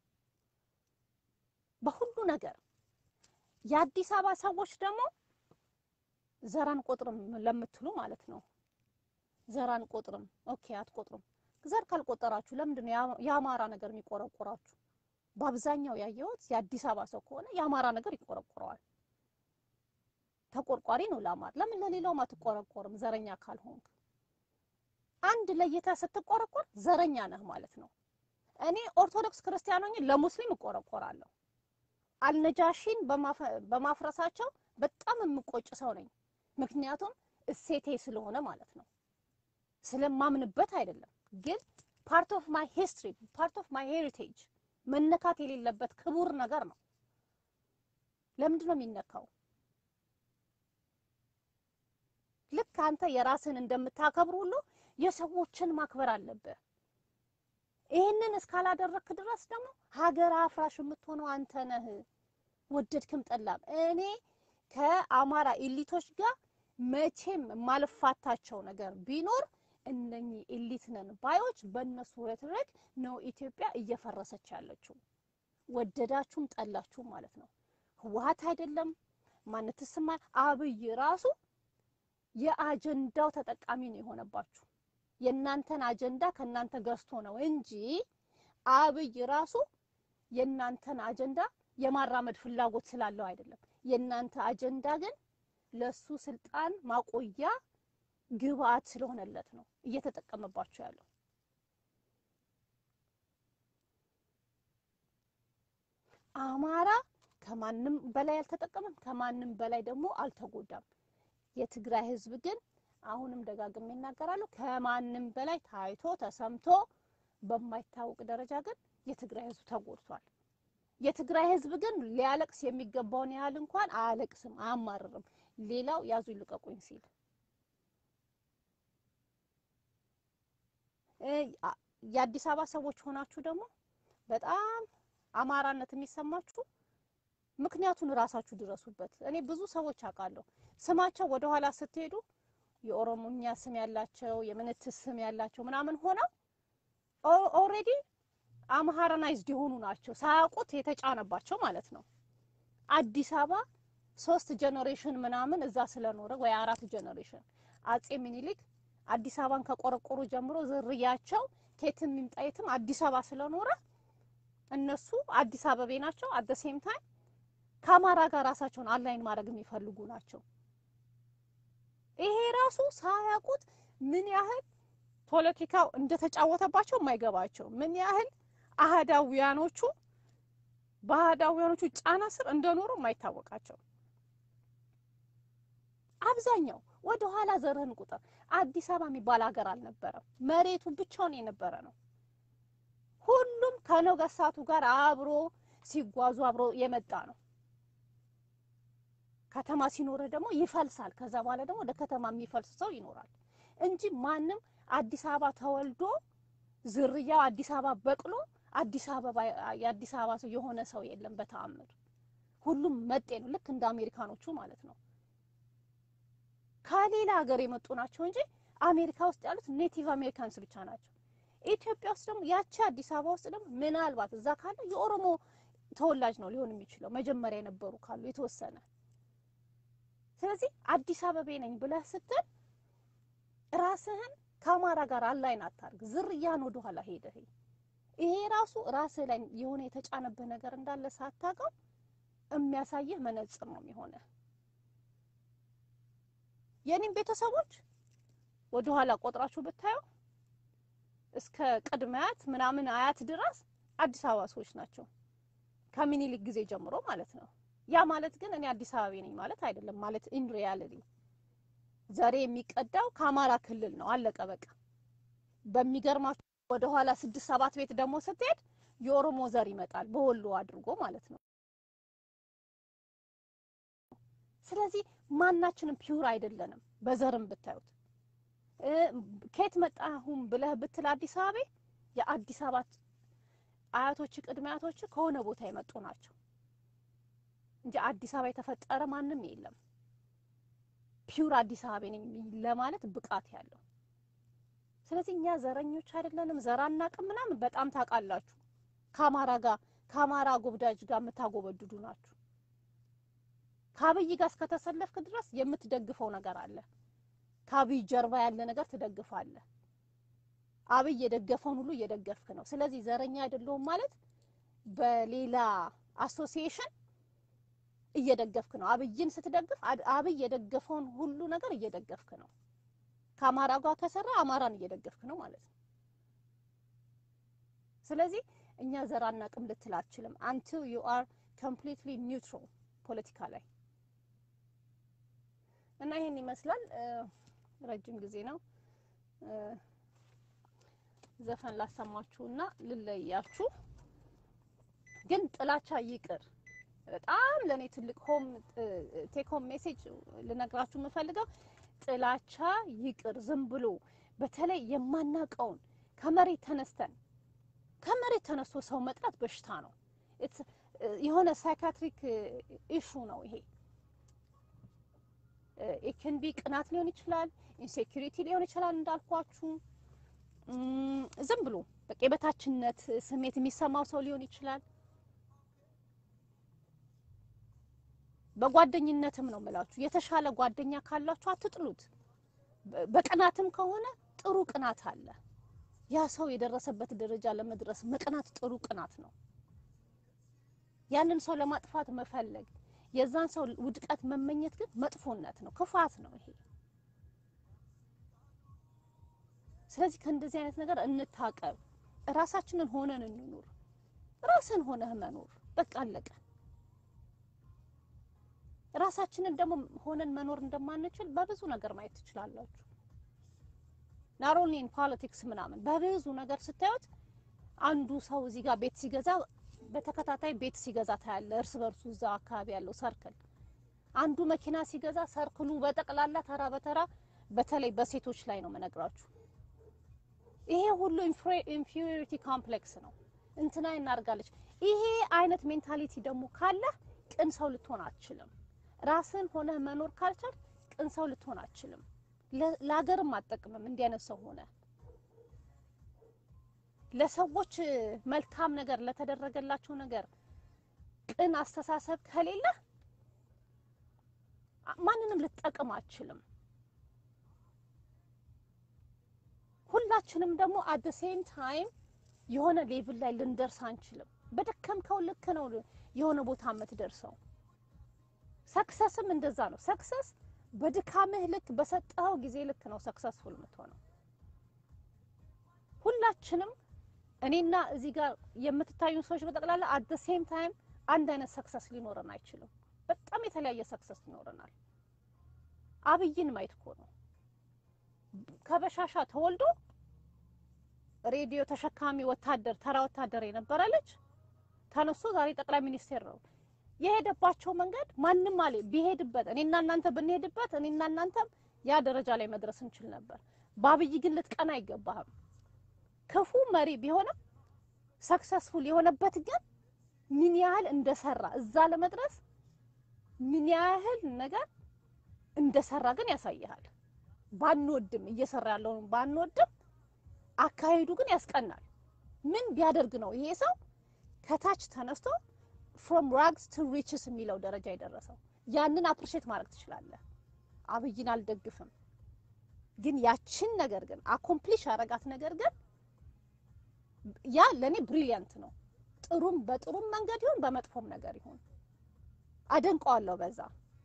በሁሉ ነገር። የአዲስ አበባ ሰዎች ደግሞ ዘር አንቆጥርም ለምትሉ ማለት ነው። ዘር አንቆጥርም፣ ኦኬ አትቆጥሩም። ዘር ካልቆጠራችሁ ለምንድን ነው የአማራ ነገር የሚቆረቆራችሁ? በአብዛኛው ያየሁት የአዲስ አበባ ሰው ከሆነ የአማራ ነገር ይቆረቆረዋል። ተቆርቋሪ ነው ለአማራ። ለምን ለሌላውም አትቆረቆርም? ዘረኛ ካልሆንክ አንድ ለይተህ ስትቆረቆር ዘረኛ ነህ ማለት ነው። እኔ ኦርቶዶክስ ክርስቲያን ሆኜ ለሙስሊም እቆረቆራለሁ። አልነጃሺን በማፍረሳቸው በጣም የምቆጭ ሰው ነኝ። ምክንያቱም እሴቴ ስለሆነ ማለት ነው። ስለማምንበት አይደለም፣ ግን ፓርት ኦፍ ማይ ሂስትሪ ፓርት ኦፍ ማይ ሄሪቴጅ መነካት የሌለበት ክቡር ነገር ነው። ለምንድን ነው የሚነካው? ልክ አንተ የራስህን እንደምታከብር ሁሉ የሰዎችን ማክበር አለብህ። ይህንን እስካላደረግክ ድረስ ደግሞ ሀገር አፍራሽ የምትሆነው አንተ ነህ። ወደድክም ጠላም እኔ ከአማራ ኤሊቶች ጋር መቼም የማልፋታቸው ነገር ቢኖር እነኚህ ኤሊት ነን ባዮች በእነሱ ረትረክ ነው ኢትዮጵያ እየፈረሰች ያለችው። ወደዳችሁም ጠላችሁም ማለት ነው። ህወሓት አይደለም ማንትስማ አብይ ራሱ የአጀንዳው ተጠቃሚ ነው የሆነባችሁ። የእናንተን አጀንዳ ከእናንተ ገዝቶ ነው እንጂ አብይ ራሱ የእናንተን አጀንዳ የማራመድ ፍላጎት ስላለው አይደለም። የእናንተ አጀንዳ ግን ለሱ ስልጣን ማቆያ ግብአት ስለሆነለት ነው እየተጠቀመባችሁ ያለው። አማራ ከማንም በላይ አልተጠቀመም፣ ከማንም በላይ ደግሞ አልተጎዳም። የትግራይ ህዝብ ግን አሁንም ደጋግሜ እናገራለሁ፣ ከማንም በላይ ታይቶ ተሰምቶ በማይታወቅ ደረጃ ግን የትግራይ ህዝብ ተጎድቷል። የትግራይ ህዝብ ግን ሊያለቅስ የሚገባውን ያህል እንኳን አያለቅስም፣ አያማርርም። ሌላው ያዙ ይልቀቁኝ ሲል የአዲስ አበባ ሰዎች ሆናችሁ ደግሞ በጣም አማራነት የሚሰማችሁ ምክንያቱን እራሳችሁ ድረሱበት። እኔ ብዙ ሰዎች አውቃለሁ ስማቸው ወደ ኋላ ስትሄዱ የኦሮሞኛ ስም ያላቸው የምንትስ ስም ያላቸው ምናምን ሆነው ኦልሬዲ አምሃራናይዝድ የሆኑ ናቸው ሳያውቁት የተጫነባቸው ማለት ነው። አዲስ አበባ ሶስት ጀኔሬሽን ምናምን እዛ ስለኖረ ወይ አራት ጀኔሬሽን አጼ ሚኒሊክ አዲስ አበባን ከቆረቆሩ ጀምሮ ዝርያቸው ከየትም ይምጣ የትም አዲስ አበባ ስለኖረ እነሱ አዲስ አበቤ ናቸው። አት ዘ ሴም ታይም ከአማራ ጋር ራሳቸውን አላይን ማድረግ የሚፈልጉ ናቸው። ይሄ ራሱ ሳያውቁት ምን ያህል ፖለቲካው እንደተጫወተባቸው የማይገባቸው ምን ያህል አህዳውያኖቹ በአህዳውያኖቹ ጫና ስር እንደኖሩ የማይታወቃቸው አብዛኛው ወደ ኋላ ዘርህን ቁጥር አዲስ አበባ የሚባል ሀገር አልነበረም። መሬቱ ብቻውን የነበረ ነው። ሁሉም ከነገስታቱ ጋር አብሮ ሲጓዙ አብሮ የመጣ ነው። ከተማ ሲኖር ደግሞ ይፈልሳል። ከዛ በኋላ ደግሞ ወደ ከተማ የሚፈልስ ሰው ይኖራል እንጂ ማንም አዲስ አበባ ተወልዶ ዝርያው አዲስ አበባ በቅሎ አዲስ አበባ የአዲስ አበባ ሰው የሆነ ሰው የለም በተአምር። ሁሉም መጤ ነው፣ ልክ እንደ አሜሪካኖቹ ማለት ነው። ከሌላ ሀገር የመጡ ናቸው እንጂ አሜሪካ ውስጥ ያሉት ኔቲቭ አሜሪካንስ ብቻ ናቸው። ኢትዮጵያ ውስጥ ደግሞ ያቺ አዲስ አበባ ውስጥ ደግሞ ምናልባት እዛ ካለ የኦሮሞ ተወላጅ ነው ሊሆን የሚችለው መጀመሪያ የነበሩ ካሉ የተወሰነ። ስለዚህ አዲስ አበቤ ነኝ ብለህ ስትል ራስህን ከአማራ ጋር አላይን አታርግ። ዝርያን ወደ ኋላ ሄደህ ይሄ ራሱ ራስህ ላይ የሆነ የተጫነብህ ነገር እንዳለ ሳታውቀው የሚያሳይህ መነጽር ነው የሚሆነ የኔም ቤተሰቦች ወደ ኋላ ቆጥራችሁ ብታዩ እስከ ቅድመ አያት ምናምን አያት ድረስ አዲስ አበባ ሰዎች ናቸው ከሚኒሊክ ጊዜ ጀምሮ ማለት ነው። ያ ማለት ግን እኔ አዲስ አበባ ነኝ ማለት አይደለም። ማለት ኢን ሪያሊቲ ዘሬ የሚቀዳው ከአማራ ክልል ነው። አለቀ በቃ። በሚገርማችሁ ወደ ኋላ ስድስት ሰባት ቤት ደግሞ ስትሄድ የኦሮሞ ዘር ይመጣል በወሎ አድርጎ ማለት ነው። ስለዚህ ማናችንም ፒውር አይደለንም። በዘርም ብታዩት ከየት መጣሁም ብለህ ብትል አዲስ አበባ የአዲስ አበባ አያቶች ቅድመ አያቶች ከሆነ ቦታ የመጡ ናቸው እንጂ አዲስ አበባ የተፈጠረ ማንም የለም። ፒውር አዲስ አበባ ነኝ ለማለት ብቃት ያለው። ስለዚህ እኛ ዘረኞች አይደለንም፣ ዘር አናውቅም ምናምን በጣም ታውቃላችሁ። ከአማራ ጋር ከአማራ ጎብዳጅ ጋር የምታጎበድዱ ናችሁ። ከአብይ ጋር እስከተሰለፍክ ድረስ የምትደግፈው ነገር አለ። ከአብይ ጀርባ ያለ ነገር ትደግፋለህ። አብይ የደገፈውን ሁሉ እየደገፍክ ነው። ስለዚህ ዘረኛ አይደለሁም ማለት በሌላ አሶሲዬሽን እየደገፍክ ነው። አብይን ስትደግፍ አብይ የደገፈውን ሁሉ ነገር እየደገፍክ ነው። ከአማራ ጋር ከሰራ አማራን እየደገፍክ ነው ማለት ነው። ስለዚህ እኛ ዘር አናውቅም ልትል አትችልም። አንቲል ዩ አር ኮምፕሊትሊ ኒውትራል ፖለቲካ ላይ እና ይሄን ይመስላል። ረጅም ጊዜ ነው ዘፈን ላሰማችሁና ልለያችሁ። ግን ጥላቻ ይቅር። በጣም ለኔ ትልቅ ሆም ቴክ ሆም ሜሴጅ ልነግራችሁ የምፈልገው ጥላቻ ይቅር። ዝም ብሎ በተለይ የማናቀውን ከመሬት ተነስተን ከመሬት ተነስቶ ሰው መጥላት በሽታ ነው። It's- የሆነ ሳይካትሪክ ኢሹ ነው ይሄ። ኢክን ቢ ቅናት ሊሆን ይችላል፣ ኢንሴኪሪቲ ሊሆን ይችላል እንዳልኳችሁ እም፣ ዝም ብሎ በቃ የበታችነት ስሜት የሚሰማው ሰው ሊሆን ይችላል። በጓደኝነትም ነው የምላችሁ። የተሻለ ጓደኛ ካላችሁ አትጥሉት። በ- በቅናትም ከሆነ ጥሩ ቅናት አለ። ያ ሰው የደረሰበት ደረጃ ለመድረስ መቅናት ጥሩ ቅናት ነው። ያንን ሰው ለማጥፋት መፈለግ፣ የዛን ሰው ውድቀት መመኘት ግን መጥፎነት ነው፣ ክፋት ነው ይሄ። ስለዚህ ከእንደዚህ አይነት ነገር እንታቀብ። ራሳችንን ሆነን እንኑር። ራስን ሆነህ መኖር በቃ አለቀ። ራሳችንን ደግሞ ሆነን መኖር እንደማንችል በብዙ ነገር ማየት ትችላላችሁ። ናሮሊን ፖለቲክስ ምናምን በብዙ ነገር ስታዩት አንዱ ሰው እዚህ ጋር ቤት ሲገዛ በተከታታይ ቤት ሲገዛ ታያለ። እርስ በርሱ እዛ አካባቢ ያለው ሰርክል አንዱ መኪና ሲገዛ ሰርክሉ በጠቅላላ ተራ በተራ በተለይ በሴቶች ላይ ነው መነግራችሁ። ይሄ ሁሉ ኢንፌሪዮሪቲ ኮምፕሌክስ ነው። እንትና እናርጋለች። ይሄ አይነት ሜንታሊቲ ደግሞ ካለ ቅን ሰው ልትሆን አትችልም። ራስን ሆነ መኖር ካልቻል ቅን ሰው ልትሆን አትችልም። ለ- ለሀገርም አጠቅምም እንዲህ አይነት ሰው ሆነ ለሰዎች መልካም ነገር ለተደረገላቸው ነገር ቅን አስተሳሰብ ከሌለ ማንንም ልትጠቅም አትችልም። ሁላችንም ደግሞ አት ሴም ታይም የሆነ ሌቭል ላይ ልንደርስ አንችልም። በደከምከው ልክ ነው የሆነ ቦታ የምትደርሰው። ሰክሰስም እንደዛ ነው። ሰክሰስ በድካምህ ልክ በሰጠኸው ጊዜ ልክ ነው ሰክሰስፉል የምትሆነው። ሁላችንም እኔና እዚህ ጋር የምትታዩ ሰዎች በጠቅላላ አት ሴም ታይም አንድ አይነት ሰክሰስ ሊኖረን አይችልም። በጣም የተለያየ ሰክሰስ ይኖረናል። አብይን ማየት እኮ ነው ከበሻሻ ተወልዶ ሬዲዮ ተሸካሚ ወታደር ተራ ወታደር የነበረ ልጅ ተነስቶ ዛሬ ጠቅላይ ሚኒስቴር ነው። የሄደባቸው መንገድ ማንም አለ ቢሄድበት እኔና እናንተ ብንሄድበት እኔና እናንተም ያ ደረጃ ላይ መድረስ እንችል ነበር። በአብይ ግን ልትቀና አይገባህም። ክፉ መሪ ቢሆንም ሰክሰስፉል የሆነበት ግን ምን ያህል እንደሰራ እዛ ለመድረስ ምን ያህል ነገር እንደሰራ ግን ያሳይሃል። ባንወድም እየሰራ ያለውን ባንወድም አካሄዱ ግን ያስቀናል። ምን ቢያደርግ ነው ይሄ ሰው ከታች ተነስቶ ፍሮም ራግስ ቱ ሪችስ የሚለው ደረጃ የደረሰው? ያንን አፕሪሼት ማድረግ ትችላለህ። አብይን አልደግፍም፣ ግን ያችን ነገር ግን አኮምፕሊሽ ያረጋት ነገር ግን ያ ለእኔ ብሪሊያንት ነው። ጥሩም በጥሩም መንገድ ይሁን በመጥፎም ነገር ይሁን አደንቀዋለሁ በዛ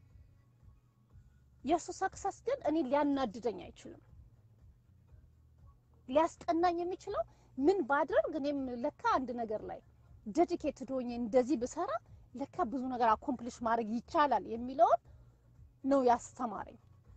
የእሱ ሰክሰስ ግን እኔ ሊያናድደኝ አይችልም። ሊያስቀናኝ የሚችለው ምን ባድርግ እኔም ለካ አንድ ነገር ላይ ዴዲኬትድ ሆኜ እንደዚህ ብሰራ ለካ ብዙ ነገር አኮምፕሊሽ ማድረግ ይቻላል የሚለውን ነው ያስተማረኝ።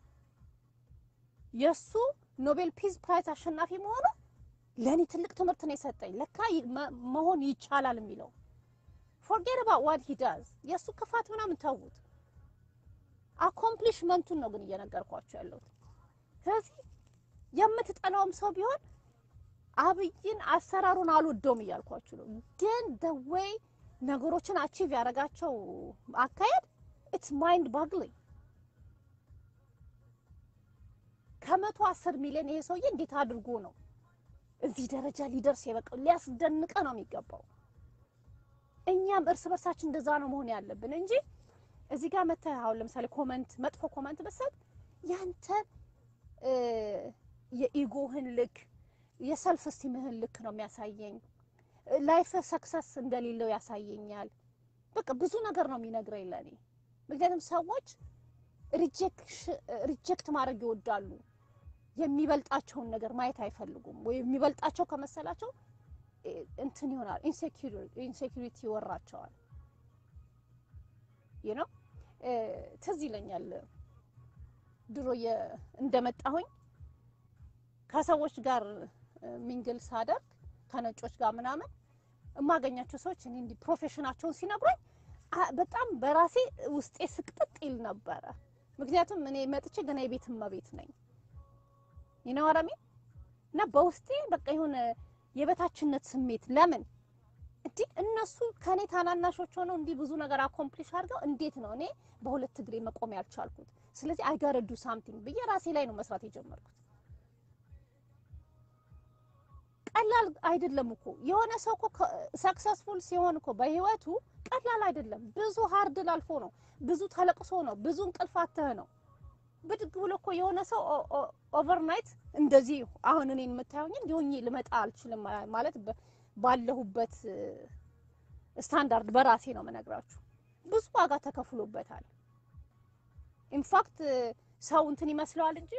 የእሱ ኖቤል ፒስ ፕራይዝ አሸናፊ መሆኑ ለእኔ ትልቅ ትምህርት ነው የሰጠኝ። ለካ ይ- መ- መሆን ይቻላል የሚለው ፎርጌት አባውት ዋት ሂ ዳዝ የእሱ ክፋት ምናምን ተዉት። አኮምፕሊሽመንቱን ነው ግን እየነገርኳቸው ያለሁት። ስለዚህ የምትጠላውም ሰው ቢሆን አብይን አሰራሩን አልወደውም እያልኳችሁ ነው። ግን ደ ዌይ ነገሮችን አቺቭ ያደረጋቸው አካሄድ ኢትስ ማይንድ ባግሊንግ። ከመቶ አስር ሚሊዮን ይሄ ሰውዬ እንዴት አድርጎ ነው እዚህ ደረጃ ሊደርስ የበቃው? ሊያስደንቀ ነው የሚገባው። እኛም እርስ በርሳችን እንደዛ ነው መሆን ያለብን እንጂ እዚህ ጋር መተህ አሁን ለምሳሌ ኮመንት መጥፎ ኮመንት በሰጥ ያንተ የኢጎህን ልክ የሰልፍ ስቲምህን ልክ ነው የሚያሳየኝ። ላይፍ ሰክሰስ እንደሌለው ያሳየኛል። በቃ ብዙ ነገር ነው የሚነግረኝ ለእኔ። ምክንያቱም ሰዎች ሪጀክት ማድረግ ይወዳሉ። የሚበልጣቸውን ነገር ማየት አይፈልጉም። ወይ የሚበልጣቸው ከመሰላቸው እንትን ይሆናል፣ ኢንሴኪሪቲ ይወራቸዋል። ይህ ነው ትዝ ይለኛል ድሮ እንደመጣሁኝ ከሰዎች ጋር ሚንግል ሳደርግ ከነጮች ጋር ምናምን የማገኛቸው ሰዎች እኔ እንዲህ ፕሮፌሽናቸውን ሲነግሩኝ በጣም በራሴ ውስጤ ስቅጥጥ ይል ነበረ። ምክንያቱም እኔ መጥቼ ገና የቤት እመቤት ነኝ ይነዋራሚ እና በውስጤ በቃ የሆነ የበታችነት ስሜት ለምን እንዲህ እነሱ ከኔ ታናናሾች ሆነው እንዲህ ብዙ ነገር አኮምፕሊሽ አድርገው እንዴት ነው እኔ በሁለት እግሬ መቆም ያልቻልኩት? ስለዚህ አይጋረዱ ሳምቲንግ ብዬ ራሴ ላይ ነው መስራት የጀመርኩት። ቀላል አይደለም እኮ የሆነ ሰው እኮ ሰክሰስፉል ሲሆን እኮ በህይወቱ ቀላል አይደለም። ብዙ ሀርድል አልፎ ነው፣ ብዙ ተለቅሶ ነው፣ ብዙ እንቅልፍ አተህ ነው። ብድግ ብሎ እኮ የሆነ ሰው ኦቨርናይት እንደዚህ አሁን እኔን የምታዩኝ እንዲሆኝ ልመጣ አልችልም ማለት በ- ባለሁበት ስታንዳርድ በራሴ ነው የምነግራችሁ። ብዙ ዋጋ ተከፍሎበታል። ኢንፋክት ሰው እንትን ይመስለዋል እንጂ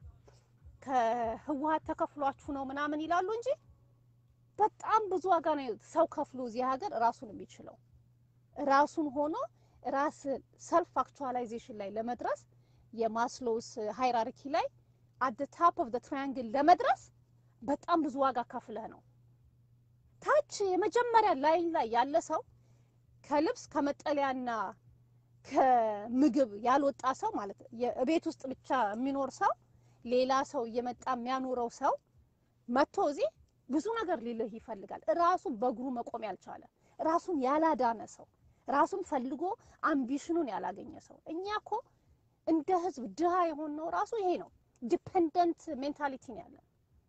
ከህወሀት ተከፍሏችሁ ነው ምናምን ይላሉ እንጂ በጣም ብዙ ዋጋ ነው ሰው ከፍሎ እዚህ ሀገር ራሱን የሚችለው ራሱን ሆኖ ራስ ሰልፍ አክቹዋላይዜሽን ላይ ለመድረስ የማስሎውስ ሃይራርኪ ላይ አት ታፕ ኦፍ ትራያንግል ለመድረስ በጣም ብዙ ዋጋ ከፍለህ ነው። ታች የመጀመሪያ ላይን ላይ ያለ ሰው ከልብስ ከመጠለያና ከምግብ ያልወጣ ሰው ማለት የቤት ውስጥ ብቻ የሚኖር ሰው ሌላ ሰው እየመጣ የሚያኖረው ሰው መጥቶ እዚህ ብዙ ነገር ሊልህ ይፈልጋል። ራሱን በእግሩ መቆም ያልቻለ ራሱን ያላዳነ ሰው ራሱን ፈልጎ አምቢሽኑን ያላገኘ ሰው። እኛ እኮ እንደ ህዝብ ድሃ የሆነው ራሱ ይሄ ነው። ዲፔንደንት ሜንታሊቲ ነው ያለን።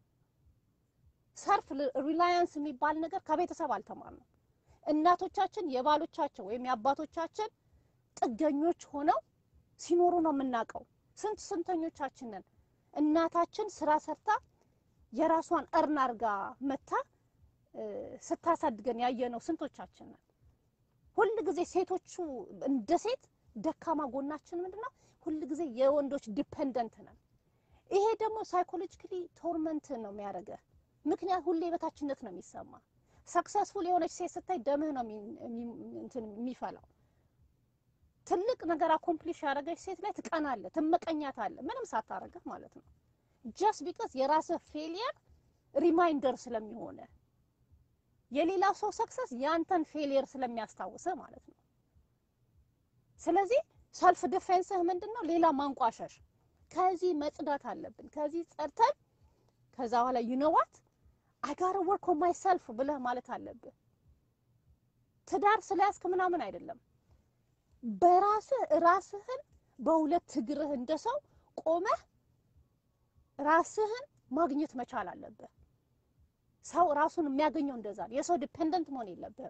ሰልፍ ሪላያንስ የሚባል ነገር ከቤተሰብ አልተማርንም። እናቶቻችን የባሎቻቸው ወይም የአባቶቻችን ጥገኞች ሆነው ሲኖሩ ነው የምናውቀው። ስንት ስንተኞቻችን ነን እናታችን ስራ ሰርታ የራሷን እርን አርጋ መታ ስታሳድገን ያየነው ስንቶቻችን ነን? ሁል ጊዜ ሴቶቹ እንደ ሴት ደካማ ጎናችን ምንድነው? ሁል ጊዜ የወንዶች ዲፔንደንት ነን። ይሄ ደግሞ ሳይኮሎጂካሊ ቶርመንት ነው የሚያደርገህ። ምክንያት ሁሌ በታችነት ነው የሚሰማ። ሰክሰስፉል የሆነች ሴት ስታይ ደምህ ነው እንትን የሚፈላው። ትልቅ ነገር አኮምፕሊሽ ያደረገች ሴት ላይ ትቀናለህ፣ ትመቀኛታለህ፣ ምንም ሳታረገህ ማለት ነው። ጀስት ቢካዝ የራስህ ፌሊየር ሪማይንደር ስለሚሆነ የሌላ ሰው ሰክሰስ ያንተን ፌሊየር ስለሚያስታውስህ ማለት ነው። ስለዚህ ሰልፍ ዲፌንስህ ምንድን ነው? ሌላ ማንቋሸሽ። ከዚህ መጽዳት አለብን። ከዚህ ጸድተን ከዛ በኋላ ዩኖዋት አጋረ ወርክ ኦን ማይሰልፍ ብለህ ማለት አለብህ። ትዳር ስለያዝክ ምናምን አይደለም። በራስህ ራስህን በሁለት እግርህ እንደ ሰው ቆመህ ራስህን ማግኘት መቻል አለብህ። ሰው ራሱን የሚያገኘው እንደዛ ነው። የሰው ዲፔንደንት መሆን የለብህም።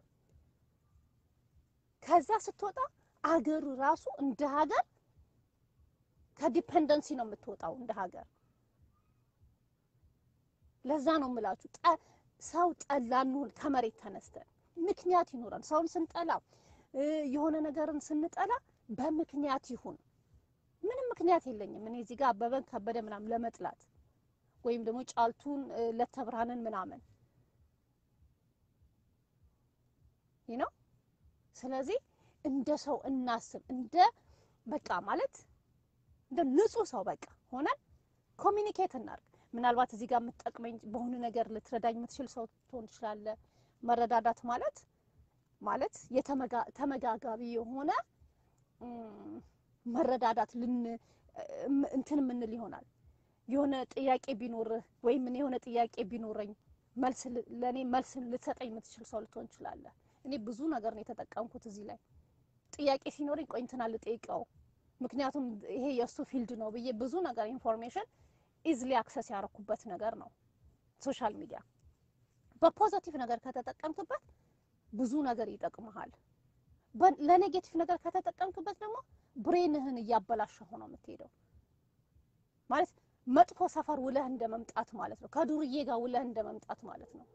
ከዛ ስትወጣ አገሩ ራሱ እንደ ሀገር ከዲፔንደንሲ ነው የምትወጣው እንደ ሀገር። ለዛ ነው የምላችሁ ሰው ጠላ እንሁን ከመሬት ተነስተን ምክንያት ይኖረን። ሰውን ስንጠላ የሆነ ነገርን ስንጠላ በምክንያት ይሁን። ምንም ምክንያት የለኝም እኔ እዚህ ጋር አበበን ከበደ ምናምን ለመጥላት ወይም ደግሞ ጫልቱን ለተብርሃንን ምናምን ነው። ስለዚህ እንደ ሰው እናስብ። እንደ በቃ ማለት እንደ ንጹህ ሰው በቃ ሆነን ኮሚኒኬት እናርግ። ምናልባት እዚህ ጋር የምትጠቅመኝ በሆነ ነገር ልትረዳኝ የምትችል ሰው ትሆን ትችላለህ። መረዳዳት ማለት ማለት የተመጋጋቢ የሆነ መረዳዳት ልን እንትን የምንል ይሆናል። የሆነ ጥያቄ ቢኖርህ ወይም እኔ የሆነ ጥያቄ ቢኖረኝ መልስ ለእኔ መልስ ልትሰጠኝ የምትችል ሰው ልትሆን ትችላለህ። እኔ ብዙ ነገር ነው የተጠቀምኩት እዚህ ላይ ጥያቄ ሲኖረኝ ቆይ እንትና ልጠይቀው፣ ምክንያቱም ይሄ የእሱ ፊልድ ነው ብዬ ብዙ ነገር ኢንፎርሜሽን ኢዝሊ አክሰስ ያደረኩበት ነገር ነው ሶሻል ሚዲያ። በፖዘቲቭ ነገር ከተጠቀምክበት ብዙ ነገር ይጠቅመሃል። ለኔጌቲቭ ነገር ከተጠቀምክበት ደግሞ ብሬንህን እያበላሸሁ ነው የምትሄደው። ማለት መጥፎ ሰፈር ውለህ እንደ መምጣት ማለት ነው። ከዱርዬ ጋር ውለህ እንደ መምጣት ማለት ነው።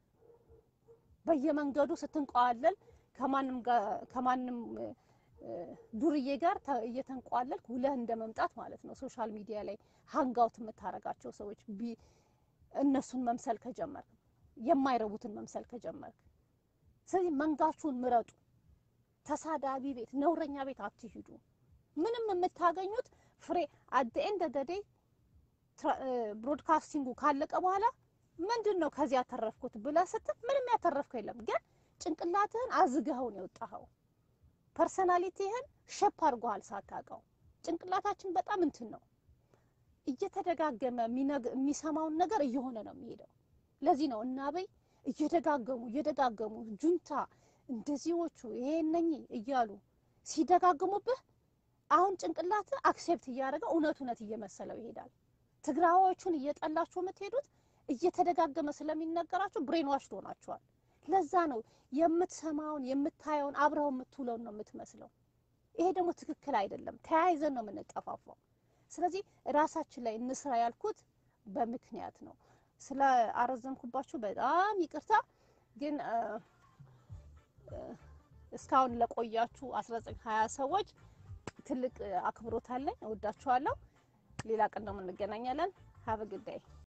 በየመንገዱ ስትንቀዋለል ከማንም ከማንም ዱርዬ ጋር እየተንቋለልክ ውለህ እንደ መምጣት ማለት ነው። ሶሻል ሚዲያ ላይ ሀንጋውት የምታረጋቸው ሰዎች እነሱን መምሰል ከጀመርክ፣ የማይረቡትን መምሰል ከጀመርክ፣ ስለዚህ መንጋችሁን ምረጡ። ተሳዳቢ ቤት፣ ነውረኛ ቤት አትሂዱ። ምንም የምታገኙት ፍሬ አት ዘ ኤንድ ኦፍ ዘ ዴይ ብሮድካስቲንጉ ካለቀ በኋላ ምንድን ነው ከዚህ ያተረፍኩት ብለህ ስትል ምንም ያተረፍከው የለም። ግን ጭንቅላትህን አዝገኸው ነው የወጣኸው። ፐርሰናሊቲህን ሼፕ አድርጎሃል ሳታውቀው። ጭንቅላታችን በጣም እንትን ነው እየተደጋገመ የሚነግ- የሚሰማውን ነገር እየሆነ ነው የሚሄደው። ለዚህ ነው እና አበይ እየደጋገሙ እየደጋገሙ ጁንታ እንደዚዎቹ ይሄ እነኚህ እያሉ ሲደጋግሙብህ አሁን ጭንቅላት አክሴፕት እያደረገ እውነት እውነት እየመሰለው ይሄዳል። ትግራዋዮቹን እየጠላችሁ የምትሄዱት እየተደጋገመ ስለሚነገራችሁ ብሬን ዋሽ ትሆናችኋል። ለዛ ነው የምትሰማውን የምታየውን አብረው የምትውለውን ነው የምትመስለው። ይሄ ደግሞ ትክክል አይደለም። ተያይዘን ነው የምንጠፋፋው። ስለዚህ ራሳችን ላይ እንስራ ያልኩት በምክንያት ነው። ስለ አረዘምኩባችሁ በጣም ይቅርታ። ግን እ፣ እ፣ እስካሁን ለቆያችሁ 19 20 ሰዎች ትልቅ እ፣ አክብሮት አለኝ። እወዳችኋለሁ። ሌላ ቀን ደግሞ እንገናኛለን። ሀበ ግዳይ